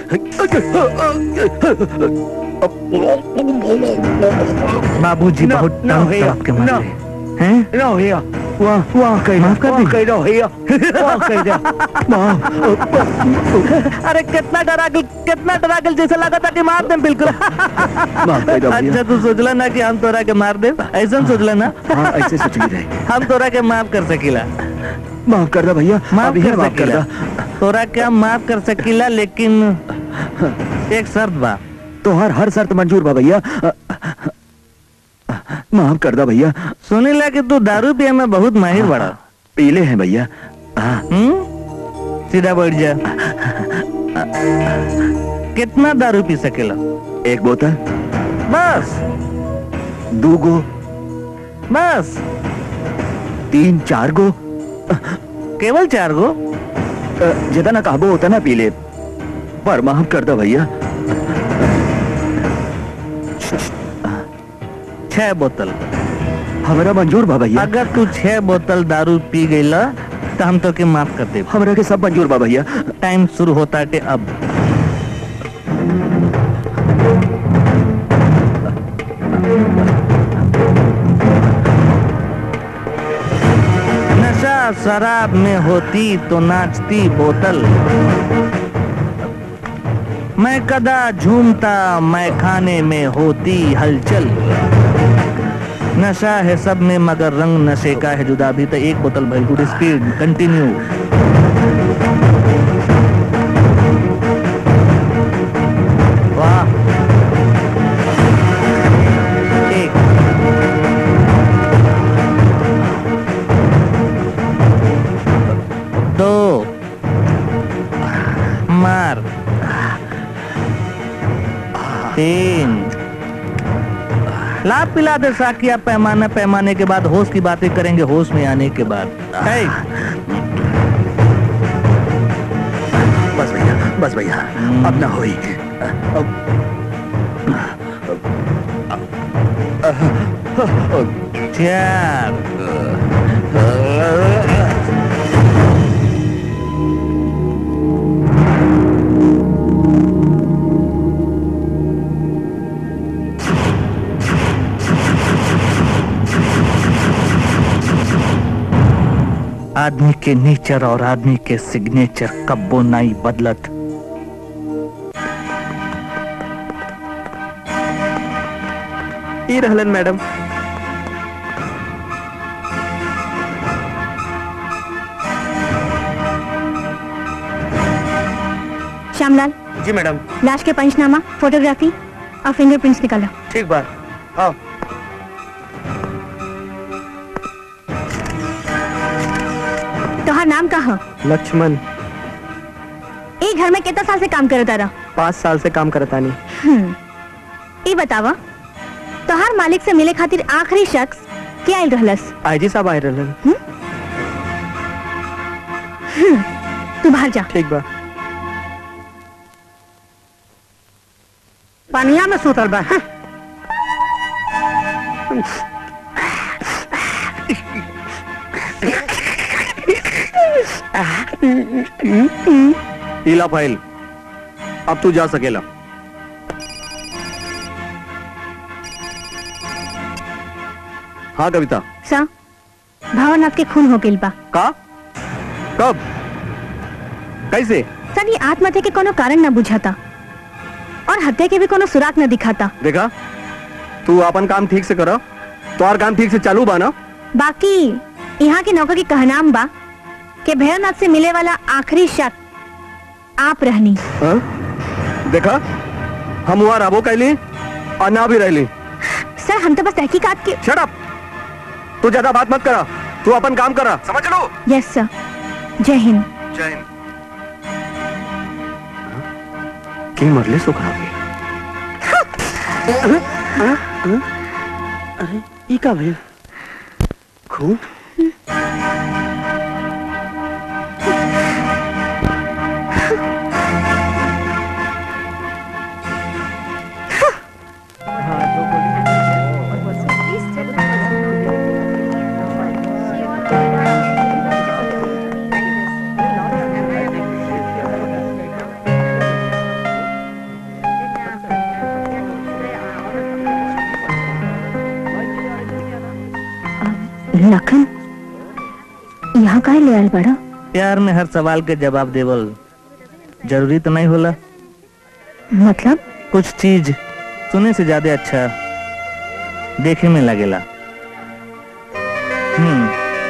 बाबूजी बहुत तंग तड़प के मारे हैं No, here. वाह वाह कही माफ कर दी Okay, no, here. Okay, there. अरे कितना डरा गल कितना डरा गल जैसा लगा था कि मार दे बिल्कुल अच्छा तू सोचला ना कि हम तोरा के मार दे ऐसा सोचला ना हाँ ऐसे सोच रहे हम तोरा के माफ कर सकीला माफ कर दो भैया माफ अभी कर माफ कर सकीला दो तोरा के हम माफ कर सकीला लेकिन एक शर्त बा तो हर हर शर्त मंजूर बा भैया अ, माफ कर दो भैया सुनीला कि तू दारू पिए में बहुत माहिर बड़ा पीले हैं भैया हाँ हम्म सीधा बैठ जा कितना दारू पी सकेला एक बोतल बस दो गो बस तीन चार गो केवल चार गो अ, जितना काबू होता ना पीले पर माफ कर दो भैया छह बोतल हमारा मंजूर बा भैया अगर तू छह बोतल दारू पी गईला तो हम तो के माफ कर दे हमरा के सब मंजूर बा भैया टाइम शुरू होता है अब नशा शराब में होती तो नाचती बोतल मैं कदा झूमता मैं खाने में होती हलचल नशा है सब में मगर रंग नशे का है जुदा भी तो एक बोतल भइल गुड स्पीड कंटिन्यू वाह एक दो मार तीन लाभ पिला दे साकिया पैमाने पैमाने के बाद होश की बातें करेंगे होश में आने के बाद है बस भैया बस भैया अब ना होई चार आदमी के नेचर और आदमी के सिग्नेचर कब्बो नाई बदलत ई रहलन मैडम श्यामलाल जी मैडम लाश के पंचनामा फोटोग्राफी और फिंगरप्रिंट्स निकालो ठीक बात आओ तोहार नाम का है लक्ष्मण ए घर में कितना साल से काम करता रहा पाँच साल से काम करता नहीं हम्म, ई बतावा तोहार मालिक से मिले खातिर आखिरी शख्स के आयल रहलस आईजी साहब आए रहलन हम्म, तू बाहर जा ठीक बा पानिया में सुतल बा हाँ। ईला फाइल अब तू जा सकेला हाँ कविता सा भावनाथ के खून हो गइल बा का कब कैसे सर ये आत्महत्या के कोनो कारण न बुझाता और हत्या के भी कोनो सुराग न दिखाता देखा तू अपन काम ठीक से करो तो और काम ठीक से चालू बा ना बाकी यहाँ के नौकर की कहनाम बा कि भैरवनाथ से मिले वाला आखिरी शख्स आप रहनी हाँ? देखा हम वहाँ रहो कैली और ना भी रहली सर हम तो बस तहकीकात के शट अप तू ज्यादा बात मत करा तू अपन काम करा समझ लो यस सर जय हिंद जय हिंद की मरले सो खराब अरे ई का भइल खून लखन यहाँ का ले आयल बड़ा प्यार में हर सवाल के जवाब देवल जरूरी तो नहीं होला मतलब कुछ चीज सुने से ज्यादा अच्छा देखे में लगेला हम्म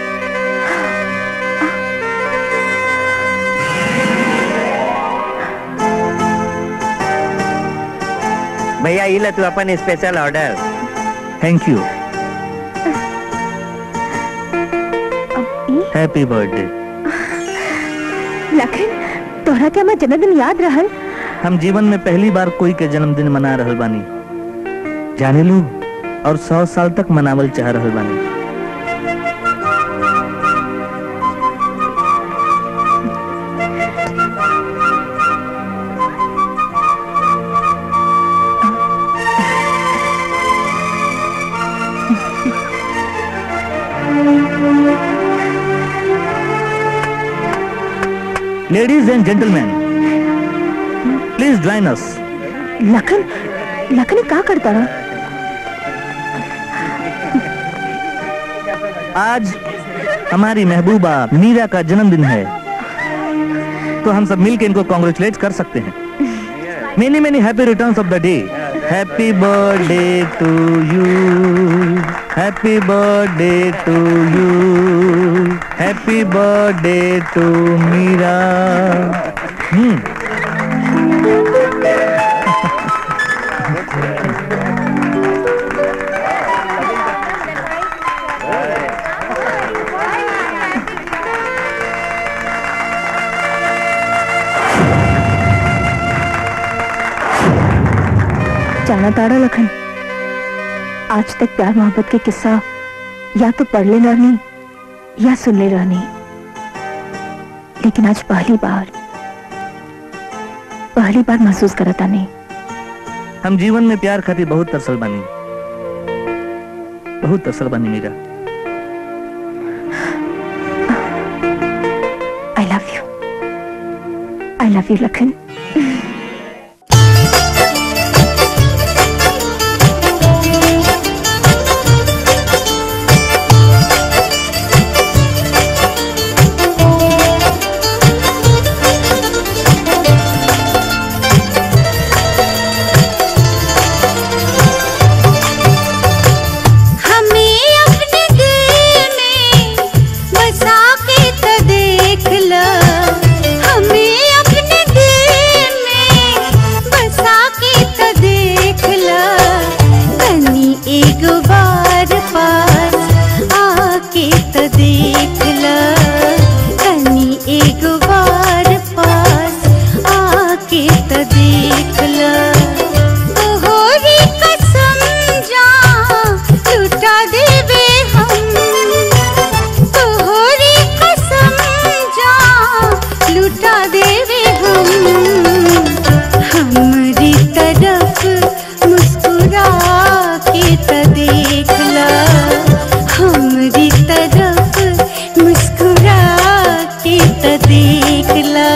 भैया ये ले तू अपन special order thank you happy birthday Lakhan तोहरा के हमार जन्मदिन याद रहल हम जीवन में पहली बार कोई के जन्मदिन मना रहल बानी जाने लू और सौ साल तक मनावल चाह रहल बानी ladies and gentleman please join us Lakhan Lakhan का करता रहा आज हमारी महबूबा मीरा का जन्मदिन है तो हम सब मिलकर इनको कॉन्ग्रेचुलेट कर सकते हैं many many happy returns of the day happy birthday to you happy birthday to you happy birthday to Meera hmm जाना ताड़ा लखन आज तक प्यार मोहब्बत के किस्सा या तो पढ़ ले रहनी या सुन ले रहनी लेकिन आज पहली बार पहली बार महसूस करता नहीं हम जीवन में प्यार खातिर बहुत तरसल बनी बहुत तरसल बनी Meera I love you I love you Lakhan हमें अपने दिल में बसा के तो देख लो हमें अपने दिल में बसा के तो देख लो कनी एक बार पास आके तो देख लो कनी एक बार पास आके तो देख लो तोहरी कसम जा लुटा देवे हम तोहरी कसम जा लुटा देवे हम हमारी तरफ मुस्कुरा के त देख ला हमारी तरफ मुस्कुरा के त देख ला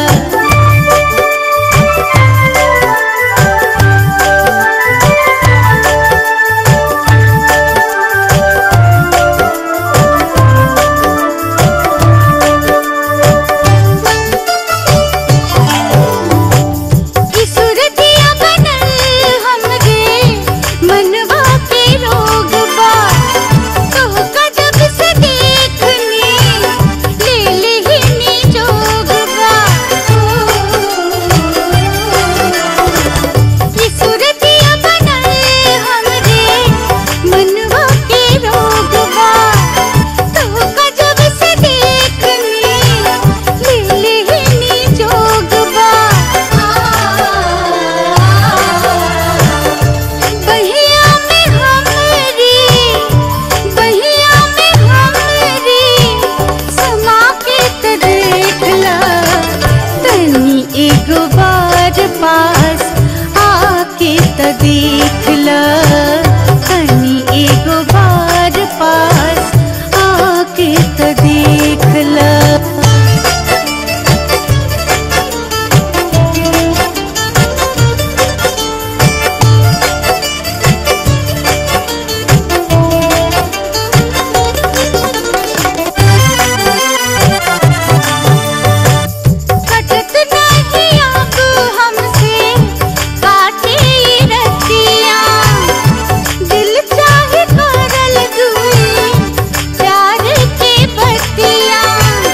ई सूरतिया बनल हमरे मनवा के रोग बा तोहका जब से देखनी ले लेहिनी जोग बा ई सूरतिया बनल हमरे मनवा के रोग बा तोहका जब से देखनी ले लेहिनी जोग बा बहिया में हमरी बहिया में हमरी समा के त देख ला तनी एक बार पास आके त देख ला तनी एक बार पास आके त देख ला कटत नहीं अब हमसे काटे रतिया दिल चाहे करल दुई प्यार के बतिया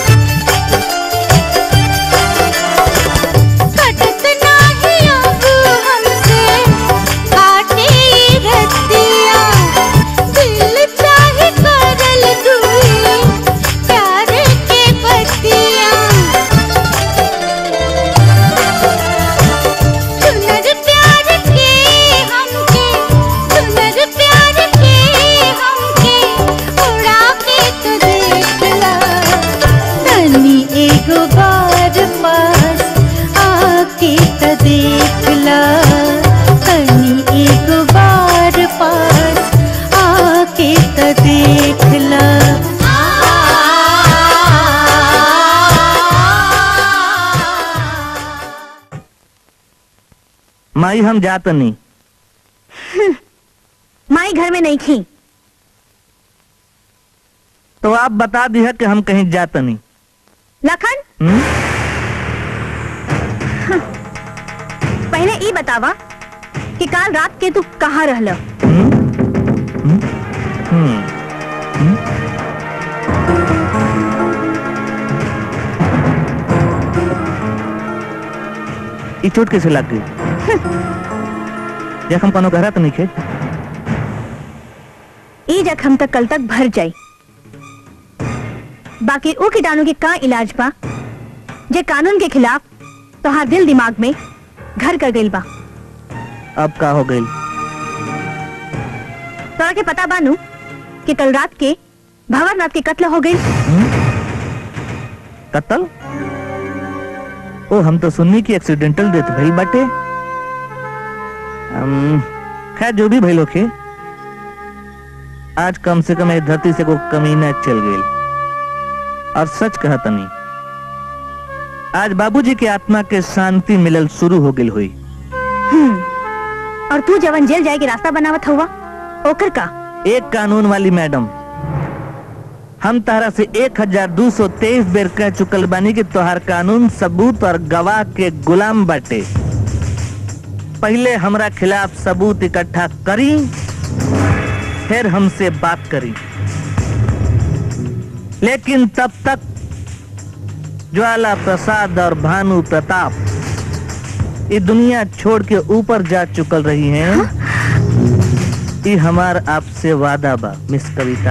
कटत नहीं अब हमसे काटे रतिया दिल चाहे करल दुई प्यार के बतिया सुनर प्यार के हमके सुनर प्यार के हमके उड़ा के तो देख ला तनी एगो बार पास आके तो देख ला तनी एगो बार पास आके तो देख ला माई हम जात नहीं माई घर में नहीं थी तो आप बता दिया कि हम कहीं जात नहीं लखन हम्म? पहले ई बतावा कि काल रात के तू कहाँ रहल हम्म? ई चोट कैसे लग गई जखम कोनो गहरा तो नहीं खे ई जख्म तक कल तक भर जाई बाकी ऊ कीटाणु के का इलाज बा जे कानून के खिलाफ तोहार दिल दिमाग में घर कर गइल बा अब का हो गई तोरा के पता बानू कि कल रात के भंवरनाथ के कत्ल हो गई कत्ल ओ हम तो सुननी की एक्सीडेंटल डेथ भइल बाटे हम, खैर जो भी भइल होखे आज कम से कम ए धरती से को कमीना चल गई और सच कहतनी आज बाबूजी के आत्मा के शांति मिलल शुरू हो गई हुई हम्म, और तू जवन जेल जाए के रास्ता बनावत हुआ ओकर का एक कानून वाली मैडम हम तहरा से एक हजार दो सौ तेईस बेर कह चुकल बानी कि तोहार कानून सबूत और गवाह के गुलाम बाटे पहले हमरा खिलाफ सबूत इकट्ठा करी फिर हमसे बात करी लेकिन तब तक ज्वाला प्रसाद और भानु प्रताप ये दुनिया छोड़ के ऊपर जा चुकल रही हैं ये हमार आपसे वादा बा मिस कविता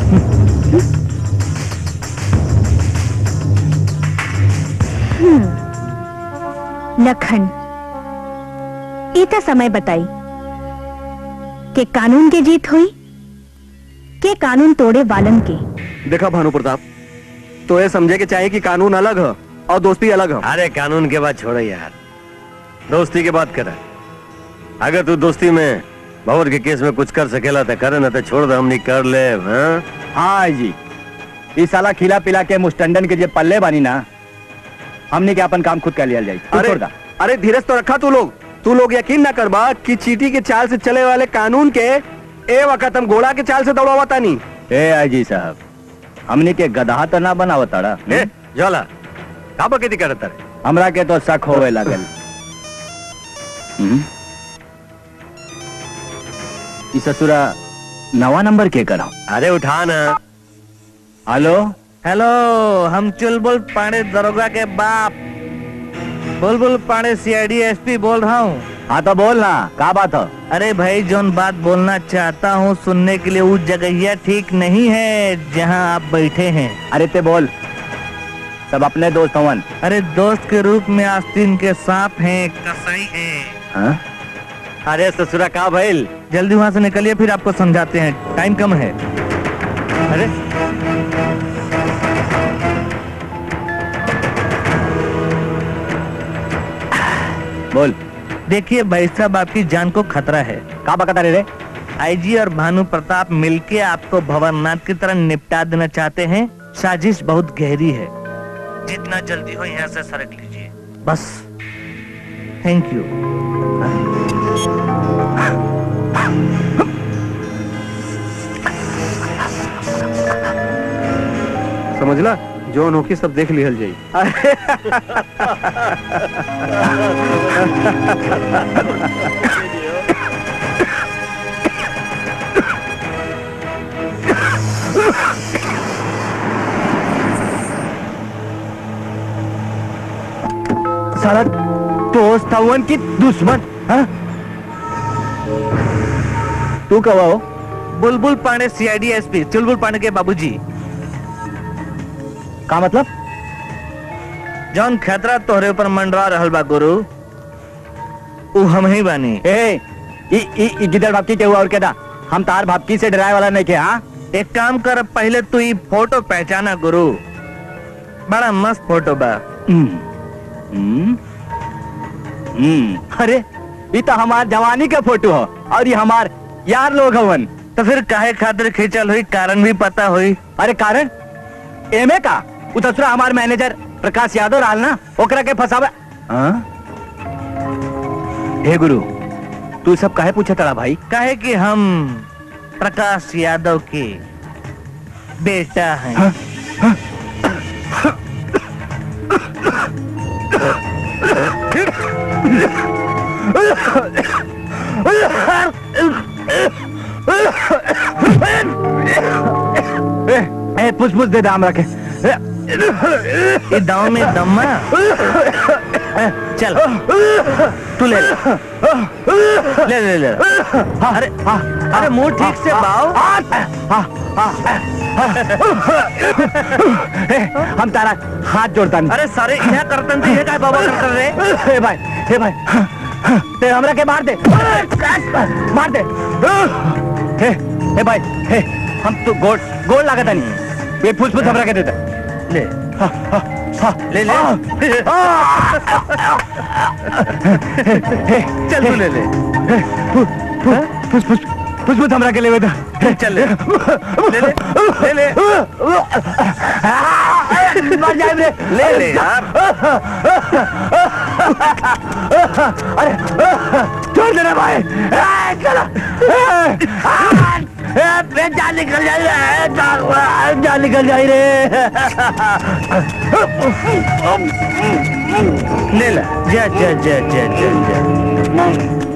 हम्म, लखन इतना समय बताई कि कानून के जीत हुई के कानून तोड़े वालन के देखा भानु प्रताप तो ये समझे के चाहिए कि कानून अलग है और दोस्ती अलग है अरे कानून के बात छोड़ो यार दोस्ती की बात कर अगर तू दोस्ती में भवर के केस में कुछ कर सकेला तो करे ना तो छोड़ दे हमनी कर ले हाँ हाँ जी इस साला खिला पिला के मुस्टंडन के जे पल्ले बानी ना हमने के अपन काम खुद कर लिया जाए तू अरे छोड़ दा अरे धीरज तो रखा तू लोग तू लोग यकीन ना करबा कि चीटी के चाल से चले वाले कानून के ए वक्त हम घोड़ा के चाल से दौड़ावा तानी ए आईजी साहब हमने के गधा तो ना बनावा ताड़ा ए ज्वाला का बकैती करत रे हमरा के तो शक होवे लागल हम्म? ई ससुरा नवा नंबर के करा अरे उठा ना हेलो हेलो हम चुलबुल पांडे दरोगा के बाप बुलबुल पांडे सीआईडी एसपी बोल रहा हूँ हाँ तो बोल ना का बात है अरे भाई जोन बात बोलना चाहता हूँ सुनने के लिए वो जगहिया ठीक नहीं है जहाँ आप बैठे हैं अरे ते बोल सब अपने दोस्त हवन अरे दोस्त के रूप में आस्तीन के सांप हैं कसाई हैं हाँ? अरे ससुरा का भइल जल्दी वहाँ से निकलिए फिर आपको समझाते हैं टाइम कम है अरे बोल देखिए भाई साहब आपकी जान को खतरा है का बकता रे रे आईजी और भानु प्रताप मिलके आपको भवरनाथ की तरह निपटा देना चाहते हैं साजिश बहुत गहरी है जितना जल्दी हो यहाँ से सरक लीजिए बस थैंक यू समझला जौन होकी सब देख लिहल जाई साला दोस्त हवन की दुश्मन हाँ? तू कवा हो बुलबुल पांडे सीआईडी एसपी चुलबुल पांडे के बाबूजी का मतलब जौन खतरा तोहरे ऊपर मंडरा रहल बा गुरु उ हम ही बानी ए ई ई ई गिदड़ भापकी के हुआ और केदा हम तार भापकी से डराए वाला नहीं के हाँ एक काम कर पहले तू ई फोटो पहचाना गुरु बड़ा मस्त फोटो बा हम्म हम्म हम्म, अरे ये तो हमार जवानी का फोटो है और ये हमार यार लोग हवन तो फिर काहे खातिर खींचल हुई कारण भी पता हुई अरे कारण एमे का उ दूसरा हमार मैनेजर प्रकाश यादव रहल ना ओकरा के फसावे हाँ? हे गुरु तू सब काहे पूछे तड़ा भाई काहे कि हम प्रकाश यादव के बेटा हैं ए, ए पुछ पुछ दे दाम रखे ये दाव में दम्मा ए, चल तू ले ले ले ले ले अरे अरे मुंह ठीक से बाओ ए, हम तारा हाथ जोड़ता नहीं अरे सारे यहाँ करतन थी ये काय बाबा कर कर रहे हे भाई हे भाई ते हमरा के मार दे मार दे हे हे भाई हे हम तो गोल गोल लगा था नहीं ये फूस फूस हमरा के देता ले हाँ, हाँ, हाँ, ले ले हे, चल तू ले ले हे, फू- फू- फूस फूस फूस फूस हमरा के ले बेटा चल ले ले ले ले ले मर जाए रे ले ले यार अरे छोड़ देना भाई ए, चलो ए, ए, ए, जान निकल जाए रे जान जान निकल जाए रे ले ला जा जा जा जा जा जा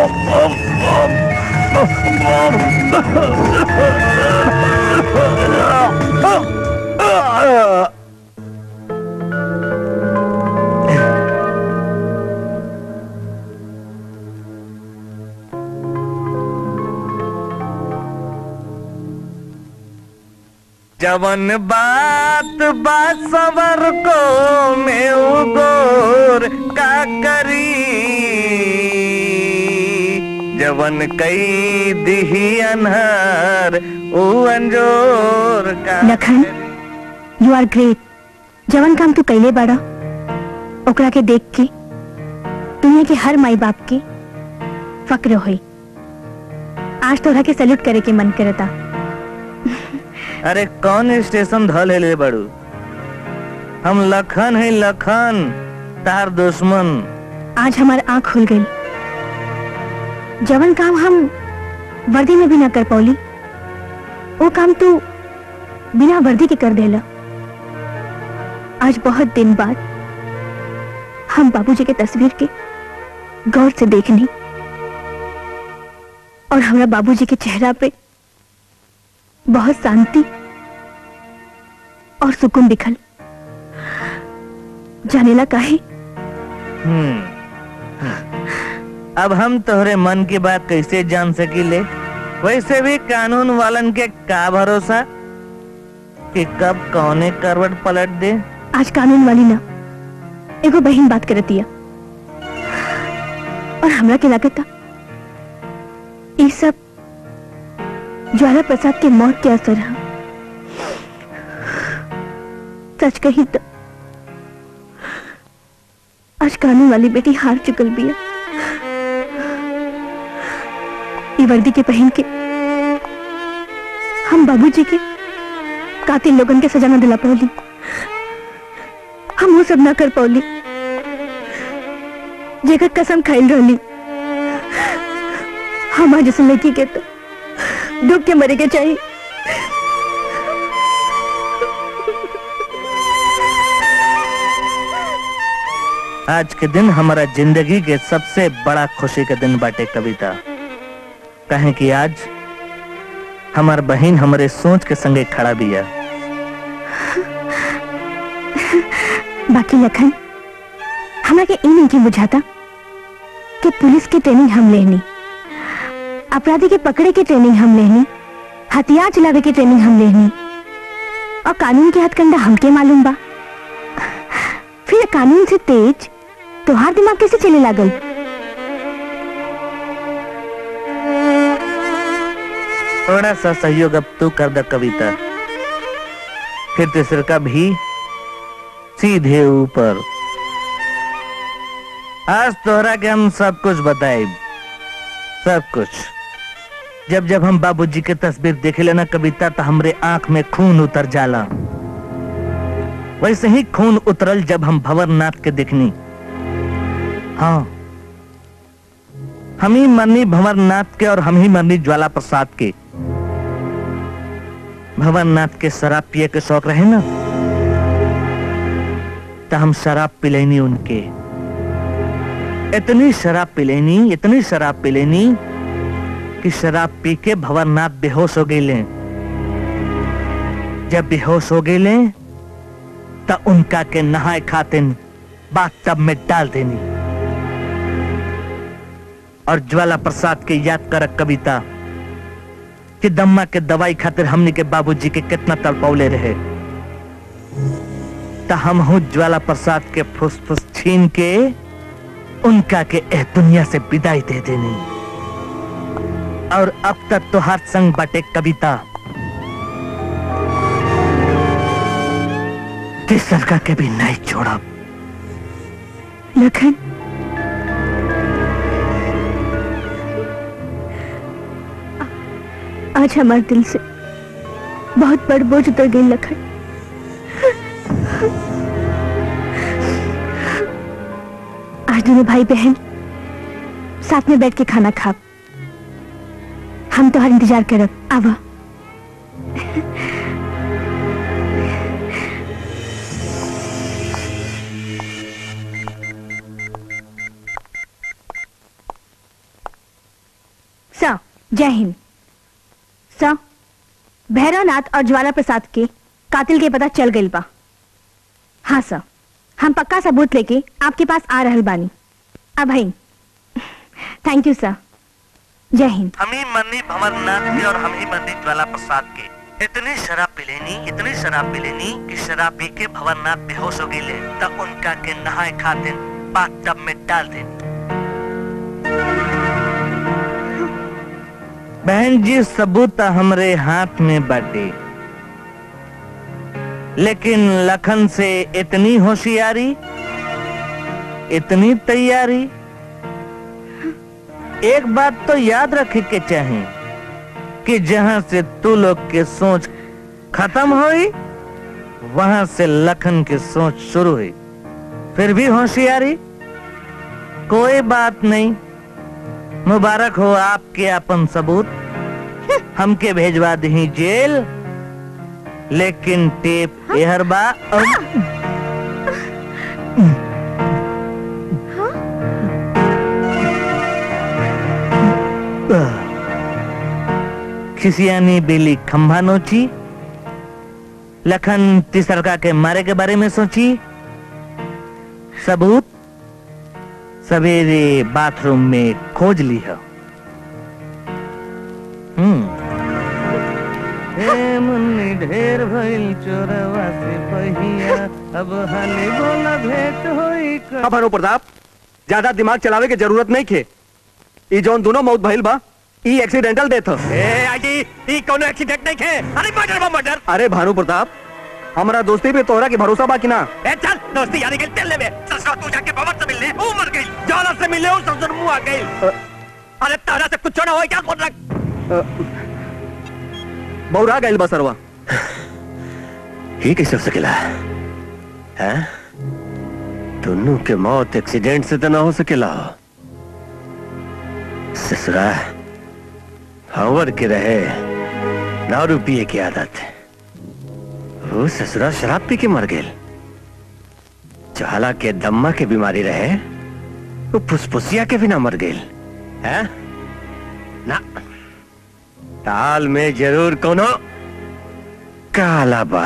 जवन बात बात सवर को में उगोर का करी जवन कई दिही अनहर ऊ अंजोर का लखन यू आर ग्रेट जवन काम तू कैले बाड़ा ओकरा के देख के दुनिया के हर माई बाप के फक्र होई आज तोहरा के सैल्यूट करे के मन करता अरे कौन स्टेशन धल है ले बड़ू हम लखन है लखन तार दुश्मन आज हमार आंख खुल गई जवन काम हम वर्दी में भी ना कर पौली वो काम तू बिना वर्दी के कर देला आज बहुत दिन बाद हम बाबूजी के तस्वीर के गौर से देखनी और हमरा बाबूजी के चेहरा पे बहुत शांति और सुकून दिखल जानेला काहे हम्म अब हम तोहरे मन की बात कैसे जान सकीले वैसे भी कानून वालन के का भरोसा कि कब कौने करवट पलट दे आज कानून वाली ना एगो बहन बात करतिया और हमरा के लागता ये सब ज्वाला प्रसाद के मौत के असर है सच कही तो आज कानून वाली बेटी हार चुकल बिया ये वर्दी के पहन के हम बाबूजी के कातिल लोगन के सजा न दिला पौली हम वो सब ना कर पौली जेकर कसम खाइल रहली हमार जैसे लड़की के तो डूब के मरे के चाहिए आज के दिन हमारा जिंदगी के सबसे बड़ा खुशी के दिन बाटे कविता कहें कि आज हमार बहन हमारे सोच के संगे खड़ा बिया बाकी लखन हमरा के ई नहीं के बुझाता कि पुलिस की ट्रेनिंग हम लेनी अपराधी के पकड़े की ट्रेनिंग हम लेनी हथियार चलावे की ट्रेनिंग हम लेनी और कानून के हथकंडा हमके मालूम बा फिर कानून से तेज तोहार दिमाग कैसे चले लागल थोड़ा सा सहयोग अब तू कर द कविता फिर तीसरे का भी सीधे ऊपर आज तोहरा के हम सब कुछ बताए सब कुछ जब जब हम बाबूजी के तस्वीर देखे लेना कविता तो हमरे आंख में खून उतर जाला वैसे ही खून उतरल जब हम भंवरनाथ के देखनी हाँ हम ही मरनी भंवरनाथ के और हम ही मरनी ज्वाला प्रसाद के भंवरनाथ के शराब पिए के शौक रहे ना तो हम शराब पिलेनी उनके इतनी शराब पिलेनी इतनी शराब पिलेनी कि शराब पी के भंवरनाथ बेहोश हो गए जब बेहोश हो गए तो उनका के नहाए खातिन बात तब में डाल देनी और ज्वाला प्रसाद के याद कर कविता कि दम्मा के दवाई खातिर हमनी के बाबूजी के कितना तड़पौले रहे तो हम हूँ ज्वाला प्रसाद के फुसफुस छीन के उनका के एह दुनिया से विदाई दे देनी और अब तक तो हर संग बटे कविता तीसरा के भी नहीं छोड़ा लखन आज हमारे दिल से बहुत बड़ बोझ उतर गई लखन आज दोनों भाई बहन साथ में बैठ के खाना खा हम तो हर इंतजार करब आवा सर जय हिंद सर भैरवनाथ और ज्वाला प्रसाद के कातिल के पता चल गई बा हाँ सर हम पक्का सबूत लेके आपके पास आ रहल बानी अब भाई थैंक यू सर जय हिंद हम ही मन्नी भंवरनाथ के और हम ही मन्नी ज्वाला प्रसाद के इतनी शराब पिलेनी इतनी शराब पिलेनी कि शराब पी के भंवरनाथ बेहोश हो गए तब उनका के नहाए खाते बाथ टब में डाल देनी बहन जी सबूत हमरे हाथ में बाटे लेकिन लखन से इतनी होशियारी इतनी तैयारी एक बात तो याद रखे के चाहे कि जहां से तू लोग के सोच खत्म हुई वहां से लखन की सोच शुरू हुई फिर भी होशियारी कोई बात नहीं मुबारक हो आपके अपन सबूत हमके भेजवा दी जेल लेकिन टेप एहर बा और खिसियानी बेली खंभा नोची लखन तिसरका के मारे के बारे में सोची सबूत सवेरे बाथरूम में खोज ली है हम्म हे मुन्नी ढेर भइल चोरवा से पहिया अब हाले बोला भेंट होई क- अब हरो प्रताप ज्यादा दिमाग चलावे के जरूरत नहीं खे ई जौन दोनों मौत भइल बा ई एक्सीडेंटल डेथ ह ए आजी ई कोनो एक्सीडेंट नहीं खे अरे मर्डर बा मर्डर अरे भानु प्रताप हमारा दोस्ती पे तोहरा के भरोसा बा कि ना ए चल दोस्ती यारी के चल ले बे ससुरा तू जाके भवन से मिलने वो मर गई जाला से मिलने वो ससुर मुंह आ गई अरे तारा से कुछ ना हो क्या बोल रहा बौरा गइल बा सरवा ये कैसे हो सकेला हैं दोनों के मौत एक्सीडेंट से तो ना हो सकेला ससुरा हवर के रहे दारू पिए की आदत वो ससुरा शराब पी के मर गेल ज्वाला के दम्मा के बीमारी रहे वो फुसफुसिया के बिना मर गेल है ना ताल में जरूर कोनो काला बा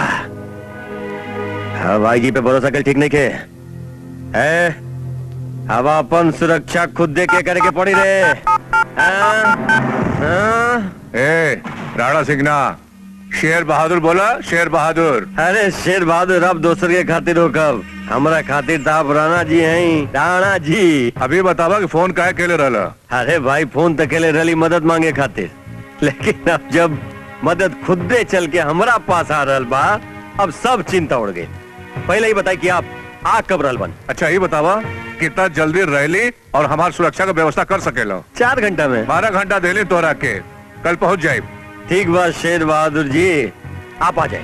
हवाई जी पे भरोसा कर ठीक नहीं के है अब अपन सुरक्षा खुद दे के करे के पड़ी रे हाँ? हाँ? ए राणा सिंगना शेर बहादुर बोला शेर बहादुर अरे शेर बहादुर अब दोसर के खातिर हो कब हमारा खातिर तो आप राणा जी हैं राणा जी अभी बतावा कि फोन काहे केले रहला अरे भाई फोन तो केले रही मदद मांगे खातिर लेकिन अब जब मदद खुद दे चल के हमारा पास आ रहल बा अब सब चिंता उड़ गई पहले ही बताई कि आप आ कब रहल बन अच्छा ये बतावा कितना जल्दी रैली और हमार सुरक्षा का व्यवस्था कर सकेला चार घंटा में बारह घंटा देली तोरा के कल पहुंच जाए ठीक बात शेर बहादुर जी आप आ जाए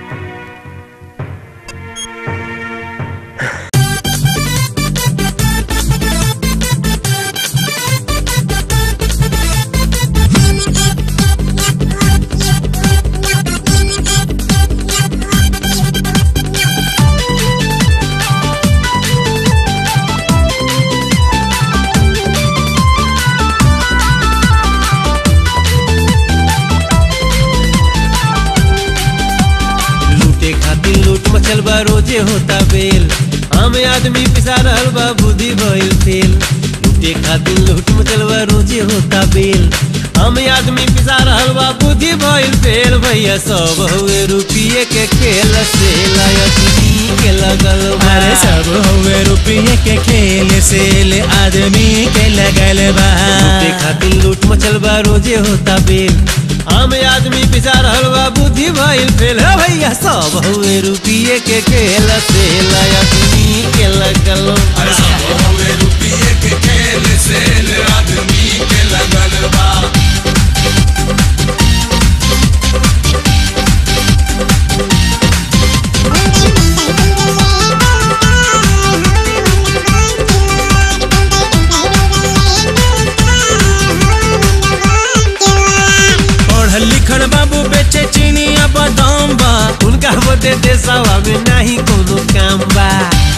लूटे खातिर लूट मचल बा रोजे होता बेल आम आदमी पिसा रहल बा बुद्धि भइल फेल लूटे खातिर लूट मचल बा रोजे होता बेल आम आदमी पिसा रहल बा बुद्धि भइल फेल भैया सब हुए रुपये के खेल से लायक के लगल बा अरे सब हुए रुपये के खेल से ले आदमी के लगल बा लूटे खातिर लूट मचल बा रोजे होता बेल आम आदमी पिसा रहल बा बुद्धि भइल फेल है भैया सब हुए रुपये के खेल से आदमी के लगल बा सब हुए रुपये के खेल से ले आदमी के लगल बा पढ़ल लिखल बाबू बेचे चीनिया बादाम बा उनका बदे देशवा में नहीं कोनो काम बा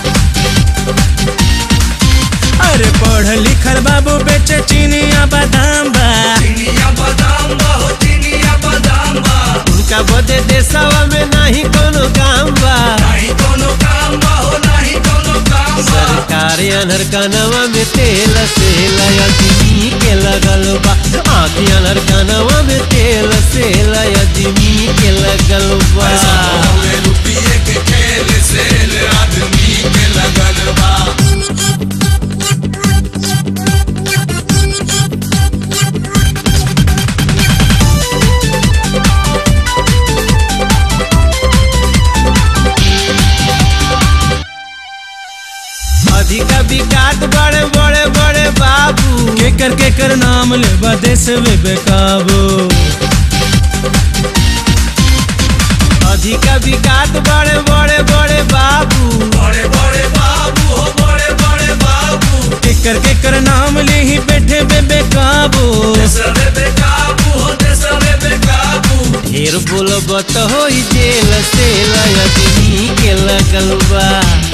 अरे पढ़ल लिखल बाबू बेचे चीनिया बादाम बा चीनिया बादाम बा हो चीनिया बादाम बा उनका बदे देशवा में नहीं कोनो काम बा नहीं कोनो काम बा हो नहीं कोनो काम बा सरकार अनहर कानवा में तेल से आदमी के लगल बा आँखी अनहर कानवा में तेल से आदमी के लगल बा रुपये के खेल से ले आदमी के लगल बा अधिका विकास बड़े बड़े बड़े बाबू के कर के कर नाम ले बदेश वे बेकाबू अधिका विकास बड़े बड़े बड़े बाबू बड़े बड़े बाबू हो बड़े बड़े बाबू के कर के कर नाम ले ही बैठे बे बेकाबू देश वे बेकाबू हो देश वे बेकाबू ढेर बोलब तो हो जेल से आदमी के लगल बा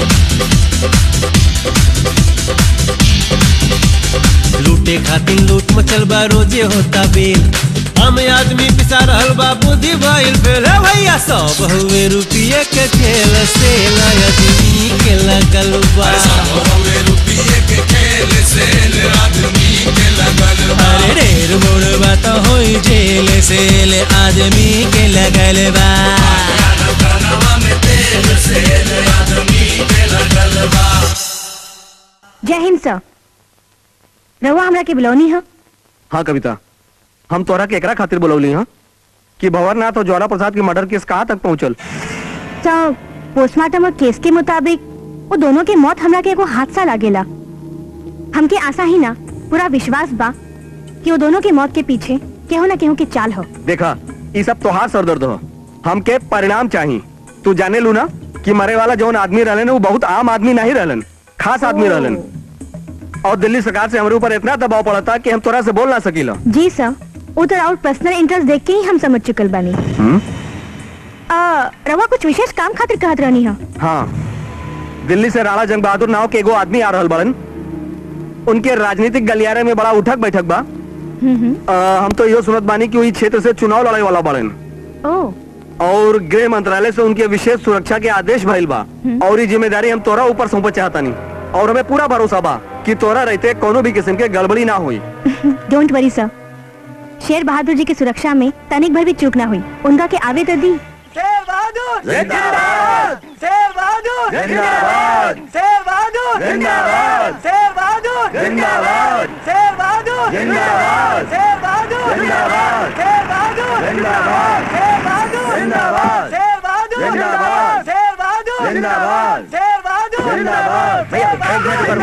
लूटे खातिर लूट मचल बा रोजे होता बेल हम आदमी पिसा रहल बा बुद्धि भइल फेल है भैया सब हुए रुपये के खेल से आदमी के लगल बा रुपये के खेल से ले आदमी के लगल बा अरे ढेर बोल बात होई जेल से ले आदमी के लगल बा में तेल से ले आदमी के लगल बा जय हिंद सर रहुआ हमरा के बुलौनी है हाँ कविता हम तोरा के एकरा खातिर बुलौली हाँ कि भंवरनाथ और ज्वाला प्रसाद के मर्डर केस कहाँ तक पहुँचल सर पोस्टमार्टम और केस के मुताबिक वो दोनों के मौत हमरा के एगो हादसा लागेला हमके आशा ही ना पूरा विश्वास बा कि वो दोनों के मौत के पीछे केहू ना केहू की चाल हो देखा ये सब तोहार सरदर्द हो हमके परिणाम चाहिए तू जाने लू ना कि मरे वाला जौन आदमी रहलन वो बहुत आम आदमी नहीं रहलन खास आदमी रहलन और दिल्ली सरकार से हमारे ऊपर इतना दबाव पड़ा था कि हम तोरा से बोल ना सकीला जी सर वो तो और पर्सनल इंटरेस्ट देख के ही हम समझ चुकल बानी आ, रवा कुछ विशेष काम खातिर कहत रहनी है हाँ दिल्ली से राणा जंग बहादुर नाव के एगो आदमी आ रहल बड़न उनके राजनीतिक गलियारे में बड़ा उठक बैठक बा आ, हम तो यो सुनत बानी कि वही क्षेत्र से चुनाव लड़ाई वाला बड़न ओ और गृह मंत्रालय से उनके विशेष सुरक्षा के आदेश भइल बा और ये जिम्मेदारी हम तोरा ऊपर सौंपे चाहतानी और हमें पूरा भरोसा बा कि तोरा रहते कोनो भी किस्म के गड़बड़ी ना हुई डोंट वरी सर शेर बहादुर जी की सुरक्षा में तनिक भर भी चूक ना हुई उनका के आवे तो दी शेर बहादुर जिंदाबाद शेर बहादुर जिंदाबाद शेर बहादुर जिंदाबाद शेर बहादुर जिंदाबाद शेर बहादुर जिंदाबाद शेर बहादुर जिंदाबाद शेर बहादुर जिंदाबाद शेर बहादुर जिंदाबाद शेर बहादुर जिंदाबाद शेर बहादुर जिंदाबाद शेर बहादुर जिंदाबाद शेर बहादुर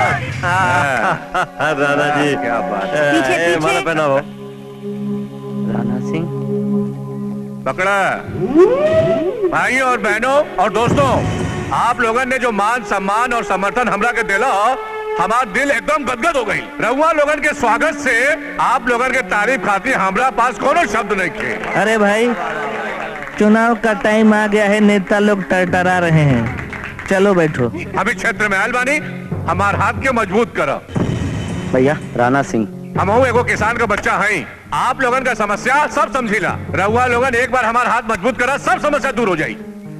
राणा जी क्या बात पीछे, ए, पीछे। माला पहनाओ राणा सिंह पकड़ा भाइयों और बहनों और दोस्तों आप लोगों ने जो मान सम्मान और समर्थन हमरा के दिला हमारा दिल एकदम गदगद हो गई रहुआ लोगन के स्वागत से आप लोगन के तारीफ खातिर हमरा पास कोनो शब्द नहीं थे अरे भाई चुनाव का टाइम आ गया है नेता लोग टरटरा रहे हैं चलो बैठो अभी क्षेत्र में आयल बानी हमार हाथ के मजबूत करा भैया राणा सिंह हम एगो किसान का बच्चा हैं आप लोगन का समस्या सब समझीला रहुआ लोगन एक बार हमारा हाथ मजबूत करा सब समस्या दूर हो जाई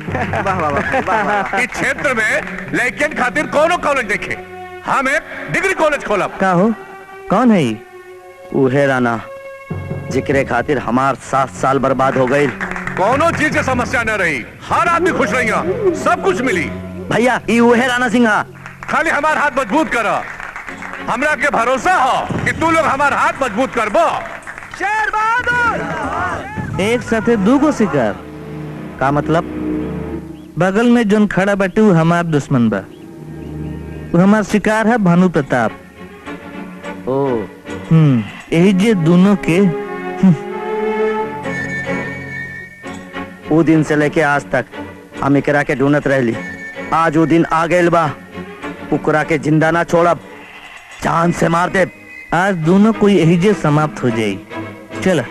इस क्षेत्र में लेकिन खातिर कोनो कॉलेज देखे हम एक डिग्री कॉलेज खोलब का हो कौन है ये उहे राणा जिक्रे खातिर हमार सात साल बर्बाद हो गई कोनो चीज की समस्या न रही हर आदमी खुश रही सब कुछ मिली भैया ई उहे राणा सिंहा खाली हमार हाथ मजबूत कर हमरा के भरोसा हो कि तू लोग हमार हाथ मजबूत करबो शेर बहादुर एक साथे दूगो शिकार का मतलब बगल में जोन खड़ा बाटे उ हमार दुश्मन बा उ हमार शिकार है भानु प्रताप ओ हम्म यही जे दोनों के वो दिन से लेके आज तक हम एकरा के ढूंढत रहली आज वो दिन आ गइल बा उकरा के जिंदा ना छोड़ब जान से मार दे आज दोनों कोई यही जे समाप्त हो जाई चला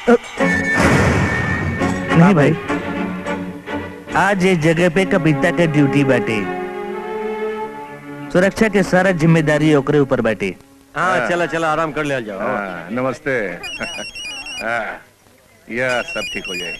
नहीं भाई आज ये जगह पे कविता के ड्यूटी बाटे सुरक्षा के सारा जिम्मेदारी ओकरे ऊपर बाटे हाँ चला चला आराम कर ले जाओ हाँ, नमस्ते हाँ, यह सब ठीक हो जाए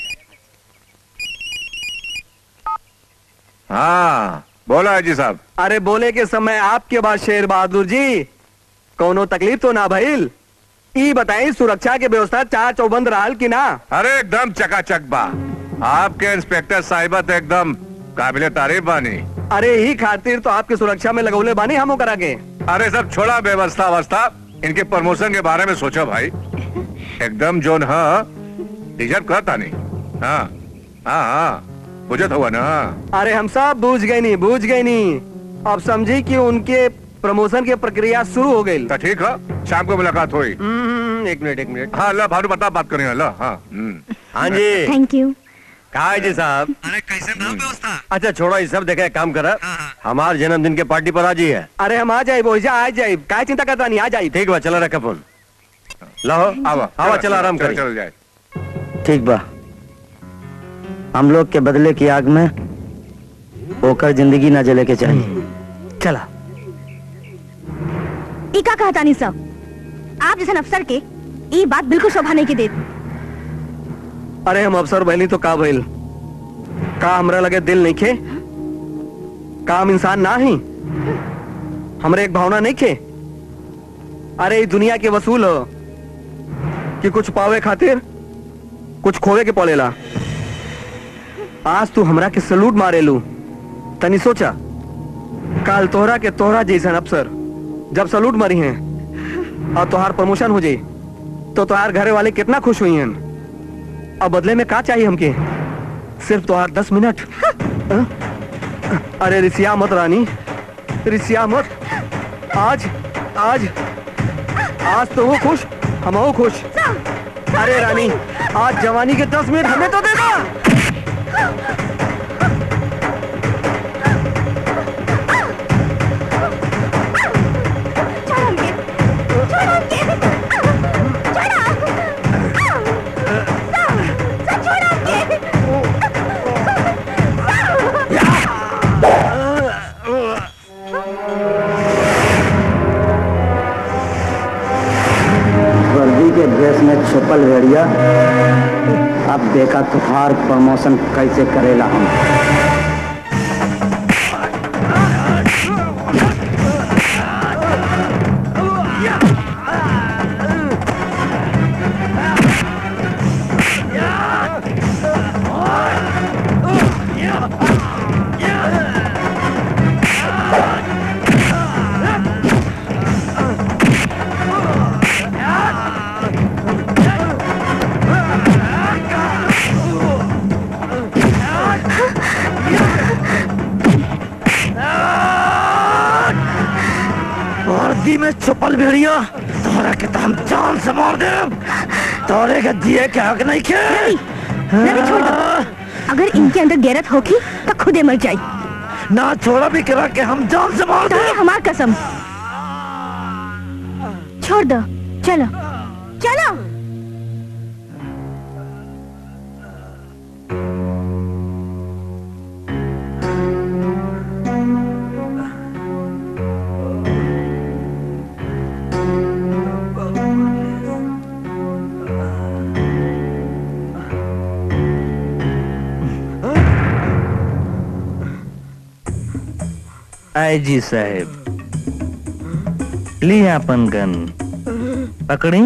हाँ बोला है जी साहब अरे बोले के समय आपके बाद शेर बहादुर जी कोनो तकलीफ तो ना भइल ई बताई सुरक्षा के व्यवस्था चार चौबंद रहल की ना अरे एकदम चकाचक बा आपके इंस्पेक्टर साहिबा तो एकदम काबिले तारीफ बानी अरे ही खातिर तो आपकी सुरक्षा में लगौले बानी हम करा के अरे सब छोड़ा व्यवस्था अवस्था इनके प्रमोशन के बारे में सोचो भाई एकदम जोन हाँ डिजर्व करता नहीं हाँ हाँ हाँ बुझत हुआ ना अरे हम सब बूझ गए नहीं बूझ गए नहीं अब समझी कि उनके प्रमोशन की प्रक्रिया शुरू हो गई तो ठीक है शाम को मुलाकात हुई एक मिनट एक मिनट हाँ अल्लाह भानु बता बात करेंगे अल्लाह हाँ हम्म। हाँ जी थैंक यू कहा है जी साहब अरे कैसे बा व्यवस्था अच्छा छोड़ो ये सब देखा एक काम करा हमार जन्मदिन के पार्टी पर आ जी है अरे हम आ जाए बोझा आ जाए काय चिंता करता नहीं आ जाए ठीक बा चला रखा फोन लाओ आवा आवा चला आराम चल करें चल जाए ठीक बा हम लोग के बदले की आग में होकर जिंदगी ना जले के चाहिए चला इका कहता नहीं सब आप जैसे अफसर के ई बात बिल्कुल शोभा नहीं के देत अरे हम अफसर बहनी तो का भइल का हमरा लगे दिल नहीं खे का हम इंसान ना ही हमरे एक भावना नहीं खे अरे ई दुनिया के वसूल हो कि कुछ पावे खातिर कुछ खोवे के पड़ेला आज तू हमरा के सलूट मारे लू तनी सोचा काल तोहरा के तोहरा जैसन अफसर जब सलूट मरी हैं और तोहार प्रमोशन हो जाई तो तोहार घरे वाले कितना खुश हुई हैं अब बदले में का चाहिए हमके सिर्फ तोहार दस मिनट हाँ? अरे रिसिया मत रानी रिसिया मत आज आज आज तो वो खुश हम वो खुश अरे रानी आज जवानी के दस मिनट हमें तो दे दो वर्दी के ड्रेस में छुपल भेड़िया अब देखा तुहार प्रमोशन कैसे करेला हम वर्दी में छुपल भेड़िया तोरा के तो हम जान से मार दे तोरे के दिए के हक नहीं खे रवि छोड़ दो अगर इनके अंदर गैरत होगी तो खुदे मर जाए ना छोड़ा भी करा के हम जान से मार दे हमार कसम छोड़ दो चलो चलो आई जी साहेब ली अपन गन पकड़ी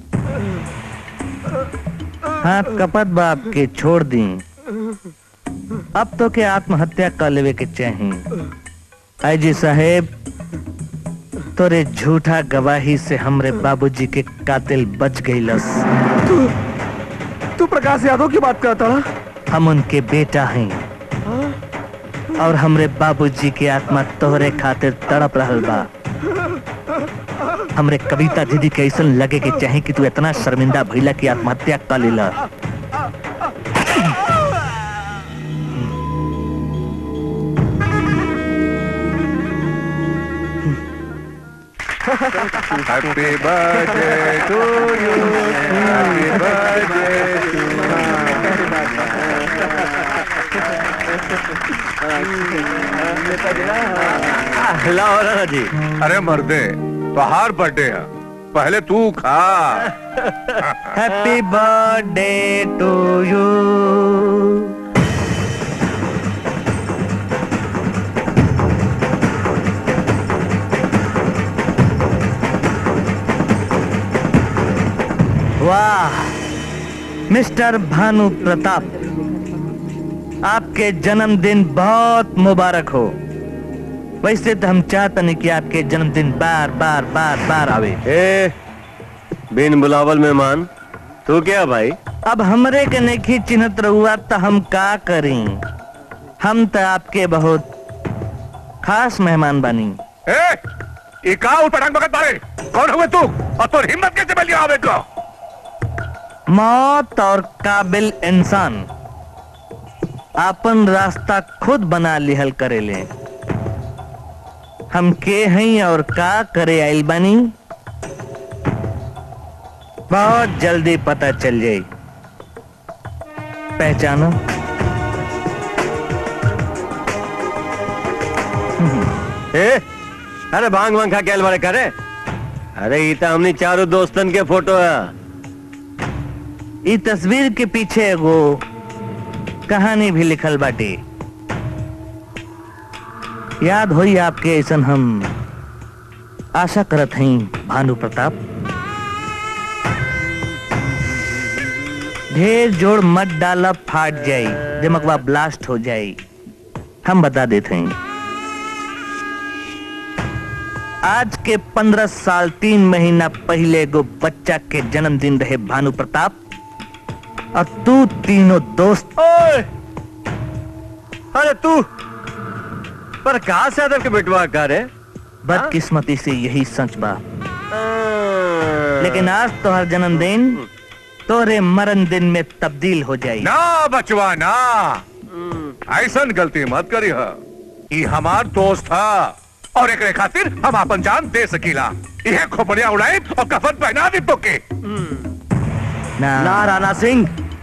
हाथ कपत बाप के छोड़ दी अब तो के आत्महत्या कर लेवे के चाहिए आई साहेब तोरे झूठा गवाही से हमरे बाबूजी के कातिल बच गईलस तू तू प्रकाश यादव की बात करता ना हम उनके बेटा हैं और हमरे बाबूजी की आत्मा तोहरे खातिर तड़प रहल बा हमरे कविता दीदी के ऐसा लगे कि चाहे कि तू इतना शर्मिंदा भइला की आत्महत्या कर लेला Happy birthday to you. Happy birthday to लाओ राणा जी अरे मर्दे बाहर बर्थडे है पहले तू खा हैप्पी बर्थडे टू यू वाह मिस्टर भानु प्रताप आपके जन्मदिन बहुत मुबारक हो वैसे तो हम चाहते नहीं कि आपके जन्मदिन बार बार बार बार आवे ए बिन बुलावल मेहमान तू क्या भाई अब हमरे के नहीं चिन्हत रहुआ तो हम का करें हम तो आपके बहुत खास मेहमान बनी ए ये का उठपटांग बगत बारे कौन हुए तू और तोर हिम्मत कैसे मिली आवे को मौत और काबिल इंसान अपन रास्ता खुद बना लिहल करेले हम के हैं और का करे आइल बानी बहुत जल्दी पता चल जाई पहचानो ए अरे भांग भांग खा के बारे करे अरे ये तो हमनी चारों दोस्तन के फोटो है ई तस्वीर के पीछे एगो कहानी भी लिखल बाटे याद होई आपके ऐसन हम आशा करत हई भानु प्रताप ढेर जोड़ मत डाला फाट जाई दिमकवा ब्लास्ट हो जाई हम बता देते हैं आज के पंद्रह साल तीन महीना पहले एगो बच्चा के जन्मदिन रहे भानु प्रताप और तू तीनों दोस्त ओए! अरे तू प्रकाश यादव के बेटवा का रे बदकिस्मती से यही सच बा लेकिन आज तोहर जन्मदिन तोरे मरण दिन में तब्दील हो जाई ना बचवा ना ऐसा गलती मत करी है ये हमार दोस्त था और एक खातिर हम अपन जान दे सकीला यह खोपड़िया उड़ाई और कफन पहना दी तो के ना, ना राणा सिंह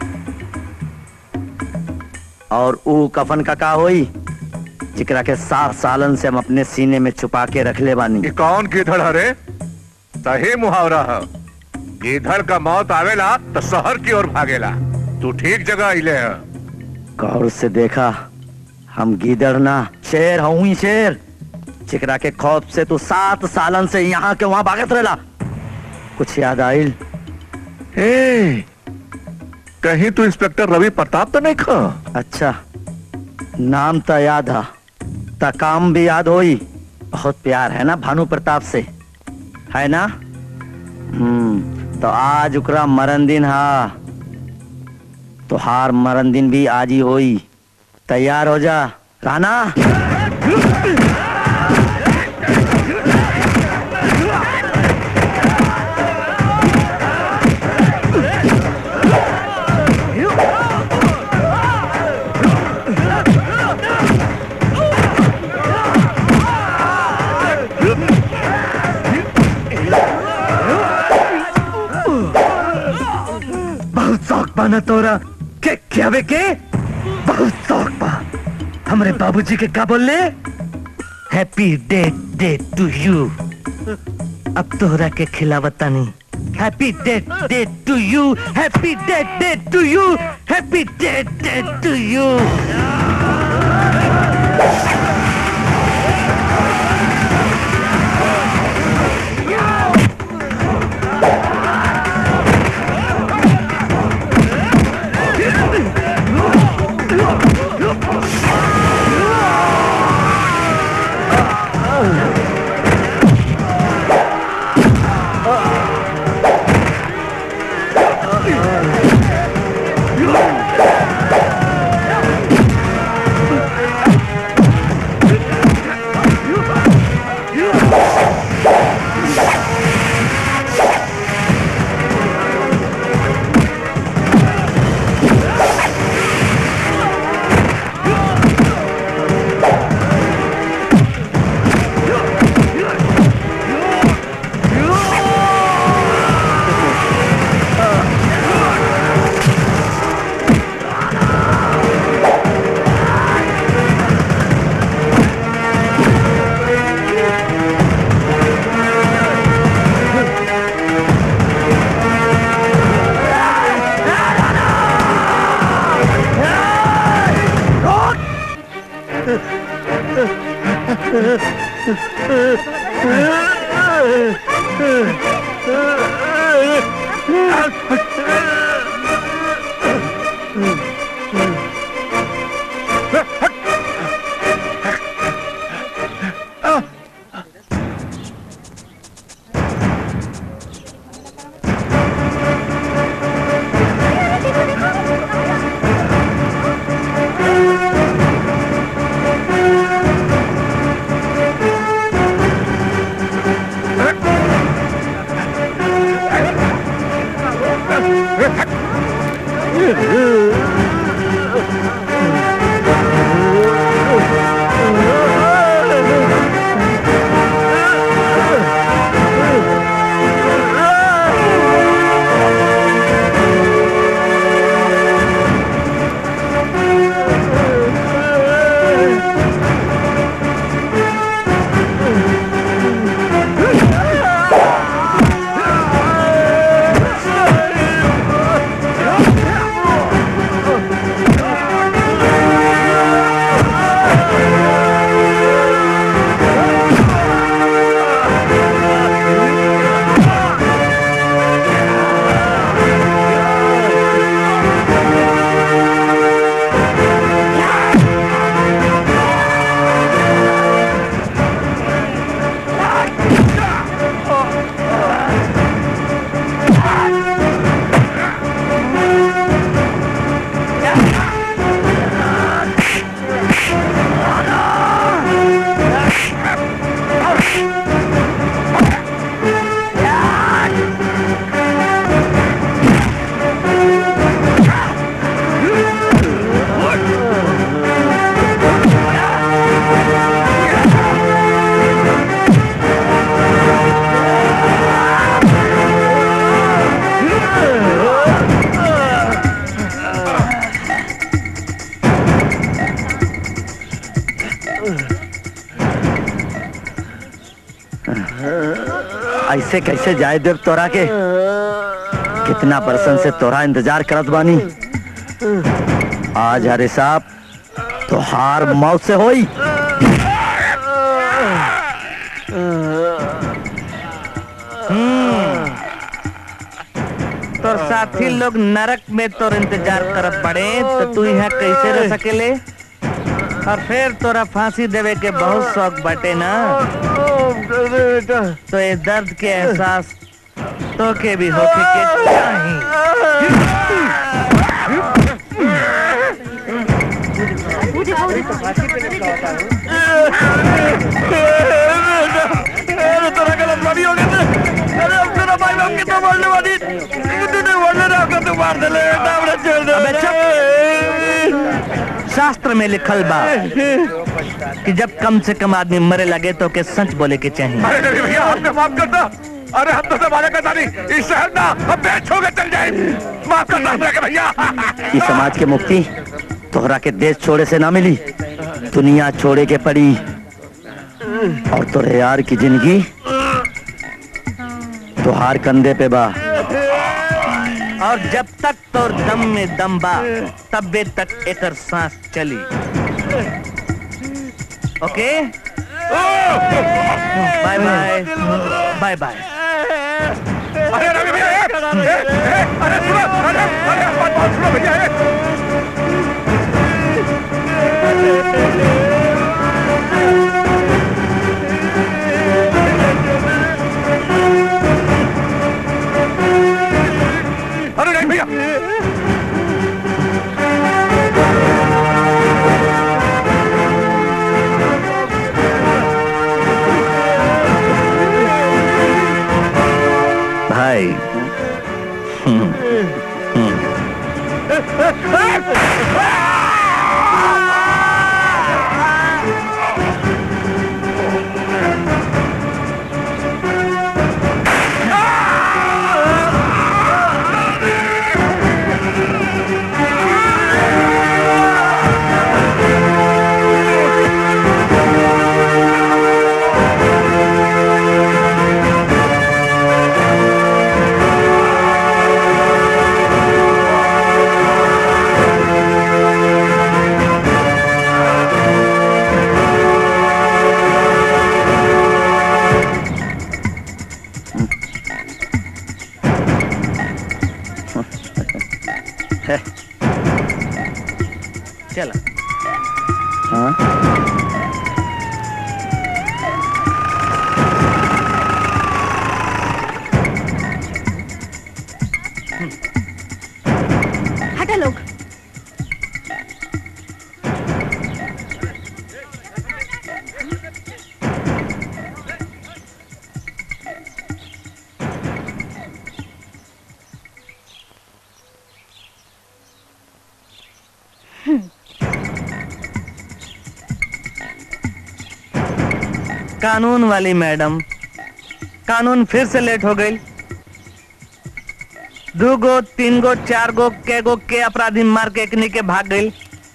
और ऊ कफन का का होई जिकरा के सात सालन से हम अपने सीने में छुपा के रख ले बानी ये कौन गिधड़ हरे सही मुहावरा है गिधड़ का मौत आवेला तो शहर की ओर भागेला तू ठीक जगह आइले है गौर से देखा हम गीदड़ ना शेर हूँ ही शेर चिकरा के खौफ से तू सात सालन से यहाँ के वहां भागत रहला कुछ याद आइल ए, कहीं तू इंस्पेक्टर रवि प्रताप तो नहीं खा अच्छा नाम तो याद है ता काम भी याद होई बहुत प्यार है ना भानु प्रताप से है ना हम्म तो आज उकरा मरण दिन हा तो हार मरण दिन भी आज ही होई तैयार हो जा राना बहुत शौक बा न तोरा के क्या बे के बहुत शौक बा हमरे बाबूजी के का बोलले happy day day to you अब तोहरा के खिलावता नहीं happy day day to you happy day day to you happy day day to you ऐसे कैसे जाए देव तोरा के कितना बरसन से तोरा इंतजार करत बानी आज हरे साहब तो हार मौत से होई तोर साथी लोग नरक में तोर इंतजार करत पड़े तो तू यहाँ कैसे रह सकेले और फिर तोरा फांसी देवे के बहुत शौक बटे ना तो ये दर्द के एहसास तो के भी होके के चाहिए अबे चुप। शास्त्र में लिखल बा कि जब कम से कम आदमी मरे लगे तो के सच बोले के चाहिए अरे नहीं भैया हमने माफ कर दो अरे हम तो जमाने का नहीं इस शहर ना हम बेच हो गए चल जाए माफ कर दो हमने के भैया इस समाज के मुक्ति तोहरा के देश छोड़े से ना मिली दुनिया छोड़े के पड़ी और तोरे यार की जिंदगी तोहार कंधे पे बा और जब तक तोर दम में दम बा तबे तक एकर सांस चली okay bye bye bye bye अरे रवि भैया ए, ए, ए, अरे सुनो अरे अरे बात बात सुनो भैया ए। अरे नहीं भैया भाई हम्म, हम्म। चला हाँ हटा लोग कानून वाली मैडम कानून फिर से लेट हो गई दो गो तीन गो चार गो के गो के अपराधी मार के एकनी के भाग गई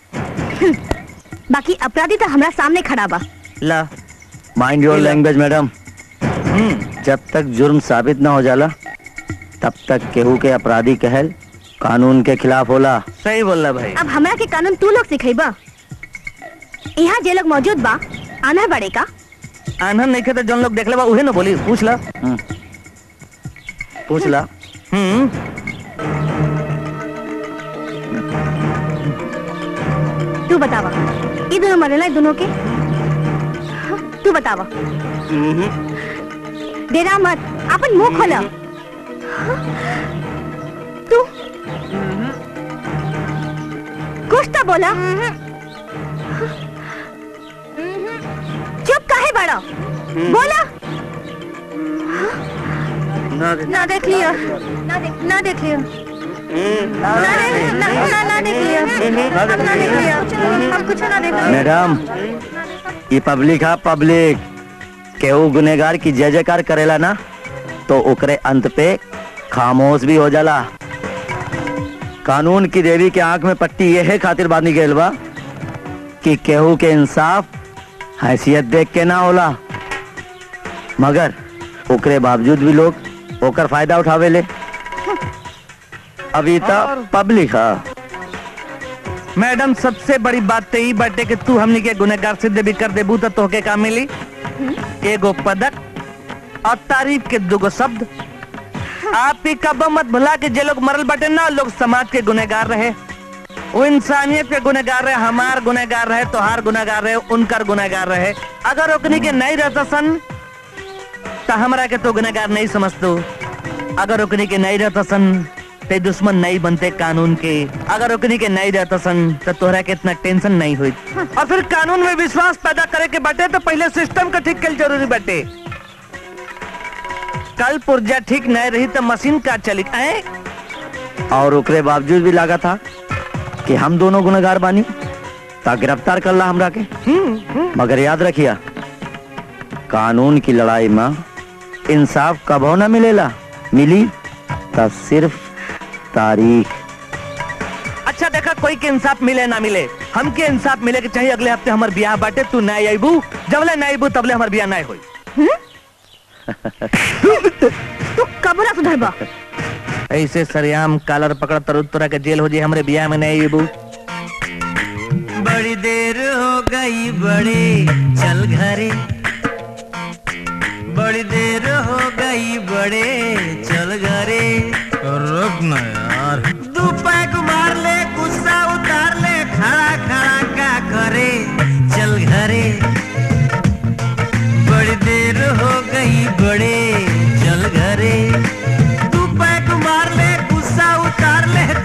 बाकी अपराधी तो हमारा सामने खड़ा बा ला माइंड योर लैंग्वेज मैडम जब तक जुर्म साबित ना हो जाला तब तक केहू के अपराधी कहल कानून के खिलाफ होला सही बोल रहा भाई अब हमरा के कानून तू लोग सिखेबा यहाँ जे लोग मौजूद बा आना बड़े का आनंद नहीं खे तो जौन लोग देख ले बा उहे ना बोली पूछ ला पूछ ला हम्म तू बतावा ये दोनों मरेला है दोनों के हाँ, तू बतावा डेरा मत अपन मुंह खोला हाँ, तू कुछ तो बोला चुप काहे बड़ा बोला ना देख लिया ना देख ना देख लिया ना देख ना ना ना देख लिया हम ना देख लिया हम कुछ ना देख लिया मैडम ये पब्लिक है पब्लिक केहू गुनेगार की जय जयकार करेला ना तो ओकरे अंत पे खामोश भी हो जाला कानून की देवी के आंख में पट्टी ये है खातिर बांधी गईल बा कि केहू के इंसाफ हैसियत देख के ना होला मगर ओकरे बावजूद भी लोग ओकर फायदा उठावे ले अभी तक पब्लिक है मैडम सबसे बड़ी बात तो ई बाटे कि तू हमनी के गुनहगार सिद्ध भी कर देबू तो तोहके का मिली एगो पदक और तारीफ के दुगो शब्द आप ही कब मत भुला के जे लोग मरल बाटे ना लोग समाज के गुनहगार रहे वो इंसानियत के गुनहगार रहे हमार गुनहगार रहे तोहार गुनहगार रहे उनकर गुनहगार रहे अगर ओकनी के नहीं रहता सन तो हमरा के तो गुनहगार नहीं समझतो अगर ओकनी के नहीं रहता सन ते दुश्मन नहीं बनते कानून के अगर ओकनी के नहीं रहता सन तो तोहरा के इतना टेंशन नहीं हुई और फिर कानून में विश्वास पैदा करे के बाटे तो पहले सिस्टम का ठीक कल जरूरी बाटे कल पुर्जा ठीक नहीं रही तो मशीन का चली ऐ? और ओकरे बावजूद भी लगा था कि हम दोनों गुनहगार बानी ता गिरफ्तार कर ला हमरा के मगर याद रखिया कानून की लड़ाई में इंसाफ कबो ना मिलेला मिली ता सिर्फ तारीख अच्छा देखा कोई के इंसाफ मिले ना मिले हमके इंसाफ मिले के चाहिए अगले हफ्ते हमार ब्याह बाटे तू ना आईबू जबले ना आईबू तबले हमार ब्याह ना होई तू कब ना सुधरबा ऐसे सरियाम कालर पकड़ तरु तोरा के जेल हो जाए हमरे ब्याह में नहीं आईबू बड़ी देर हो गई बड़े चल घरे बड़ी देर हो गई बड़े चल घरे रुक ना यार दू पैक मार ले गुस्सा उतार ले खड़ा खड़ा का करे चल घरे बड़ी देर हो गई बड़े चल घरे तू पैक मार ले गुस्सा उतार ले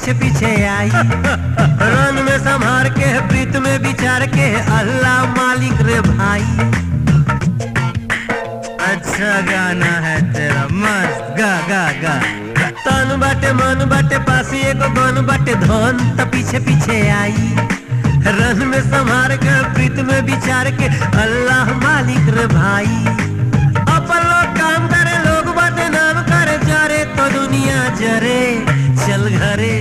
पीछे पीछे आई रन में संभार के प्रीत में विचार के अल्लाह मालिक रे भाई अच्छा गाना है तेरा मस्त गा गा गा तन बाटे मन बाटे पासी एगो गन बाटे धन त पीछे पीछे आई रन में संभार के प्रीत में विचार के अल्लाह मालिक रे भाई अपन लोग काम करे लोग बाटे नाम करे जरे तो दुनिया जरे चल घरे